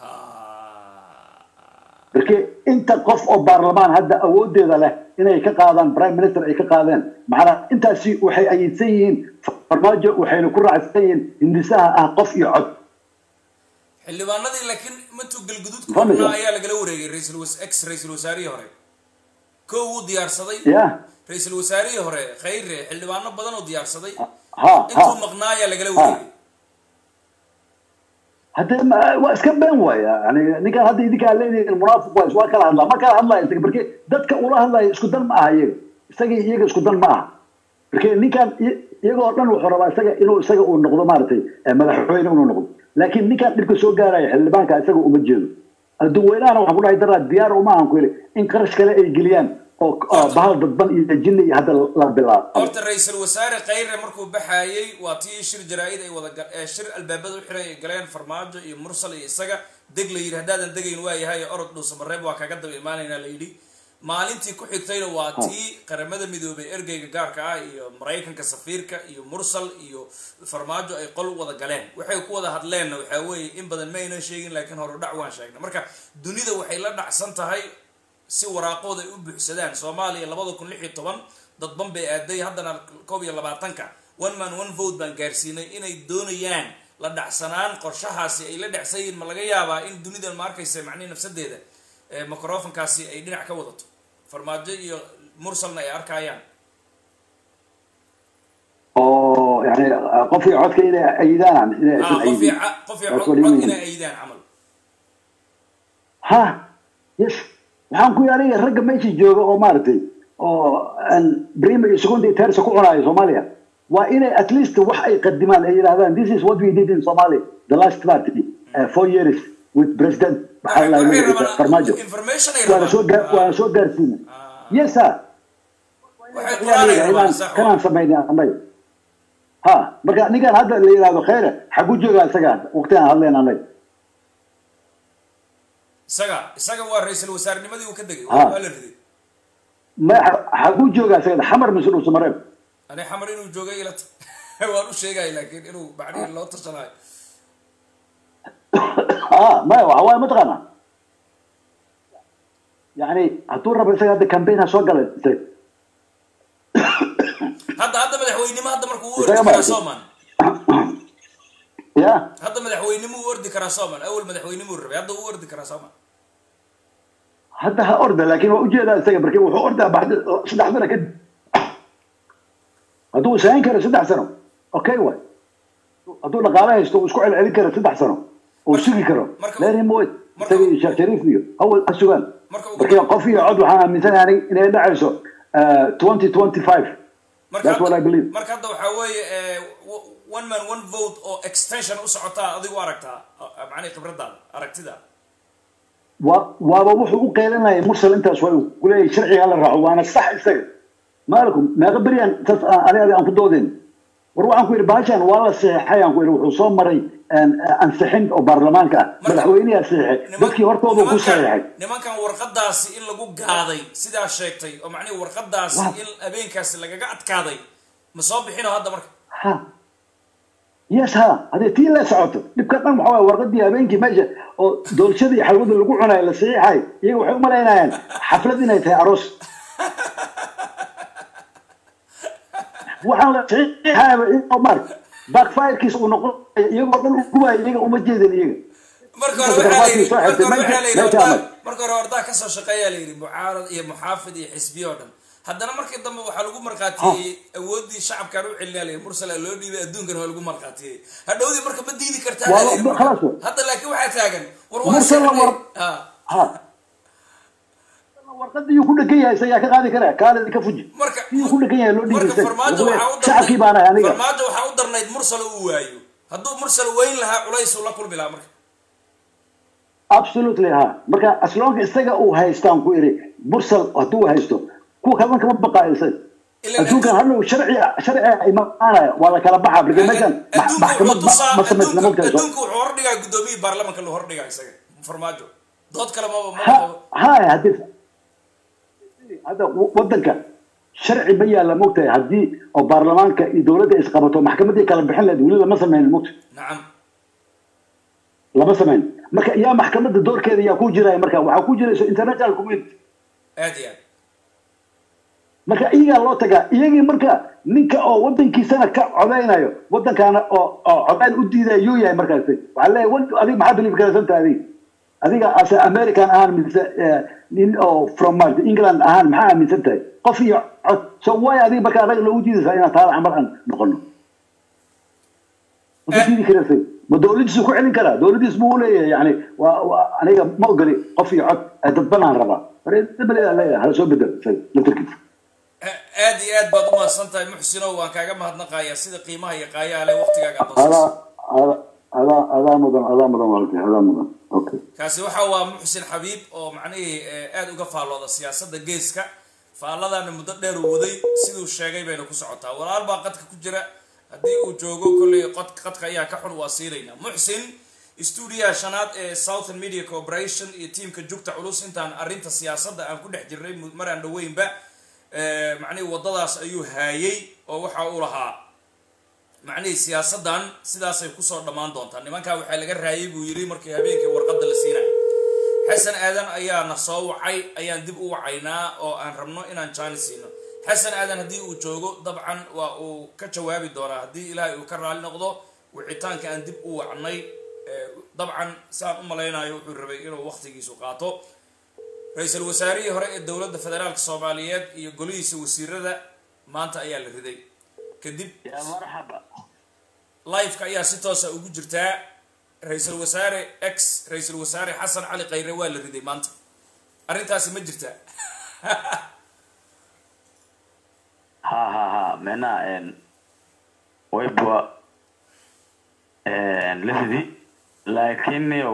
marka inta qof oo baarlamaan hadda awoodeeda leh inay ka qaadaan prime minister ay ka qaadeen macnaa intaasi waxay ayidsan yihiin farmaajo waxayna ku raacsan yihiin hindisaha ah qof iyo cod xildhibaanadii laakiin matuu galguduud ku Fahmaysaa? qornaa ayaa lagala wareegay ra-iisul was- ex ra-iisul wasaarihii hore kow wuu diyaarsaday ya ra-iisul wasaarihii hore khayre xildhibaano badan oo diyaarsaday ha intuu ha maqnaa ayaa lagala wareegay hadda ma- waa iska been waaya yani ninkaan hadda idinkaa leedihiin munaafiq waay waa kala hadlaa ma kala hadlaya isaga marke dadka ula hadlaya isku dan ma aha iyaga isaga iyo iyaga isku dan ma aha marke ninkaan i- iyaga oo dhan wuxuu rabaa isaga inuu isaga uu noqdo maaragtay eh, madaxweyne inuu noqdo laakiin ninkaan dhibka soo gaaraya xildhibaanka isaga uma jeedo dadweynahana waxaan ku dhahay daraa diyaar uma ahan ku yidhi in qarash kale ay geliyaan oo oo bahal dadban iyo jinni iyo hadda la bilaabo horta ra-iisul wasaare khayre markuu baxaayey waa tii shir jaraa-id ay wada gal- ee shir albaabada u xiray ay galeen farmaajo iyo mursal iyo isaga deg la yidhi haddaadan degayn waa yahay orod dhuusamareeb waa kaga daba imaanaynaa la yidhi maalintii ku xigtayna waa tii qaramada midoobay ergeyga gaarka ah iyo maraykanka safiirka iyo mursal iyo farmaajo ay qol wada galeen waxay ku wada hadleenna waxaa weeye in badan ma aynan sheegin laakiin hore dhac waan sheegnay marka dunida waxay la dhacsan tahay si waraaqooda ay u buuxsadaan soomaaliya labada kun lix iyo toban dadban bay aaday haddana koob iyo labaatanka one man one vote baan gaarsiinay inay doonayaan la dhacsanaan qorshahaasi ay la dhacsan yihiin ma laga yaabaa in dunidan ma arkaysa macnihi nafsadeeda ee microfonkaasi ay dhinac ka wadato farmaajo iyo mursalna ay arkayaan oo yani ah, qof iyo codka inay ayidaan inay ah aysan qof iyo ayidin ca- qof iyo That's cod what you cod mean. inay ayidaan camal ha yes waxaan ku yaariya ragga meesha jooga oo maaragtay oo aan prima iyo second iyo tersa ku cunaayo soomaaliya waa inay at least wax ay qadimaan ay yidhahdaan this is what we did in somalia the last party uh, four years with president maxaa la waxay yidhahdaa rabaan farmaajo information ay waana soo gaar rabaan waana soo gaarsiina yes sir waxay quraan ay rabaan inaan sax kanaan samaynay annaga ha marka ninkan hadda la yidhahdo khayre xagu joogaa isaga waqtigaan hadleen annaga isaga isaga waa ra-iisul wasaarenimadii uu ka degay Ah. waa la riday ma xagu joogaa isaga xamar mise dhuusa mareeb ani xamar inuu joogay ila ta waan u sheegaya laakiin inuu bacdii loo tashanayo ah maya waxa waaye mataqaana yani hadduu rabo isaga hadda campaign ha soo gala isaga hadda hadda madaxweynimo hadda markuu u Isaga ordi karaa ma- sooman ya hadda madaxweynimo u ordi karaa sooman awal madaxweynimo rabay hadda u ordi karaa sooman hadda ha orda laakiin waa ujeedaa isaga marki wuxuu ordaa baxda saddex sano kadib hadduu isayn karo saddex sano okay waay hadduu dhaqaale haysto uu isku celcelin karo saddex sano uu sugi karo marka- lenin moed marka- isaga iyo sheekh shariif iyo hawa ha sugaan Marka ugu- marka qof iyo cod waxaan aaminsanahay aniga inay dhacayso twenty twenty five marka That's what I hadda believe. marka hadda waxaa weeye eh, w- one man one vote oo extension u socotaa adigu aragtaa ah, macnihi khibradaada aragtida waa waaba wuxuu u qeylinaya mursal intaas waa uu kuleeyahay sharciga hala raaco waana sax isaga maalikum meeqa beryan tas ani adi aan ku doodeen war waxaan ku yidhi baashan waa la saxeexay aan ku yidhi wuxuu soo maray een, ansixin oo baarlamaanka ah Marka- madaxweyneyaa saxeexay Niman- dadkii hortooda ku nimankan- saxeexay nimankan warqadaasi in lagu gaaday sidaa sheegtay oo macnihi warqadaasi Waa- in habeenkaasi lagaga adkaaday ma soo bixino hadda marka ha yes ha haddii tii la socoto dhibka dhan waxaa waye warqadii habeenkii meesha oo doolshada iyo xalwada lagu cunayo la saxiixay iyaga waxay u malaynayaan xaflad inay tahay aroos waxaan la saxiixayaba inoo mark backfirekiisa uu noqon iyagoo dhan u gubayo iyaga uma jeedin iyaga marka hore waxaa la yidhi Soo marka hore xigtay, waxaa la yidhi meesha- wardaa- meesha marka hore wardaa kasoo shaqeeyaa la yidhi mucaarad iyo muxaafid iyo xisbiyo oo dhan haddana markii dambe waxaa lagu markhaatiyey awooddii shacabkan u celinaa la yidhi mursala loo dhiibay adduunkan waa lagu markhaatiyey hadhowdii marka ma diidi kartaa Waa- la yidhi marka. khalaas wa. hadda laakiin waxaa taagan war waa Mursala sixnay. war- Ah. ha warqadii uu ku dhegan yahay isagaa ka qaadi karaa kaalidi ka fuji marka iyuu ku dhegan yahay loo dhiibay marka isaga farmaajo Wuxuu waxaa u leeyahay, shacabkii baan ahay darnayd aniga farmaajo waxaa u darnayd mursala uu waayo hadduu mursal weyn lahaa culays uu la kulmi lahaa marka absolutely ha marka asloonka isaga uu haystaan ku iri mursal hadduu haysto kuwa kalena kama baqaayo isaga Ilaan adduunkan adduun- hadhow sharci sharci imaanaya waa la kala baxaa marka meeshan ma- adduunku maxkamad wuxuu tusaa ma- ma samaysna adduunku mogtahay soo adduunku wuxuu hordhigaa guddoomiyii baarlamanka loo hordhigaa isaga farmaajo dood kale maba ma ha qabo haya haddii hadda w- wadanka sharci ma yaalla mogtahay haddii oo baarlamaanka iyo dowladda isqabato maxkamaddii kala bixin lahayd weli lama samayn mogta nacam lama samayn marka yaa maxkamadda doorkeeda yaa ku jiraya marka waxaa ku jirayso international community aad iyo aad marka iyagaa loo tagaa iyagii marka ninka oo wadankiisana ka codaynayo wadankaana oo oo codayn u diidaya yuu yahay markaas waxaa leeyahay "Wal- adiga maxaa believe garaysantaha adiga adiga ase american ahaan mise eh, nin oo from mart england ahaan maxaa aaminsan tahay qof iyo cod so way adiga marka anaga loogu diidaysaa inaan taada camal aan noqono ma ku diidi karaysa ma dowladiisu ku celin karaa dowladiis buu leeyahay yani waa waa aniga ma ogoli qof iyo cod eh, dad banaan rabaa marka leeyahay hala soo bedel isaga laftarkiisa A- aad iyo aad baad u mahadsan tahay muxsinow waan kaaga mahadnaqayaa sida qiimaha iyo qaayaha leh waqtigaaga aad adaa doosayso adaa adaa adaa mudan adaa mudan walaalkay adaa mudan okay kaasi waxa waa muxsin xabiib oo macnihii eh, aad uga faallooda siyaasadda geeska faalladaana muddo dheer uu waday siduu sheegay bayna ku socotaa walaal baa qadka ku jira haddii uu joogo kolley qod qadka ayaa ka xun waa siinaynaa muxsin stuudiyaha shanaad ee southern media corporation iyo tiimka jugta culus intaan arrinta siyaasadda aan ku dhex jirnay mu- maraan dhaweynba eh, macnihii waddadaas ayuu haayay oo waxa uu lahaa macnihii siyaasaddan sidaasay kusoo dhammaan doontaa nimankaa waxaa laga raayay buu yidhi markii habeenkii warqadda la siinayo xasan aadan ayaa na soo wacay ayaan dib u wacaynaa oo aan rabno inaan jaani siino xasan aadan haddii uu joogo dabcan waa uu ka jawaabi doonaa haddii ilaahay uu ka raali noqdo wicitaanka aan dib u wacnay eh, dabcan saan u malaynayo wuxuu rabay inuu waqtigiisu qaato ra-iisul wasaarihii hore ee dowladda federaalka soomaaliyeed iyo golihiisa wasiirada maanta ayaa la riday kadib ya marxaba liveka ayaa si toosa ugu jirtaa ra-iisul wasaare x ra-iisul wasaare xasan cali khayre waa la riday maanta arrintaasi ma jirtaa ha ha ha mena wayba lafidi laakiin yow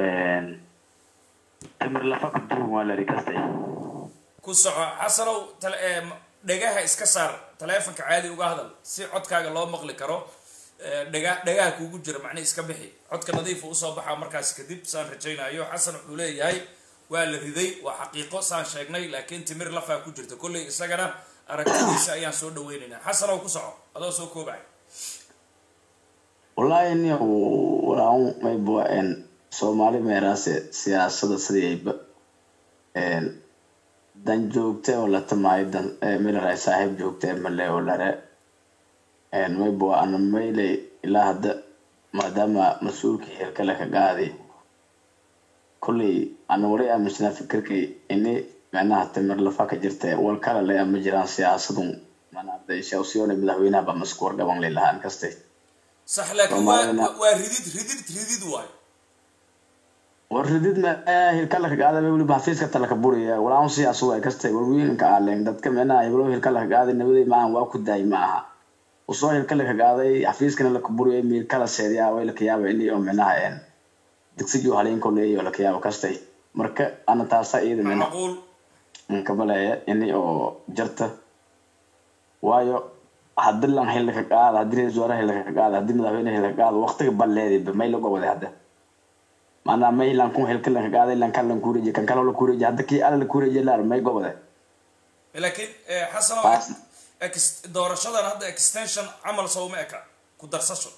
timir lafa ku duwan waa lari kastay ku soco xasanow tale- ee, m- dhegaha iska saar taleefonka caadi uga hadal si codkaaga loo maqli karo ee, dhega dhegaha kuugu jira macnihi iska bixi codka nadiifa usoo baxaa markaas kadib saan rajaynayo xasan wuxuu leeyahay waa la riday waa xaqiiqo saan sheegnay laakiin timir lafaa ku jirta kolley isagana aragtidiisa ayaan soo dhaweynaynaa xasanow ku soco adoo soo koobay wallaahi niyo walaan mayba en soomaali meeraase siyaasada sidayba en dan joogte oo la tamaayo dan milaray saaxiib joogte male oo lare en mayba ana mayle ilaa hadda maadaama mas-uulkii hirkale ka qaadi kolley ana wali aaminsanaa fikirkii ini micnaha timir lafa ka jirta wal kale le ama jiraan siyaasadun manaa shawsiyoona madaxweynaha ba masku wargaban lilahaan kaste sax laakiin waa Soomaalina- waa ridid ridid ridid waayo war ridid ma hilkala ka qaada weli xafiiska tala ka buriya walaan siyaas way kastay warwiinka aaleen dadka micnaha heblo hilkala ka qaaday nabaday maahan waa ku daay ma aha usoo hilkala ka qaaday xafiiskana la ka buriyay miil kala seediya way la ka yaaba ini oo micnaha een digsijo haleenko leeyo la ka yaaba kastay marka ana taasa iyada micnaha macquul kabaleeya ini oo jarta waayo hadii lan xilli ka qaada hadii ra-iisul wasaare xilli ka qaada hadii madaxweyne xilli ka qaada waqtiga balleediba may lagu waday hadda maanaa may lan kun xilka lan ka qaaday lan kan lan kureeji kan kale la kureeji hadda kii alla la kureeji laar may gobode laakiin eh, xasanow Taas- ex- doorashadan hadda extension camal sowma eka ku darsasho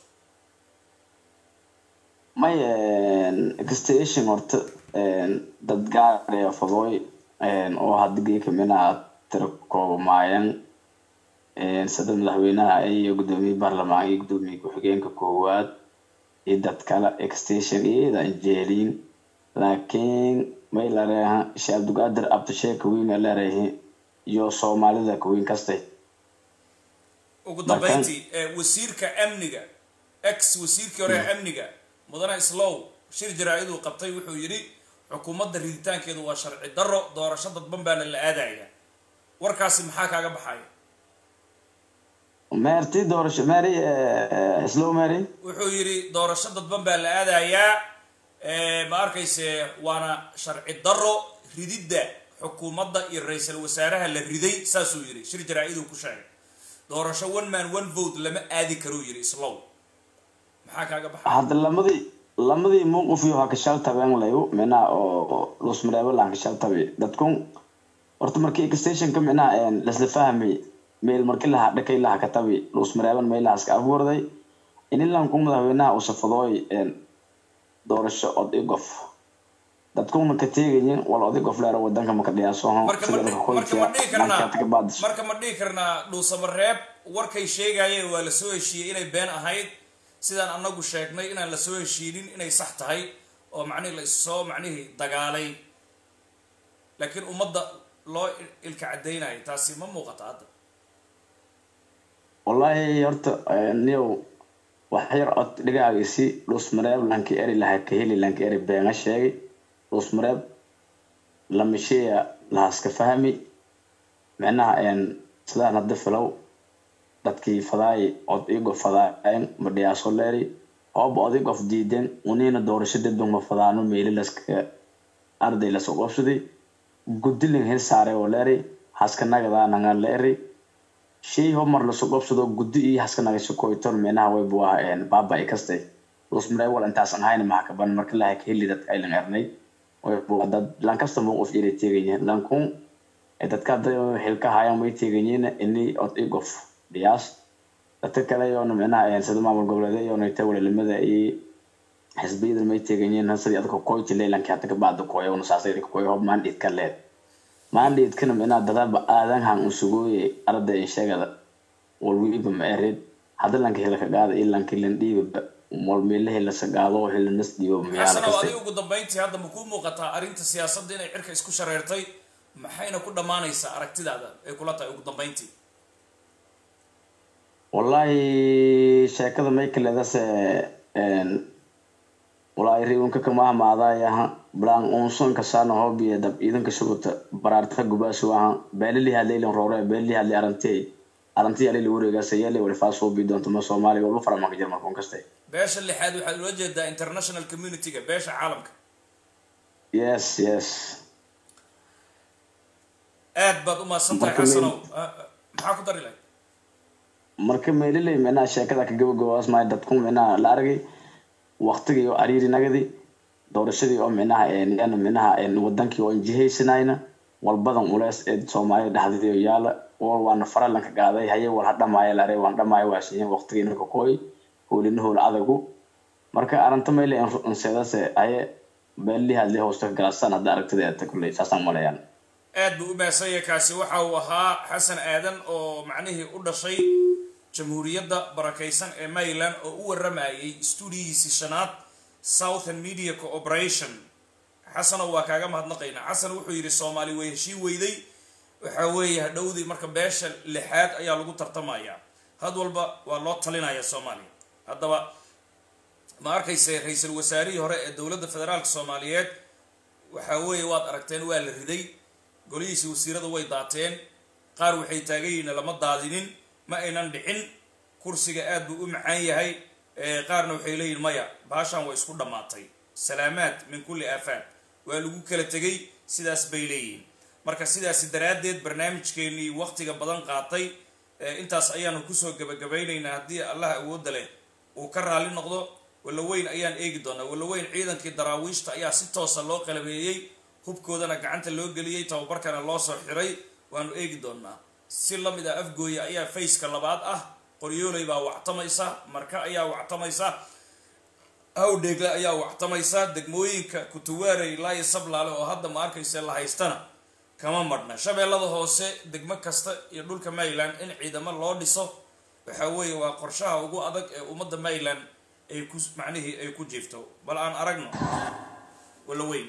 may extension horta dad gaar ee fadooy oo hadda geeka minaa tira koobamaayan sida madaxweynaha iyo gudoomiye baarlamaan iyo gudoomiye ku-xigeenka koowaad iyo dad kale extension iyada anjeeliin laakiin may lareeha sheekh abdulqaadir abdisheek weyn leereehi iyo soomaalida kaweyn kastay ugu Markaan- dambeyntii eh, wasiirka amniga ex wasiirkii hore ee amniga mudane islow shir jaraa-iduu qabtay wuxuu yidhi xukuumadda riditaankeedu waa sharci darro doorasho dadban baana la aadaya warkaasi maxaa kaaga baxaya meerti doorasho meeri islow meeri wuxuu yidhi doorasho dadban baa la aadayaa eh, ma arkayse waana sharci darro rididda xukuumadda iyo ra-iisul wasaaraha la riday saasuu yidhi shir jaraa-iduu ku sheegay doorasho one man one vote lama aadi karuu yidhi islow maxaa kaaga baxaya hadda lamadii lamadii muuqif iyo waa kashal tabeen layu minaa oo lusmareebo laan kashal tabi dadkun horta markii extensionka minaa lasla fahmay meel markii lahaa dhakay laha ka tabi lusmareeban meelahaas ka afgurday inilanku madaxweynaha uu safadooy doorasho od igof dadkuna ka teegayin wal odigof leero wadanka maka dhiyaasoho marka ma dhi- marka ma dhihi karnaa marka ma dhihi karnaa dhuusamareeb warkay sheegayeen waa la soo heshiiyey inay been ahayd sidaan anagu sheegnay inaan la soo heshiinin inay sax tahay oo macnihi la issoo macnihii dagaalay laakiin ummadda loo il- ilka caddaynayo taasi ma muuqata hadda wallahi horta niyow wax yar cod dhigaagisi dhusmareeb lanki eri laha ka heli lanki eri beenga sheegay dhusmareeb lamisheya lahaska fahmi micnaha een sidaan hadda filow dadkii fadaay od igo fadaayen ma dhiyaaso leeri ooba odigof diiden unina doorasho dadban ma fadaano meeli laska arday lasoo qabsaday gudilin hir saare oo leeri haska nagadaa nangan leeri shay homar lasoo qabsado guddi iyo haska nagasho koyton micnaha way buu ah baaba ay kastay lusmaree wal intaasan ahayn maxaa kaban marka laha ka heli dadka aylan ernay way buu dad lankasta mowqif inay teegayihiin lankun dadka hadda xilka hayan way teegayihiin ini od igof dhiyaas dadka kale yoona micnaha sida maamul goboleedyo yoona ta walalimada iyo xisbiyadan may teegayihiin sidii adka koyti leylanki hadda kabacda koyona saasay koy hob mandate ka leed mandate kana micnaha dadaba aadan han usugooye arday inshagada walwiiba ma erid hadda lanka hilaka qaada iyo lanki lan dhiibaba wal meelahi la sagaado hila nas dhiiba miyaala xasanow kastay adiga ugu dambeyntii hadda ma kuu muuqataa arrinta siyaasadda inay cirka isku shareertay maxayna ku dhammaanaysaa aragtidaada ay kula tahay ugu dambeyntii wallahi sheekada maykaledase wallahi riunka kamahmaadayaha blaan unson kasana hobiye dab iidanka shuguta baraarta gubaasu ahan beelili hadleylan roore beelili hadley arantey aranti alili wareegaasa yeelay walifaas hobi doonto ma soomaaliya walba faramanka jarmalka un kaste beesha lixaad waxaad ula jeedaa international community-ga beesha caalamka yes yes aad baad umahadsan tahay Marka xasanow Ah, ah, maxaa ku dari lahayd marka meeliley micnaha sheekada ka gabagabaas maayo dadku micnaha la aragay waqtigii oo ariiri nagadi doorashadii oo micnaha een micnaha een wadankii oo injihaysanayna walbadan ulees ee soomaalida dhexdeedii oo yaala wal waana faralanka gaaday haye wal hadhamaaya la aray waan dhamaayo waasiyin waqtigii ninka kooy hoolina hool adagu marka aranta meyle inseedase haye beelli hadli hoosta ka galasaan hadda aragtida eeta kulley saasaan malayaan aad buu u mahadsan yahay kaasi waxa uu ahaa xasan aadan oo macnihii u dhashay jamhuuriyadda barakaysan ee maryland oo u waramayay stuudiyihiisii shanaad southern media cooperation xasanow waa kaaga mahadnaqaynaa xasan wuxuu yidhi soomaali way heshiin weyday waxa weeye hadhowdii marka beesha lixaad ayaa lagu tartamayaa had walba waa loo talinaya soomaaliya haddaba ma arkayse ra-iisul wasaarihii hore ee dowladda federaalka soomaaliyeed waxa weeye waad aragteen waa la riday golihiisii wasiirada way daateen qaar waxay taagan yihiin lama daadinin ma aynan dhicin kursiga aad buu u macaan yahay ee qaarna waxay leeyihin maya baashan way isku dhammaatay salaamaad min kulli aafaad waa lagu kala tegay sidaas bay leeyihiin marka sidaasi daraaddeed barnaamijkeenii waqtiga badan qaatay ee intaas ayaanu kusoo gabagabaynaynaa haddii allah awoodda leh uu ka raalli noqdo walaweyn ayaan eegi doonaa walaweyn ciidankii daraawiishta ayaa si toosa loo qalabeeyey hubkoodana gacanta loo geliyey tababarkana loo soo xiray waanu eegi doonaa si lamid ah afgooya ayaa fayska labaad ah qoryooley baa wactamaysa marka ayaa wactamaysa hawdheegle ayaa wactamaysa degmooyinka kutuwaarey laayo sablaale oo hadda ma arkayse la haystana kama marhna shabeellada hoose degmo kasta iyo dhulka maryland in ciidamo loo dhiso waxa weeye waa qorshaha ugu adag ee ummadda maryland ay ku macnihii ay ku jiifto bal aan aragno wala weyn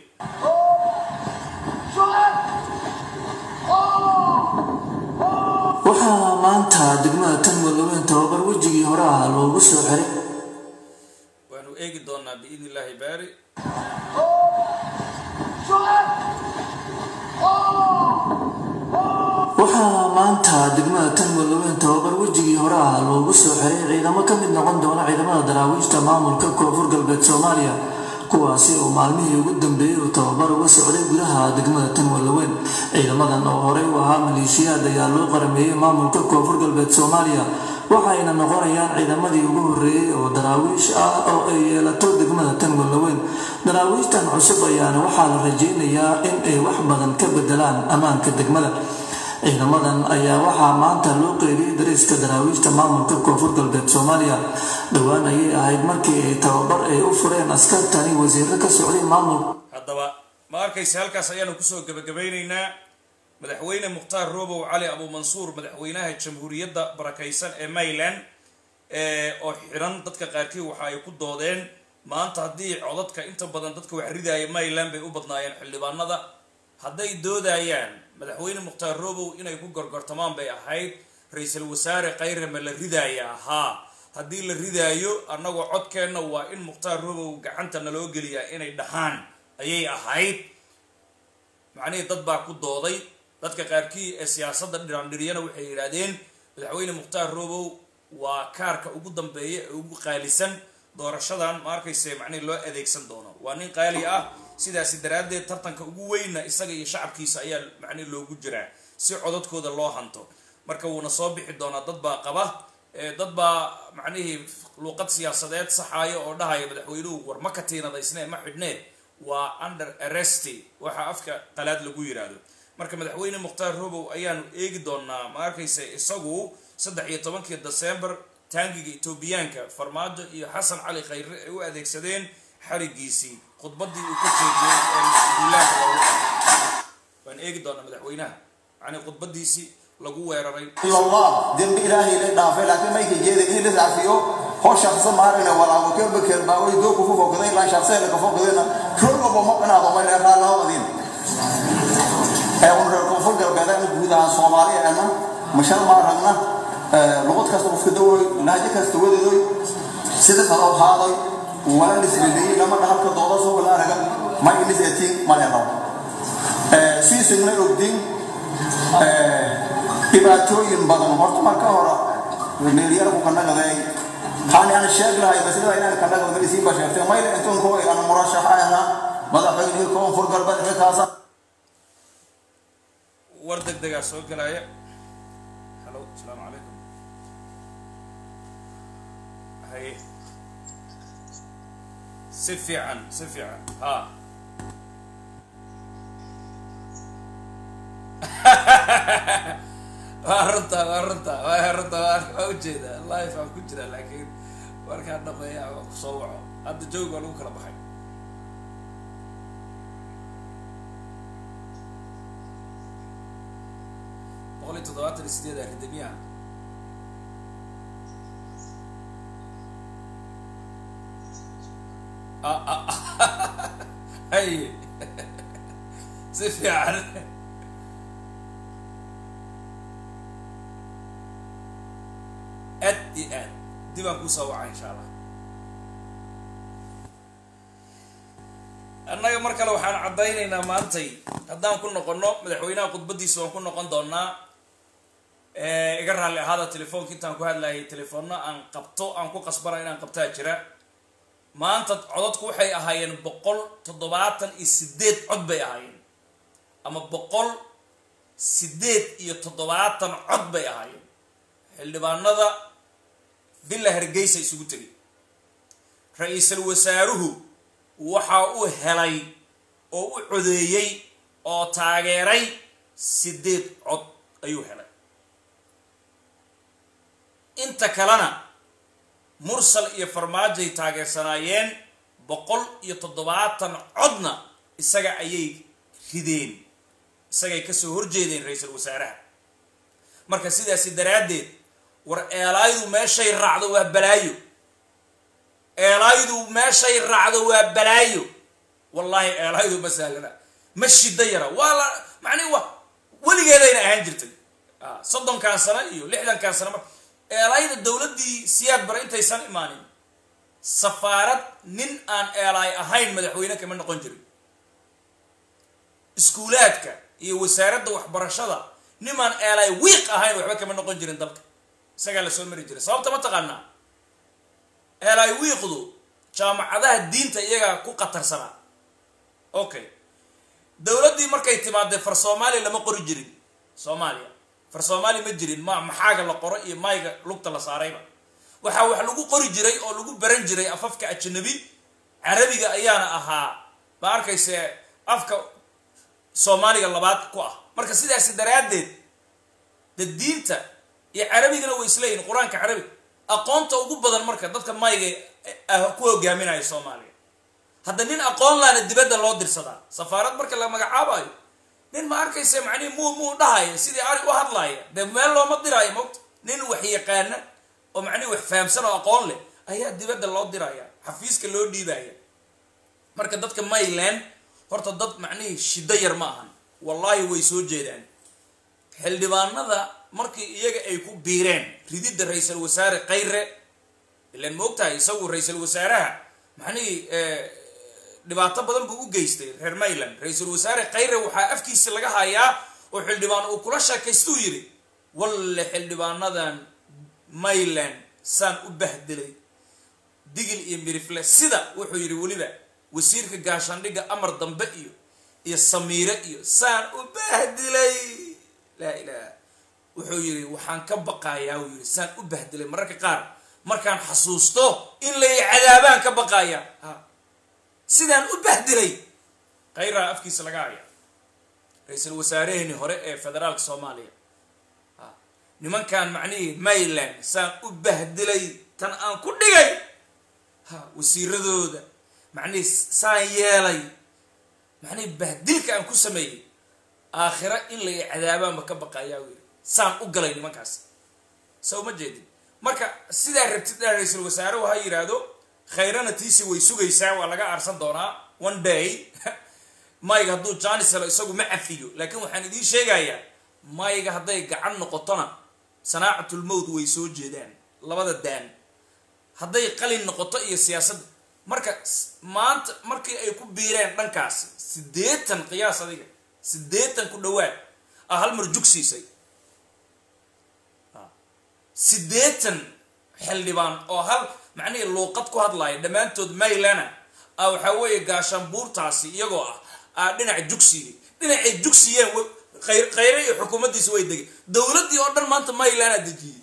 waxaa maanta degmada tan walaweyn tababar wejigii hore ah loogu soo xiray waanu eegi doonaa biidni illaahi baari waxaa maanta degmada tan walaweyn tababar wejigii hore ah loogu soo xiray ciidamo ka mid noqon doona ciidamada daraawiishta maamulka koonfur galbeed soomaaliya kuwaasi oo maalmihii ugu dambeeyey uu tababar uga socday gudaha degmada tan walaweyn ciidamadan oo horey u ahaa maleeshiyaad ayaa loo qarameeyey maamulka koonfur galbeed soomaaliya waxayna noqonayaan ciidamadii ugu horreeyey oo daraawiish ah oo ay yeelato degmada tan walaweyn daraawiishtan cusub ayaana waxaa la rajeynayaa in ay wax badan ka bedelaan ammaanka degmada ciidamadan ayaa waxaa maanta loo qeybiyey dariiska daraawiishta maamulka koonfur galbeed soomaaliya dhowaan ayay ahayd markii ay tababar ay u fureen askartani wasiiro ka socday maamulka haddaba ma arkaysa halkaas ayaanu kusoo gabagabaynaynaa madaxweyne mukhtaar robow cali abuumansuur madaxweynaha jamhuuriyadda barakaysan ee maryland oo xiran dadka qaarkii waxa ay ku doodeen maanta haddii codadka inta badan dadka wax ridaaya maryland bay u badnaayeen xildhibaanada hadday doodayaan madaxweyne mukhtaar robow inay ku gorgortamaan bay ahayd ra-iisul wasaare kayrama la ridaaya ahaa haddii la ridaayo annagoo codkeenna waa in mukhtaar robow gacanta naloo geliyaa inay dhahaan ayay ahayd macnihii dad baa ku dooday dadka qaarkii ee siyaasadda dhiraandhiriyana waxay yidhaahdeen madaxweyne mukhtaar robow waa kaarka ugu dambeeya ee ugu qaalisan doorashadan ma arkayse macnihi loo adeegsan doono waa nin qaali ah sidaasi daraaddeed tartanka ugu weynna isaga iyo shacabkiisa ayaa macnihi loogu jiraa si codadkooda loo hanto marka wuuna soo bixi doonaa dad baa qaba dad baa macnihii luuqad siyaasadeed saxaaya oo dhahaya madaxweynuhu war ma katiinadaysnee ma xidhnee waa under arresty waxa afka qalaad lagu yiraahdo marka madaxweyne mukhtaar robow ayaanu eegi doonaa ma arkaysa isagu saddex iyo tobankii december taangiga etoobiyaanka farmaajo iyo xasan cali khayre ay u adeegsadeen xarigiisii khudbadii uu ka jeediyey ee duulaanka loogu waan eegi doonaa madaxweynaha yani khudbadiisii lagu weeraray illallah dembi ilaahay la dhaafay laakiin mayka jeeda in la saafiyo hoo shaqsa maarayna walaabo kelba kelba way doo ku fokaday la shaqsa la ka fokadayna rogo bo ma qanaado ma leeraa la wadin ee un reer koonfur galbeed aan guud ahaan Soomaaliya ana mashal ma ragna luqad kasta qofka dawoy naajo kasta wadadoy sida kaloo haaday wala nisrileeyey lama dhahalka dooda soo wala araga ma inis etiin maleeraw siisigna ogdin dhibaatooyin badan horta marka hore meelyaraku kanagaday waxaan aan sheeg lahay maslada inaan kanagado isiin ba sheegtay mayla intuun kuwa aan murashaxa ahaa madaxweynihii koonfur galbeed xilkaasa war deg degaa soo gelaya halo asalaamu calaykum haye si fiican si fiican ha waa runta waa runta waa runta waa ujeeda life aan ku jira laakiin markaan dhameeya waa kusoo waco hadda joog waa lagu kala baxay boqol iyo toddobaatan iyo sideed aridamiya hay si fiican aad iyo aad dib aan kusoo waca insha allah annaga mar kale waxaan caddaynaynaa maantay haddaan ku noqono madaxweynaha khudbadiisa waan ku noqon doonaa iga raalli ahaada telefoonka intaan ku hadlayay telefoonna aan qabto aan ku qasbana inaan qabtaa jira maanta codadku waxay ahaayeen boqol toddobaatan iyo sideed cod bay ahaayeen ama boqol sideed iyo toddobaatan cod bay ahaayeen xildhibaanada villa hargeysa isugu tegay ra-iisul wasaaruhu waxa uu helay oo u codeeyey oo taageeray sideed cod ayuu helay inta kalena mursal iyo farmaajoay taageersanaayeen boqol iyo toddobaatan codna isaga ayay rideen isagay kasoo horjeedeen ra-iisul wasaaraha marka sidaasi daraaddeed war eelaaydu meeshay raacdo waa balaayo eelaaydu meeshay raacdo waa balaayo wallaahi eelaaydu ma sahlana ma shida yara waa la macnihi wa weligeedayna ahaan jirtay soddonkan sano iyo lixdankan sano mar eelaayda dowladdii siyaad bare intaysan imaanin safaarad nin aan eelaay ahayn madaxweyne kama noqon jirin iskuulaadka iyo wasaaradda waxbarashada nimaan eelaay wiiq ahayn waxba kama noqon jirin dalka isagaa lasoo mari jiray sababta ma taqaanaa eelaay wiiqdu jaamacadaha diinta iyagaa ku qatarsanaa okay dowladdii markay timaadee far soomaaliya lama qori jirin soomaaliya far soomaaliya ma jirin ma maxaaga la qoro iyo mayga lugta la saarayba waxaa wax lagu qori jiray oo lagu baran jiray afafka ajanabi carabiga ayaana ahaa ma arkayse afka soomaaliga labaad ku ah marka sidaasi daraaddeed de diinta iyo carabigana way isleeyihin qur-aanka carabiga aqoonta ugu badan marka dadka mayga ku hogaaminaya soomaaliya hadda nin aqoon laana dibadda loo dirsadaa safaarad marka la magacaabayo nin ma arkaysa macnihi muu muu dhahaya sidii ari u hadlaaya dee meel looma diraayo mogta nin wax yaqaana oo macnihi wax fahamsan oo aqoon leh ayaa dibadda loo diraya xafiiska loo dhiibaya marka dadka mayland horta dad macnihii shiddo yar ma ahan wallaahi way soo jeedaan xildhibaanada markii iyaga ay ku biireen rididda ra-iisul wasaare kayre ilaan ma ogtahay isagu ra-iisul wasaaraha macnihii dhibaato badan buu u geystay reer mayland ra-iisul wasaare kayre waxaa afkiisa laga hayaa oo xildhibaan uu kula sheekaystuu yidhi walle xildhibaanadan mayland saan u bahdilay digil iyo mirifle sida wuxuu yidhi weliba wasiirka gaashaandhigga amar dambe iyo iyo samiire iyo saan u bahdilay laa ilaah wuxuu yidhi waxaan ka baqayaa uu yidhi saan u bahdilay mararka qaar markaan xasuusto in lay cadaabaan ka baqaaya ha sidaan u bahdilay khayraa afkiisa laga haya ra-iisul wasaaraheenii hore ee federaalka soomaaliya ha nimankan macnihii mayland saan u bahdilay tan aan ku dhigay ha wasiiradooda macnihii saan yeelay macnihii bahdilka aan ku sameeyey aakhira in lay cadaabaanba ka baqayaa uu yidhi saan u galay nimankaas sa uma jeedin marka sidaa rabtid dha ra-iisul wasaarehu ha yidhaahdo khayrana tiisi way sugaysaa waa laga aarsan doonaa one day mayga hadduu janis helo isagu ma cafiyo laakiin waxaan idiin sheegayaa mayga hadday gacan noqotona sanaacatulmowt way soo jeedaan labada daan hadday qalin noqoto iyo siyaasadda marka maanta markii ay ku biireen dhankaasi siddeetan qiyaas adiga siddeetan ku dhawaad ah hal mar jugsiisay siddeetan xildhibaan oo hal macnihii luuqad ku hadlaaya dhammaantood maylana ah waxaa weeye gaashaanbuurtaasi iyagoo ah aa dhinaca jugsiga dhinacay jugsiyeen khayre iyo xukuumaddiisa way degeen dowladdii oo dhan maanta maylana dejiyey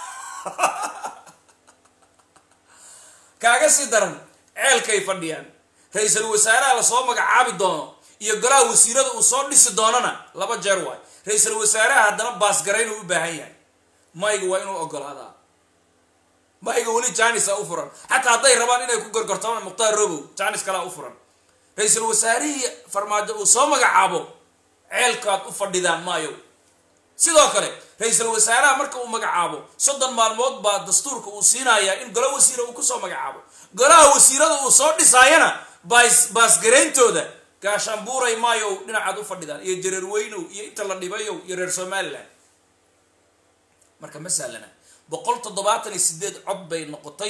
kaaga sii daran ceelkay fadhiyaan ra-iisul wasaaraha lasoo magacaabi doono iyo golaha wasiirada uu soo dhisi doonana laba jeer waay ra-iisul wasaaraha haddana baasgarayn uu u baahan yahay mayga waa inuu ogolaadaa mayga weli janis a u furan xataa hadday rabaan inay ku gorgortamaan mukhtaar robow janis kalea u furan ra-iisul wasaarihii farmaajo uu soo magacaabo ceelkaad u fadhidaan maayo sidoo kale ra-iisul wasaaraha marka uu magacaabo soddon maalmood baa dastuurka uu siinayaa in golo wasiira uu kusoo magacaabo golaha wasiirada uu soo dhisaayana baas baasgarayntooda gaashaanbuuray maayow dhinacaad u fadhidaan iyo jareer weynow iyo inta la dhibayow iyo reer somalilan marka ma sahlana boqol toddobaatan iyo sideed cod bay noqotay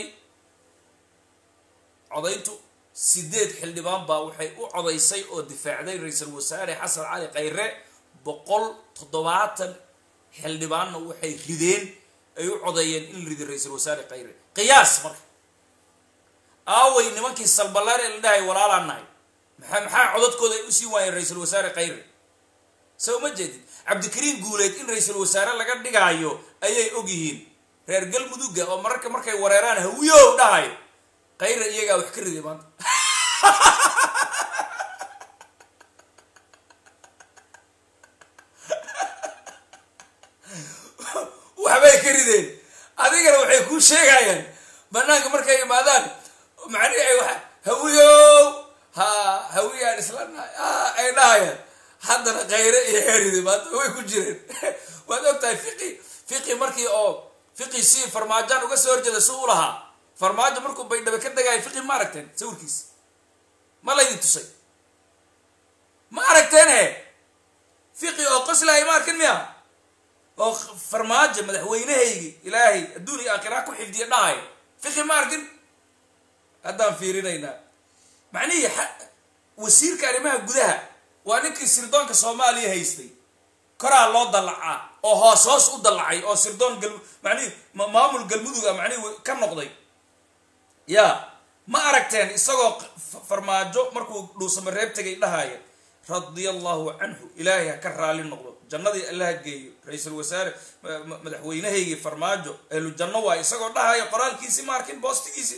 codayntu sideed xildhibaan baa waxay u codaysay oo difaacday ra-iisul wasaare xasan cali khayre boqol toddobaatan xildhibaanna waxay rideen ay u codeeyeen in la riday ra-iisul wasaare khayre qiyaas marka aaway nimankii salballaar ee la dhahay walaalaan nahay maxaa maxaa codadkooda ay usii waayeen ra-iisul wasaare khayre sa uma jeedid cabdikariin guuleed in ra-iisul wasaare laga dhigaayo ayay og yihiin reer galmudugga oo mararka markay wareeraan hawiyow dhahayo khayre iyagaa wax ka riday maanta waxbay ka rideen adigana waxay kuu sheegayaan banaanka markay imaadaan macnihi ay wa hawiyow ha hawiyaan islanahay ay dhahayaan haddana khayre iyo heride maanta way ku jireen waad og tahay fiqi fiqi markii oo fiqi si farmaajaan uga soo horjeeda si u lahaa farmaajo markuu baydhaba ka degaayo fiqi ma aragteen sawirkiis ma laydin tusay ma aragteen he fiqi oo qoslahay ma arkin miya oo farmaajo madaxweynehaygi ilaahay adduun iyo aakhira ku xifdiya dhahayo fiqi ma arkin haddaan fiirinaynaa macnihii wasiirka arrimaha gudaha waa ninkii sirdoonka soomaaliya haystay koraa loo dallacaa oo hoos hoos u dallacay oo sirdoon gal macnihi maamul galmudug a macnihi ka noqday ya ma aragteen isagoo farmaajo markuu dhuusamareeb tegay dhahaya radia allahu canhu ilaahay ha ka raali noqdo jannadii allaha geeyo ra-iisul wasaare madaxweynahaygii farmaajo ehlu janno waay isagoo dhahaya qoraalkiisi ma arkin boostigiisi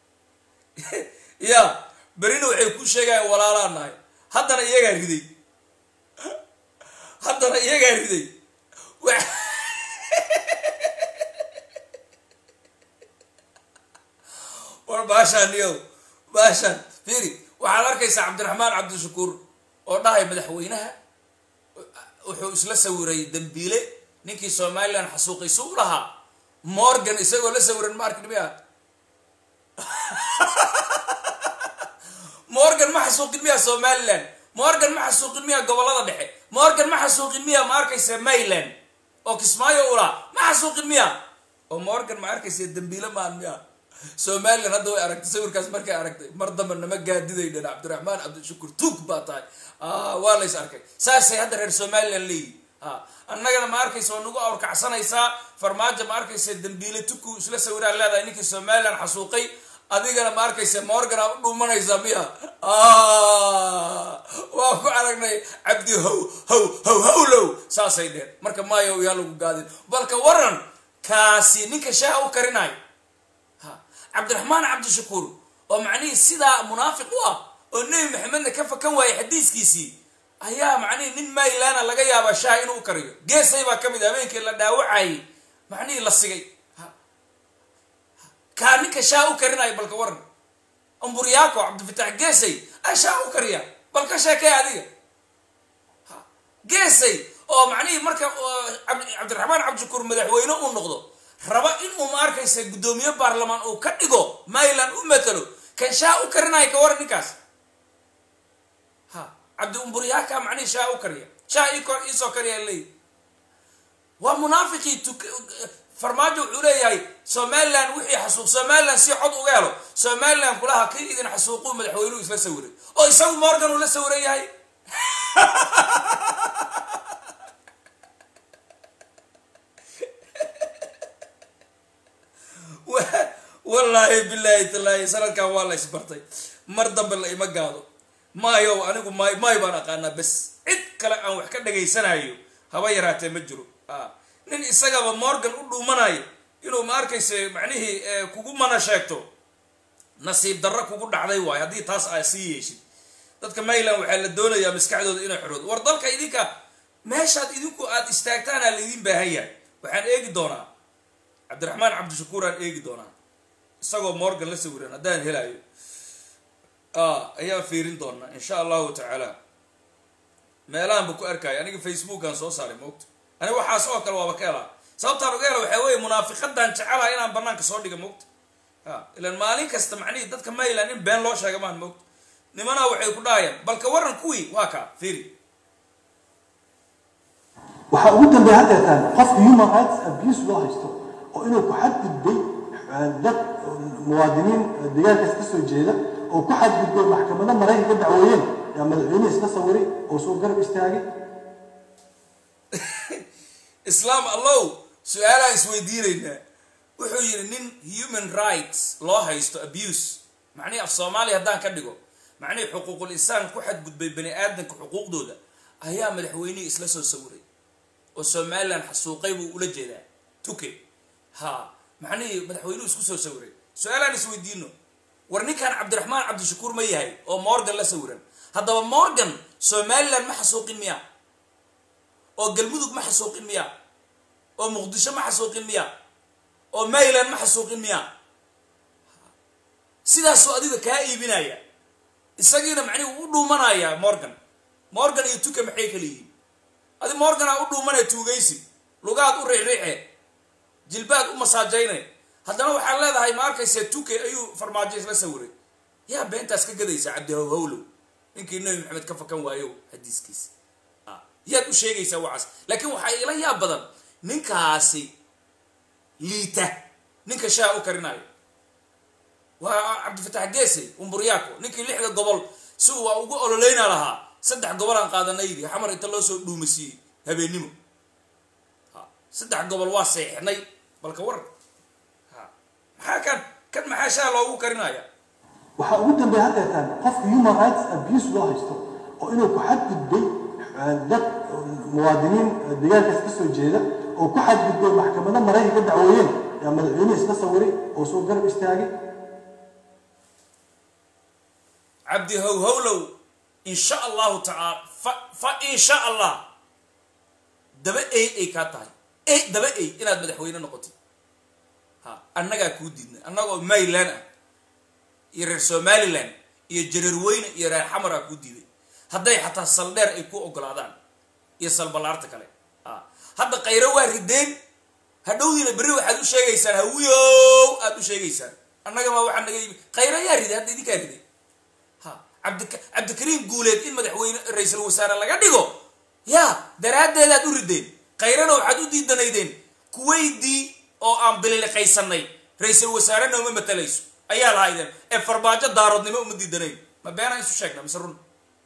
ya berina waxay ku sheegayaan walaalaa nahay haddana iyagaa riday haddana iyagaa riday war baashaan yow baashaan fiiri waxaad arkaysaa cabdiraxmaan cabdishakuur oo dhahay madaxweynaha wuxuu isla sawiray dambiile ninkii somalilan xasuuqay su u lahaa morgan isagoo la sawiran ma arkin miya morgan ma xasuuqin miya somalilan morgan ma xasuuqin miya gobolada dhexe morgan ma xasuuqin miya ma arkaysa mayland oo kismaayo ula ma xasuuqin miya oo morgan ma arkaysa dambiile maan miya somalilan hadda way aragtay sawirkaas markay aragtay mar damba nama gaadidaydan cabdiraxmaan cabdishakuur tuug baa tahay waa lays arkay saasay hadda reer somalilan leeyihi annagana ma arkaysa oo nagu awrkacsanaysaa farmaajo ma arkaysa dambiile tuku isla sawiraan leedahay ninkii somalilan xasuuqay adigana ma arkaysa morgana u dhuumanaysaa miya waa ku aragnay cabdi how how how howlow saasay dheen marka maayo yaa lagu gaadin balka waran kaasi ninka shaaha u karinayo cabdiraxmaan cabdishakuur oo macnihii sidaa munaafiq u ah oo nebi maxamedna ka fakan waayay xadiiskiisii ayaa macnihii nin maylana laga yaabaa shaaha inuu u kariyo geesay baa ka mid habeenkii la dhaawacayay macnihii la sigay kaa ninka shaaha u karinayo balka waran amburyaako cabdifatax geesay a shaaha u kariya bal ka sheekee adiga geesay oo macnihii marka cabdiraxmaan cabdishakuur madaxweyne uu noqdo raba inuu ma arkaysa guddoomiye baarlamaan uu ka dhigo mayland u matalo kan shaa u karinayo ka waran ninkaas ha cabdi umburyaaka macnihi shaa u kariya shaa iisoo kariya leey waa munaafiqii tuk farmaajo wuxuu leeyahay somalilan wixii xasuuq somalilan si cod uga helo somalilan kulaha kii idin xasuuquu madaxweynuhu isla sawiray oo isagu morgan uu la sawiran yahay wallaahi bilaahi tallaahi sanadkan waa la isbartay mar dambe la ima gaado maayo anigu maay maay baan aqaanaa bes cid kale aan wax ka dhagaysanayo haba yaraatee ma jiro nin isagaba morgan u dhuumanayo inuu ma arkayse macnihii kugu mana sheegto nasiib darro kugu dhacday waayo haddii taas aa sii yeeshid dadka mayland waxaa la doonayaa maskaxdooda inay xoroodo war dalka idinka meeshaad idinku aada istaagtaanaa laydin baahan yahay waxaan eegi doonaa cabdiraxmaan cabdishakuur aan eegi doonaa isagoo morgan la sawiran haddaan helayo ayaan fiirin doonaa insha allahu tacaala meelahanba ku arkaayo aniga facebookaan soo saaray moogta aniga waxaas oo kale waaba ka helaa sababtaan uga hela waxaa weeye munaafiqadan jecelaha inaan banaanka soo dhiga moogta a ilan maalin kasta macnihii dadka mayland in been loo sheega maan moogta nimanaa waxay ku dhahayaan balka waran kuwii waa kaa fiiri waxaa ugu dambeeya haddeetaan qofka human rights abuse loo haysto oo inuu ku xadgudbay dad muwaadiniin deegaankaas ka soo jeeda oo ku xadgudbay maxkamado maraykanka dacweeyeen yaa madaxweyne iska sawiray oo soo garab istaagay islaam allow su-aalaan isweydiinaynaa wuxuu yidhi nin human rights loo haysto abuse macnihii af soomaaliya haddaan ka dhigo macnihii xuquuqul insaan ku xadgudbay bani aadamka xuquuqdooda ayaa madaxweynihii isla soo sawiray oo somalilan xasuuqay buu ula jeedaa tuke ha macnihii madaxweynuhu isku soo sawiray su-aalaan isweydiino war ninkan cabdiraxmaan cabdishakuur ma yahay oo morgan la sawiran haddaba morgan somalilan ma xasuuqin miya oo galmudug ma xasuuqin miya oo muqdisho ma xasuuqin miya oo mayland ma xasuuqin miya sidaasuu adiga kaa iibinaya isagiina macnihi u dhuumanaya morgan morgan iyo tuka maxay kala yihiin adi morganaa u dhuumanaya tuugaysi lugaad u riixriixe jilbaad u masaajayne haddana waxaad leedahay ma arkaysa tuke ayuu farmaajo isla sawiray yaa beentaas ka gadaysaa cabdihowhowlow ninkii nabi maxamed ka fakan waayo xadiiskiisa yaad u sheegaysaa waxaas laakiin waxaa ila yaab badan ninkaasi liita ninka shaa u karinayo waa cabdifatax geesey umburyaako ninkii lixda gobol si uu waa ugu ololeyna lahaa saddex gobol aan qaadanaydi xamar inta loo soo dhuumasiiyey habeennimo saddex gobol waa seexnay balka war maxaa kan kan maxaa shaa loogu karinaya waxaa ugu dambeeya haddeetaan qofka human rights abuse loo haysto oo inuu ku xadgudbay dad muwaadiniin deegaankaas ka soo jeeda oo ku xadgudbay maxkamado maraykanka dacweeyeen yaa madaxweyne iska sawiray oo soo garab istaagay cabdi howhowlow insha allahu tacaala fa fa insha allah daba ey ay kaa tahay e daba ey inaad madaxweyne noqotid ha annagaa kuu diidnay annagoo mayland ah iyo reer somaliland iyo jareerweyne iyo reer xamaraa kuu diiday hadday xataa saldheer ay ku ogolaadaan iyo salbalaarta kale a hadda kayro waa rideen hadhowdiina berri waxaad u sheegaysaan hawiyow aad u sheegaysaan annagama waxaa naga yimi kayro yaa riday hadda idinkaa riday ha cabdi cabdikariim guuleed in madaxweyne ra-iisul wasaare laga dhigo ya daraaddeedaad u rideen kayrana waxaad u diidanaydeen kuwaydii oo aan bililiqaysanay ra-iisul wasaare nooma matalayso ayaa lahaydeen ee farbaajo daaroodnimo uma diidanayn ma beenaan isu sheegna mise run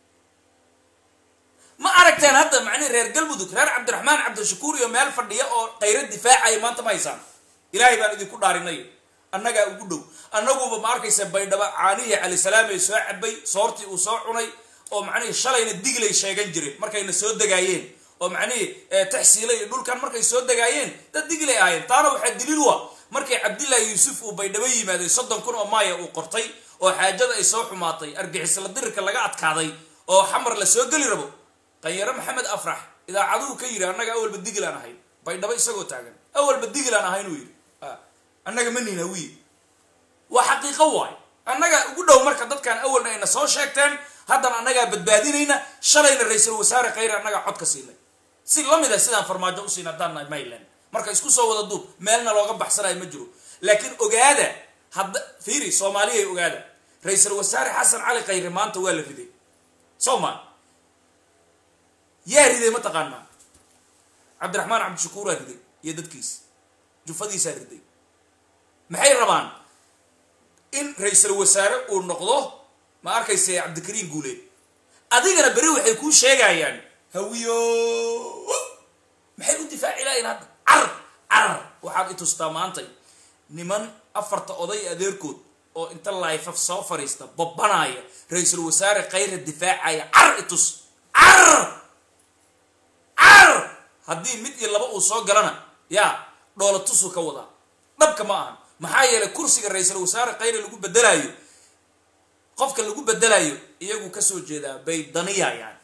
ma aragteen hadda macnihi reer galmudug reer cabdiraxmaan cabdishakuur iyo meel fadhiya oo kayro difaacaya maanta ma haysaan ilaahay baan idinku dhaarinay annagaa ugu dhow annaguba ma arkaysa baydhaba caanihii calisalaam ee soo cabay soortii uu soo cunay oo macnihii shalayna diglay sheegan jireen markayna soo degaayeen oo macnihii taxsiila iyo dhulkan markay soo degaayeen dad diglay ahaayeen taana waxaa daliil wa markay cabdillaahi yuusuf uu baydhabo yimaaday soddon kun oo maaya uu qortay oo xaajada ay soo xumaatay argixisla dirirka laga adkaaday oo xamar la soo geli rabo qanyaro maxamed afrax idaacaduhu ka yidhi annaga awalba diglaan ahayn baydhabo isagoo taagan awalba diglaan ahayn uu yidhi annaga ma nihin hawiye waa xaqiiqo waay annaga ugu dhow marka dadkan awalna ayna soo sheegteen haddana annagaa badbaadinayna shalayna ra-iisul wasaare khayre annagaa cod ka siinay si lamid a sidaan farmaajo u siin haddaan nahay mayland marka isku soo wada duub meelna looga baxsanayo ma jiro laakiin ogaada hadda fiiri soomaaliyay ogaada ra-iisul wasaare xasan cali khayre maanta waa la riday soo ma yaa riday ma taqaanaa cabdiraxmaan cabdishakuuraa riday iyo dadkiisa jufadiisaa riday maxay rabaan in ra-iisul wasaare uu noqdo ma arkayse cabdikariin guuleed adigana beri waxay kuu sheegayaan hawiyo maxay u difaaci lahayn hadda car car waxaad i tustaa maantay niman afarta oday adeerkood oo inta laifaf soo fariista babbanaya ra-iisul wasaare khayra difaacaya car i tus car car haddii mid iyo laba uu soo galana yaa dhoola tusuu ka wadaa dhabka ma ahan maxaa yeelay kursiga ra-iisul wasaare khayra lagu bedelayo qofka lagu bedelayo iyagu kasoo jeedaa bay daniyayaan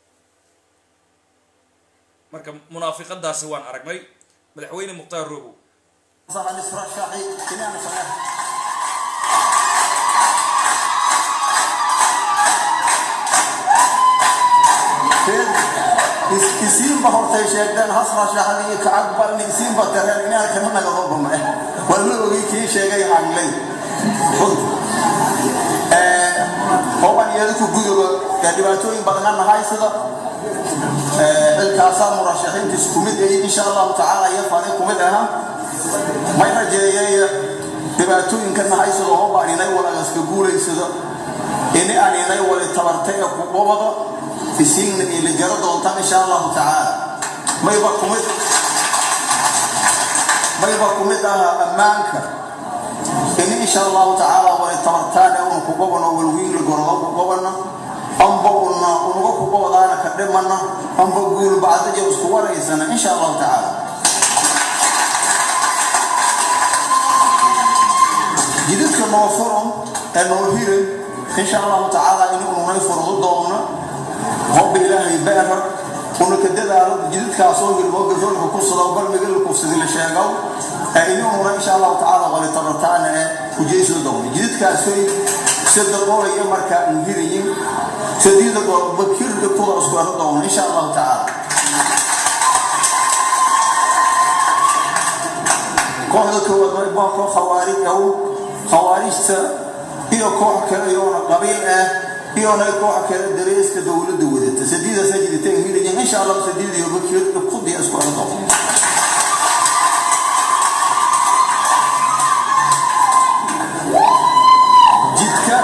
marka munaafiqadaasi waan aragnay madaxweyne mukhtaar robow isiinba hortay sheegdeen hasra shaxdii kacag balni isiinba tareen inaan kana nagado bama walma ogi kii sheegay hanglay hooban iyada ku gudoba ee dhibaatooyin badana nahay sida xilkaasaa murashaxiintiis kumid ay insha allahu tacaala iyo fani kumid aha may rajeeyay dhibaatooyinka nahay sida hoobaan inay walagaska guulaysado ini aan inay wali tabartay ee kuqobado isiinna ila jaro doontaan insha allahu tacaala mayba kumid mayba kumid aha ammaanka ini insha allahu tacaala wali tabartaane una kugobano walwiinla gorodo kugobana amba una unaga kugobadaana ka dhimana amba guul bacdaja isku waraysana insha allahu tacaala jididka noo furan ee noo hiran insha allahu tacaala in ununay furdo doona hobba ilaahay beerar una ka dadaalo jididkaasoo hirmoo gafoolka kursado balmigala kufsadi la sheego ee inununa insha allahu tacaala wali tabartaana ee kujeyso doona jididkaasoy sida qolaya markaa aan hirayin sadiida bakir dhibtooda isku ero doona insha allahu tacaala kooxda koowaad waa koox khawaarij aw khawaarijta iyo koox kale iyoona qabiil ah iyona koox kale dareeska dowladda wadata sadiidaasa jiritaan hirayin insha allah sadiid iyo bakir dhibkudiya isku ero doona jidka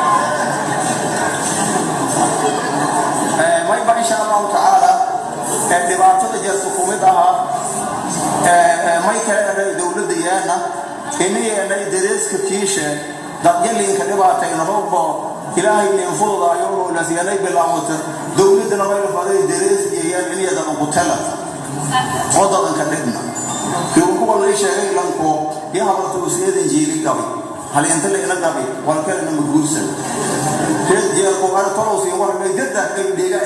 mayba insha allahu tacaala dhibaatada jirta kumid ahaa may kale eray dowladda yaana inayanay dareeska kiishe dadyalinka dhibaatayna hoobo ilaahay nin fududaayo lasyanay bilaawata dowladdana mayla faday darees yayaan inyadan ugu telata wadadanka dhibna kiukuwa lay sheegay lanko iyo habarta usiyadan jiili qabay hal inta la ila qabay walkalena ma guursan reed jeerku ar tolowsiin warnay dadda ay dhiga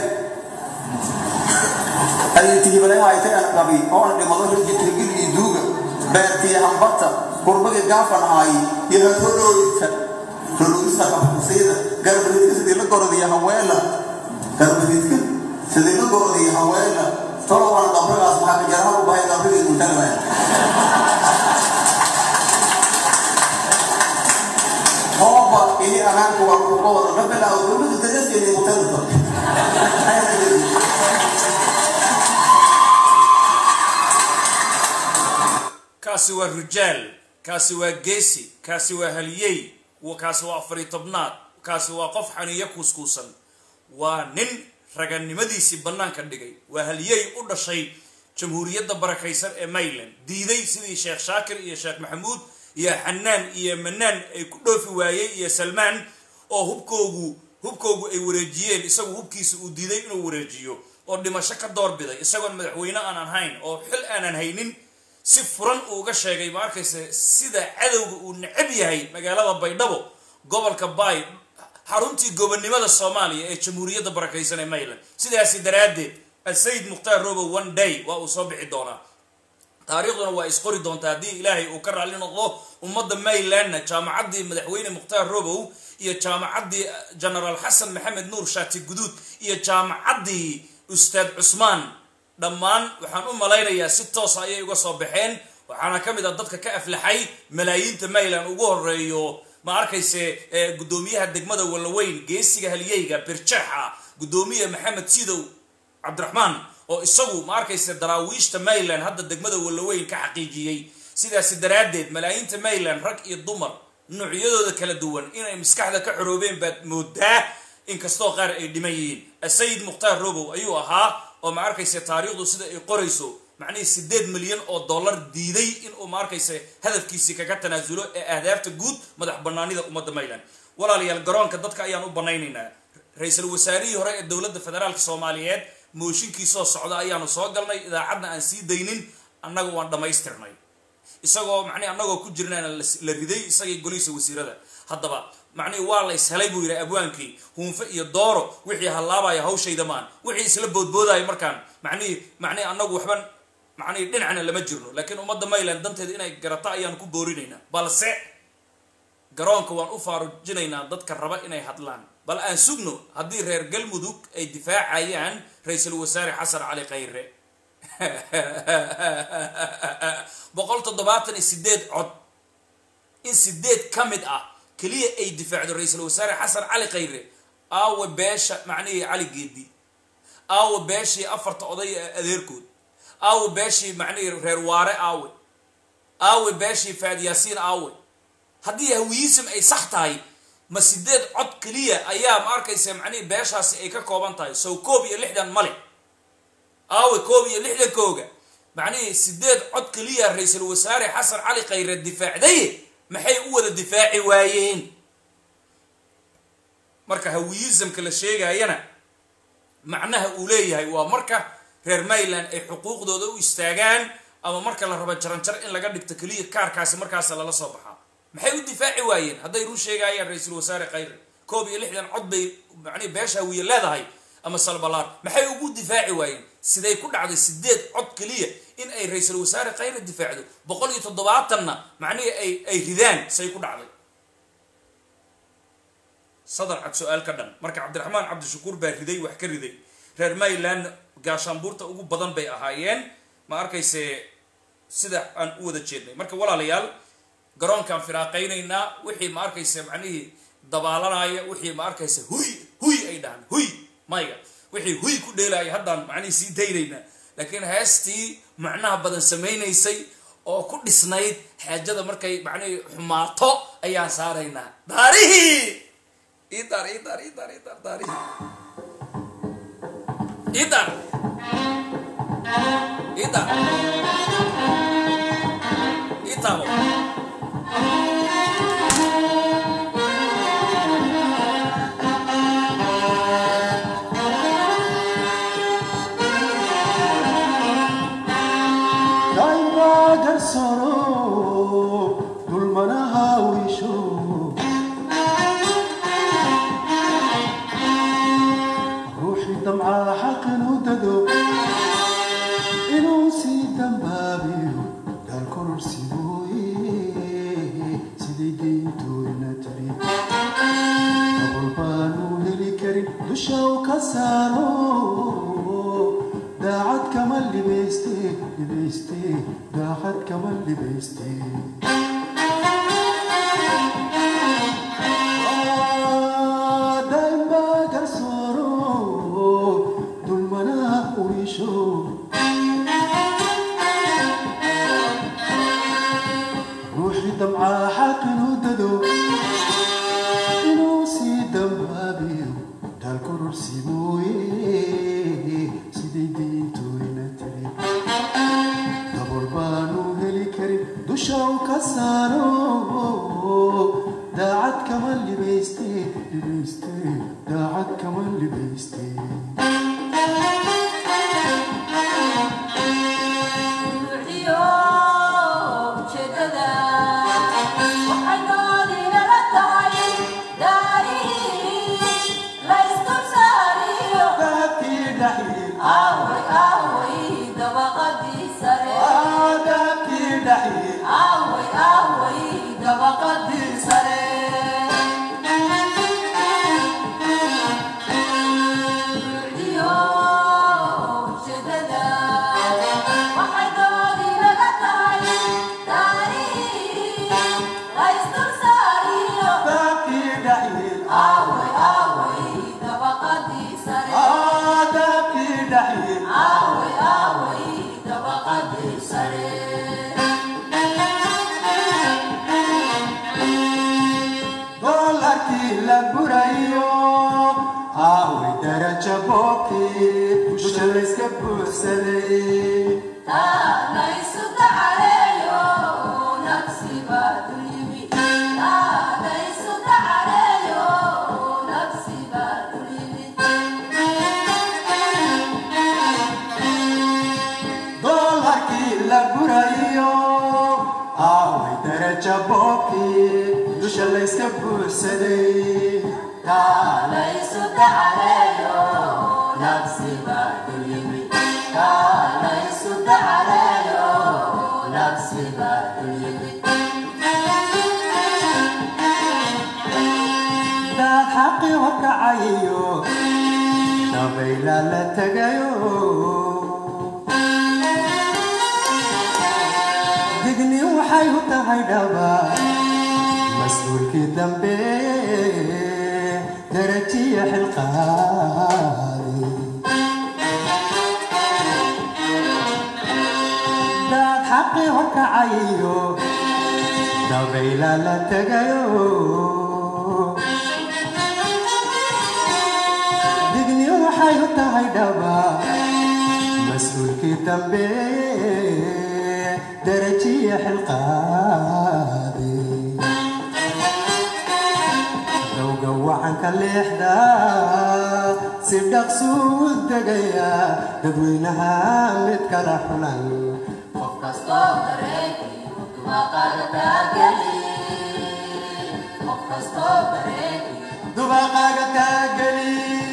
ay tihibale haytay ana qabay oo ana dhimado reed tirgil iyo duuga beertii hambata qurbagi gaafan ahay iyo hadholoodka holoodista qabsayda garbadidka sidii la gorodiya haweela garbadidka sidii la gorodiya haweela tolo waan qabrigaas maxaa ka jaraha u bahay qabrigii muntalabaya hooba ini amaanku waa kuga wada la bilaawo dowladda dareeskeeda mutalaba kaasi waa rijaal kaasi waa geesi kaasi waa haliyey kaasi waa afari tobnaad kaasi waa qof xaniyo kuuskuusan waa nin raganimadiisii bannaanka dhigay waa haliyey u dhashay jamhuuriyadda barakaysan ee mayland diiday sidii sheekh shaakir iyo sheekh maxamuud iyo xanaan iyo manaan ay ku dhoofi waayey iyo salmaan oo hubkoogu hubkoogu ay wareejiyeen isagu hubkiisa uu diiday inuu wareejiyo oo dhimasho ka doorbiday isagoon madaxweyne aanan hayn oo xil aanan haynin si furan uu uga sheegay ma arkaysa sida cadowga uu necab yahay magaalada baydhabo gobolka baay xaruntii gobonnimada soomaaliya ee jamhuuriyadda barakaysan ee mayland sidaasi daraaddeed asayid mukhtaar robo one day waa uu soo bixi doonaa taariikhduna waa isqori doontaa haddii ilaahay uu ka raalli noqdo ummadda maylandna jaamacaddii madaxweyne mukhtaar robow iyo jaamacaddii genaraal xasan maxamed nuur shaati guduud iyo jaamacaddii ustaad cusmaan dhammaan waxaan u malaynayaa si toosa ayay uga soo baxeen waxaana ka mid ah dadka ka aflaxay malaayiinta mayland ugu horeeyo ma arkayse guddoomiyaha degmada wallaweyn geesiga haliyeyga birjaxa guddoomiye maxamed sidow cabdiraxmaan oo isagu ma arkaysa daraawiishta mayland hadda degmada wallaweyn ka xaqiijiyey sidaasi daraaddeed malaayiinta mayland rag iyo dumar noocyadooda kala duwan inay maskaxda ka xoroobeen baad moodaa inkastoo qaar ay dhiman yihiin asayid mukhtaar robow ayuu ahaa oo ma arkaysa taariikhdu sida ay qorayso macnihii sideed milyan oo dollar diiday inuu ma arkaysa hadafkiisii kaga tanaasulo ee ahdaafta guud madax banaanida ummadda mayland walaalayaal garoonka dadka ayaan u banaynaynaa ra-iisul wasaarihii hore ee dowladda federaalka soomaaliyeed mooshinkiisoo socda ayaanu soo galnay idaacadna aan sii daynin annaga waan dhammaystirnay isagoo macnihi annagoo ku jirnaana la riday isagii golihiisa wasiirada haddaba macnihi waa la ishelay buu yidhi abwaankii huunfe iyo dooro wixii hallaabaya hawshayda maan wixii isla boodboodaya markaan macnihi macnihi annagu waxban macnihi dhinacna lama jirno laakiin ummadda mayland danteeda inay garato ayaan ku boorinaynaa balse garoonka waan u faarujinaynaa dadka raba inay hadlaan bal aan sugno haddii reer galmudug ay difaacayaan ra-iisul wasaare xasan cali khayre boqol toddobaatan iyo sideed cod in sideed ka mid ah keliya ay difaacdo ra-iisul wasaare xasan cali khayre aawe beesha macnihii cali geedi aawe beeshii afarta oday ee adeerkood aawe beeshii macnihii reer waare aawe aawe beeshii faad yaasiin aawe haddii hawiyisim ay sax tahay ma sideed cod keliya ayaa ma arkaysa macnihii beeshaasi ay ka kooban tahay sow koob iyo lixdan male aawe koob iyo lixdankooga macnihii sideed cod keliya ra-iisul wasaare xasan cali khayre difaacday maxay u wada difaaci waayeen marka hawiyizamka la sheegayana macnaha uu leeyahay waa marka reer mayland ay xuquuqdooda u istaagaan ama marka la rabo jaranjar in laga dhigto keliya kaarkaasi markaasa lala soo baxaa maxay u difaaci waayeen hadday run sheegayaan ra-iisul wasaare khayre koob iyo lixdan cod bay macnihi beesha hawiye leedahay ama salbalaar maxay ugu difaaci waayeen siday ku dhacday sideed cod keliya in ay ra-iisul wasaare khayre difaacdo boqol iyo toddobaatanna macnihii ay ay ridaan say ku dhacday sadar cad su-aal ka dhan marka cabdiraxmaan cabdishakuur baa riday wax ka riday reer mayland gaashaanbuurta ugu badan bay ahaayeen ma arkayse sida aan u wada jeednay marka walaalayaal garoonkaan firaaqaynaynaa wixii ma arkaysa macnihii dabaalanaya wixii ma arkaysa huy huy ay dhahaan huy mayga wixii huy ku dheelaya haddaan macnihii sii daynaynaa laakiin heestii macnaha badan samaynaysay oo ku dhisnayd xaajada markay macnihii xumaato ayaan saaraynaa daarihii idar idar idar idar daarihii idar idar itabo daacad kama libayste libayste daacad kama libayste daimba garsooro dulmanaha urisho ruuxi damcaa xaqinu dado inuu sii dambaabiyo daalkororsi mooye siday diintooyna tiri dabool baanu heli karin dusha u ka saaro daacad kama libayste libayste daacad kama libayste halkii la gurayo aaway daraja boobkii dusha layska buuxsaday doolarkii la gurayo aaway daraja boobkii dusha layska buuxsaday daad xaqi horkacayo dabayla la tegayo digni waxay u tahay dhaba mas-uulkii dambe darajiya xilqaadi daad xaqi horkacayo dabayla la tegayo digni waxay u tahay dhaba mas-uulkii dambe darajiya xilqaadi dowga wacanka leexda si dhaqsuu degaya dadweynaha mid kala xulan qof kastoo dubaqaaga taageli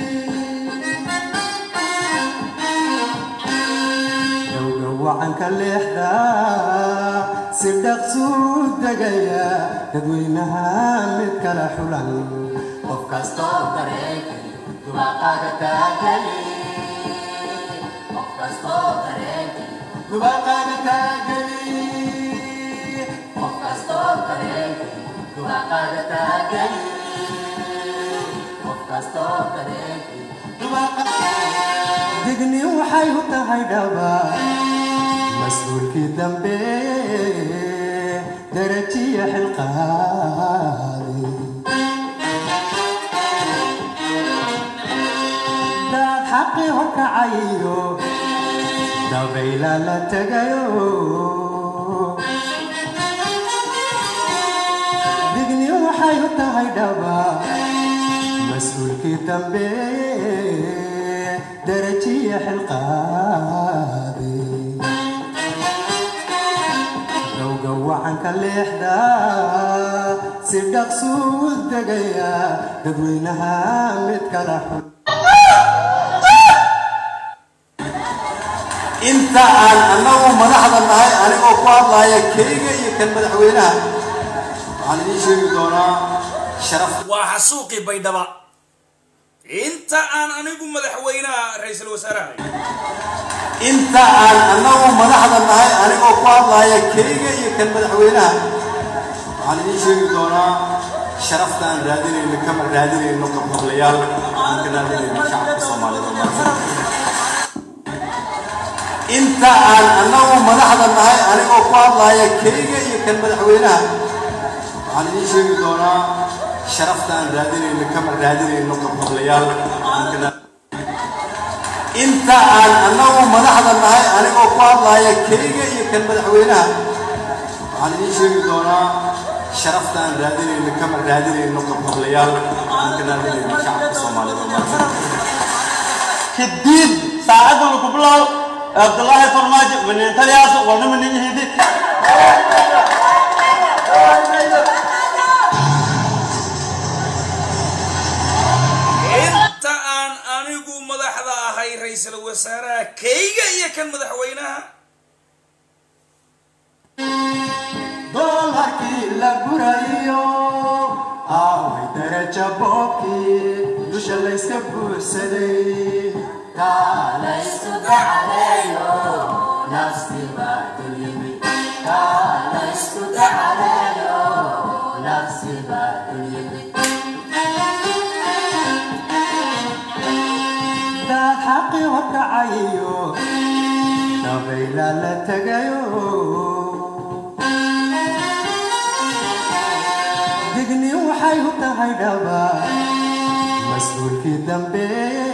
dowga wacanka leexda si dhaqsuu degaya dadweynaha mid kala xulan qof kastoo dareeki dubaqaaga taageli qof kastoo dareeki dubaqaaga taageli qof kastoo dareeki dubaqaaga taageli qof kastoo dareeki digni waxay u tahay dhaba mas-uulkii dambe darajiya xilqaadi daad xaqi horkacayo dabayla la tegayo digni waxay u tahay dhaba mas-uulkii dambe darajiya xilqaadi dowga wacanka leexda si dhaqsuu degaya dadweynaha mid kala xun inta aan annagu madaxda nahay anigoo ku hadlaya keyga iyo kan madaxweynaha waxaan idiin sheegi doonaa sharaf waa xasuuqii baydhaba inta aan anigu madaxweynaha ra-iisul wasaaraha inta aan annagu madaxda nahay anigoo ku hadlaya keyga iyo kan madaxweynaha waxaan idiin sheegi doonaa sharafta aan raadinayno kama raadinayno qabqablayaal aan ka raadinayno shacabka soomaaliyeed inta aan annagu madaxda nahay anigoo ku hadlaya keyga iyo kan madaxweynaha waxaan idiin sheegi doonaa sharafta aan raadinayno kama raadinayno qabqablayaal aan ka inta aan annagu madaxda nahay anigoo ku hadlaya keyga iyo kan madaxweynaha waxaan idiin sheegi doonaa sharafta aan raadinayno kama raadinayno qabqablayaal aan ka raadinayno shacabka soomaaliyeed kadib saacaddan ku bilow abdullaahi farmaajo manintalyaas wana maniyihidi inta aan anigu madaxda ahay ra-iisul wasaaraha keyga iyo kan madaxweynaha doolarkii la gurayo aaway daraja boobkii dusha layska buuxsaday kaalaysu dacaleeyo nafsiba dulyimi kaalaysu dacaleeyo nafsiba dulyimi daad xaqi horkacayo dabayla la tegayo digni waxay waxay u tahay dhaba mas-uulkii dambe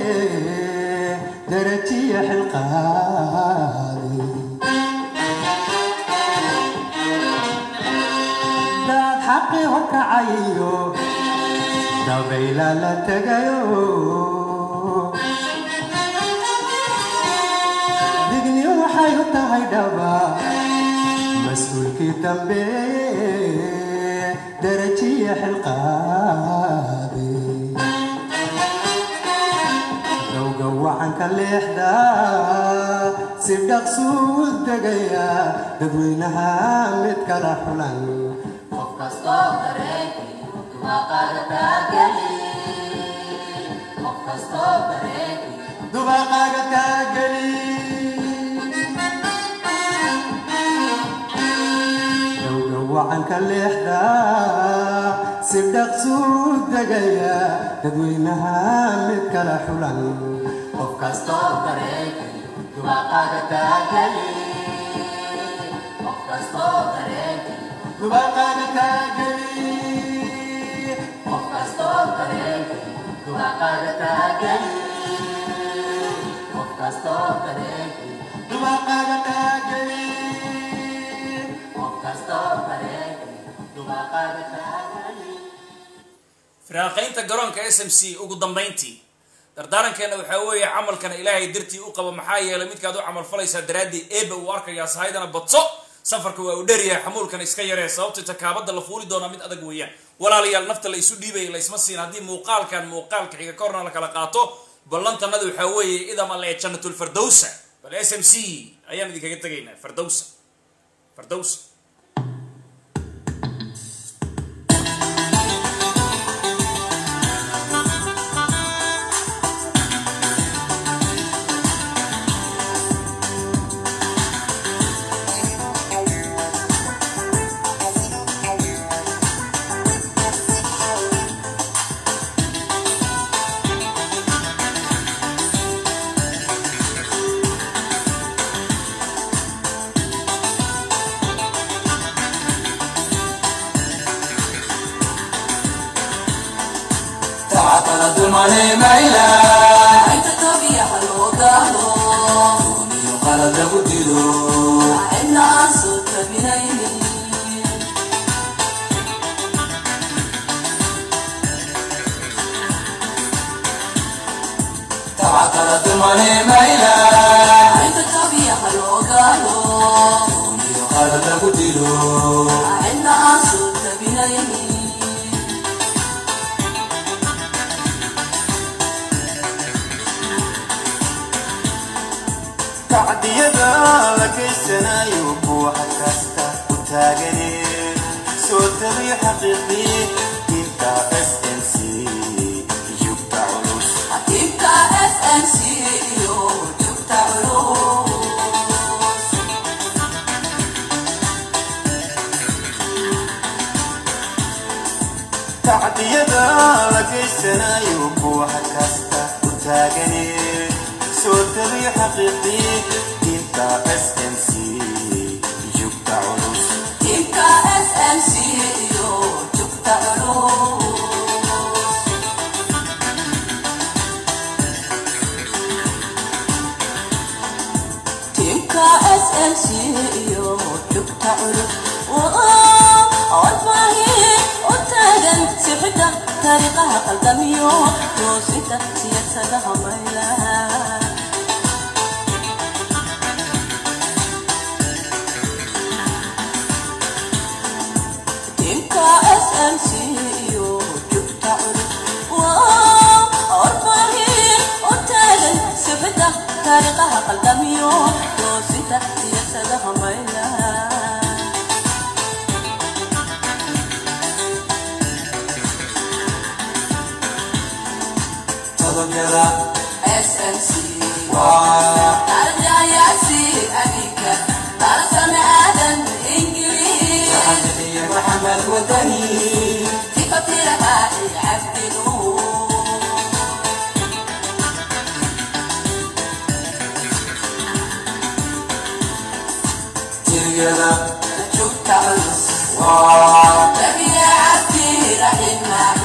darajiya xilqaadi daad xaqii horkacayo dabayla la tegayo digni waxay u tahay dhaba mas-uulkii dambe darajiya xilqaadi dowga wacanka leexda si dhaqsuu degaya dadweynaha mid kala xulan qof kastoo dareenkii dubaqaaga taageli dowga wacanka leexda si dhaqsuu degaya dadweynaha mid kala xulan qof kastoo dareenkii dubaqaaga taageli qof kastoo dareenkii dubaqaaga taageli qof kastoo dareenkii dubaqaaga taageli qof kastoo dareenkii dubaqaaga taageli qof kastoo dareenkii dubaqaaga taageli firaaqaynta garoonka s m c ugu dambayntii dardaarankeena waxaa weeye camalkana ilaahay dartii u qaba maxaa yeelay midkaad u camal falaysaa daraaddii eeba uu arkayaa sahaydana badso safarka waa uu dheryahay xamuulkana iska yaree sababtay takaabada la fuuli doonaa mid adag weeyaan walaalayaal nafta la isu dhiibaya laysma siin haddii muuqaalkan muuqaalka xiga ka horna la kala qaato ballantanada waxaa weeye idam alle janatulfardowsa bal s m c ayaan idinkaga tegaynaa fardowsa fardowsa تعطل دمني ميلا انت تبي حلو قالو دوني قال دبدلو ان اصوت بنيني تعطل دمني ميلا انت تبي حلو قالو دوني قال دبدلو ان اصوت بنيني tacdiyada la geysanayo buuxa kasta u taagane soo tabiy xaqiiqii diinta s n c yugta culus حبيبك اس ام سي يو جبت علوم tacdiyada la geysanayo buuxa kasta u taagane soo tabiy xaqiiqii diinta s n c yugta culus حبيبك اس ام سي يو جبت علوم تلك اس ام سي يو جبت علوم والفاهي وتاجن سحدة طريقها قلقميو توسيتا سياسة ميلا تلك اس ام سي يو جبت طريقها قلقميو توسيتا سياسة ميلا todobyada SMC waa أرجع يا سي أبيك ترسم آدم إنجليز iyo maxamed wadani في قتلها عبد نور tiriyada شفت عز waa نبي عبدي رحمة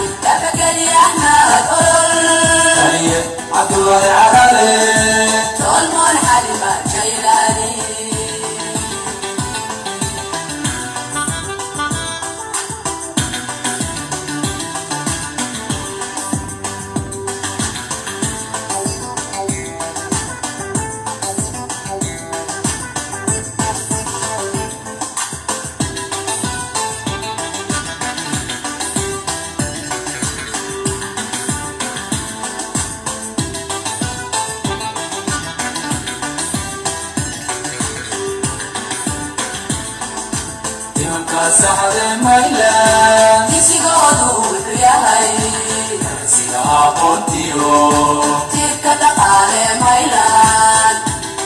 saxde maylan isigoodu wuxuu yahay sida aqoontiyo tiirka dhaqaale maylan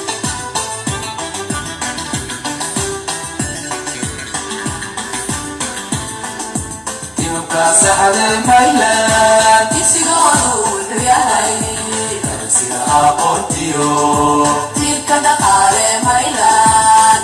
imamka saxde maylan isigoodu wuxuu yahay sida aqoontiyo tiirka dhaqaale maylan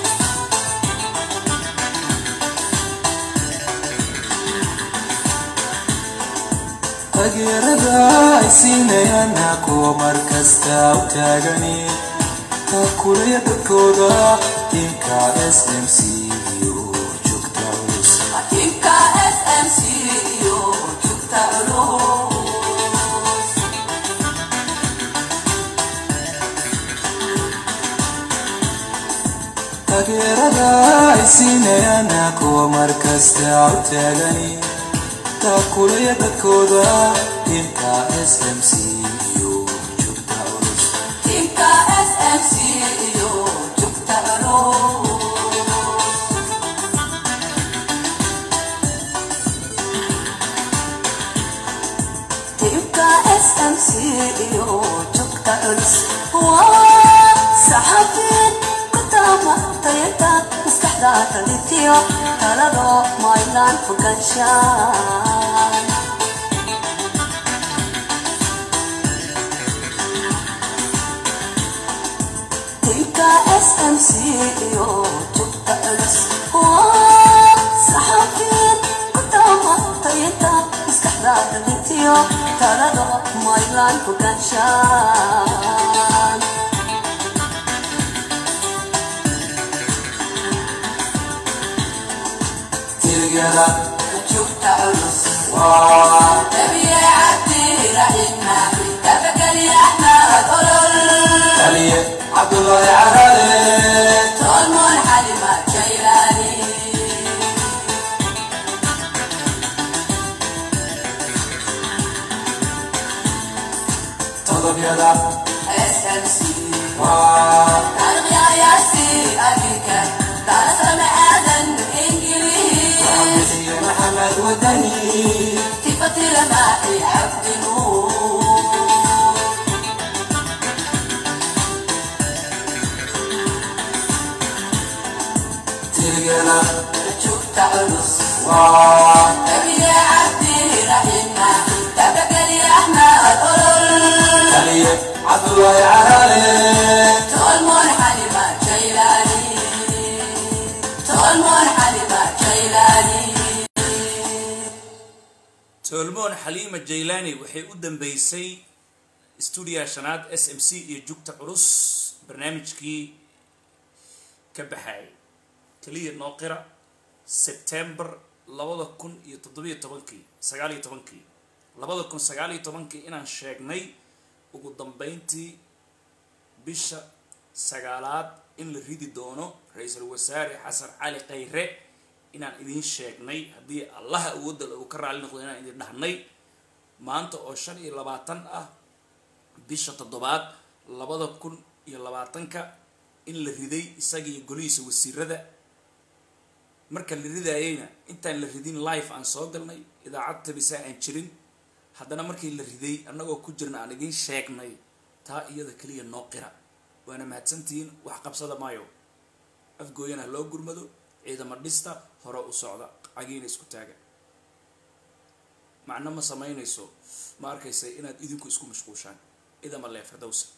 taageerada ay siinayana kuwa markasta u taagani taakulaya dadkooda tinka smc iyo joogta culus tinka smc iyo joogta culus taageerada ay siinayana kuwa markasta u taagani taakulaya dadkooda tinka smc iyo joogta culus tinka smc iyo joogta culus tinka smc iyo joogta culus waa saxafiin ku taamatayata maskaxda talitiyo talado maylan foganshaan tinka smc iyo joogta culus waa saxafiin ku taamatayata maskaxda talitiyo talado maylan foganshaan tirgada joogta culus waa dabiicati raxima tabakali axmed olol aliye cabdullaahi carale tolmoon xalima jaylaani todobyada smc waa taarikhyayaasi abika daarasame aadan ingiliis محمد ودني تفتي لماحي عبد نور تلقنا شفت علص تبي عبدي رحمة تبقى لي أحمد أولول عبد الله عرالي تولمون حليمة جيلاني تولمون حليمة جيلاني tolmoon xaliima jaylani waxay u dambeysay stuudiyaha shanaad s m c iyo jugta culus barnaamijkii ka baxayay keliya noo qira sebtember labada kun iyo toddobiyo tobankii sagaal iyo tobankii labada kun sagaal iyo tobankii inaan sheegnay ugu dambeyntii bisha sagaalaad in la ridi doono ra-iisul wasaare xasan cali khayre inaan idiin sheegnay haddii allaha awoodda uu ka raali noqdo inaan idin dhahnay maanta oo shan iyo labaatan ah bisha toddobaad labada kun iyo labaatanka in la riday isagiiyo golihiisa wasiirada marka la ridaayeyna intaan la ridin life aan soo galnay idaacad tabisa aan jirin haddana markii la riday annagoo ku jirna aan idiin sheegnay taa iyada keliya noo qira waana mahadsantihiin wax qabsada maayo afgooyana ha loo gurmado ciidama dhista hore u socda cagiina isku taaga macno ma samaynayso ma arkaysa inaad idinku isku mashquushaan idama lee firdowsa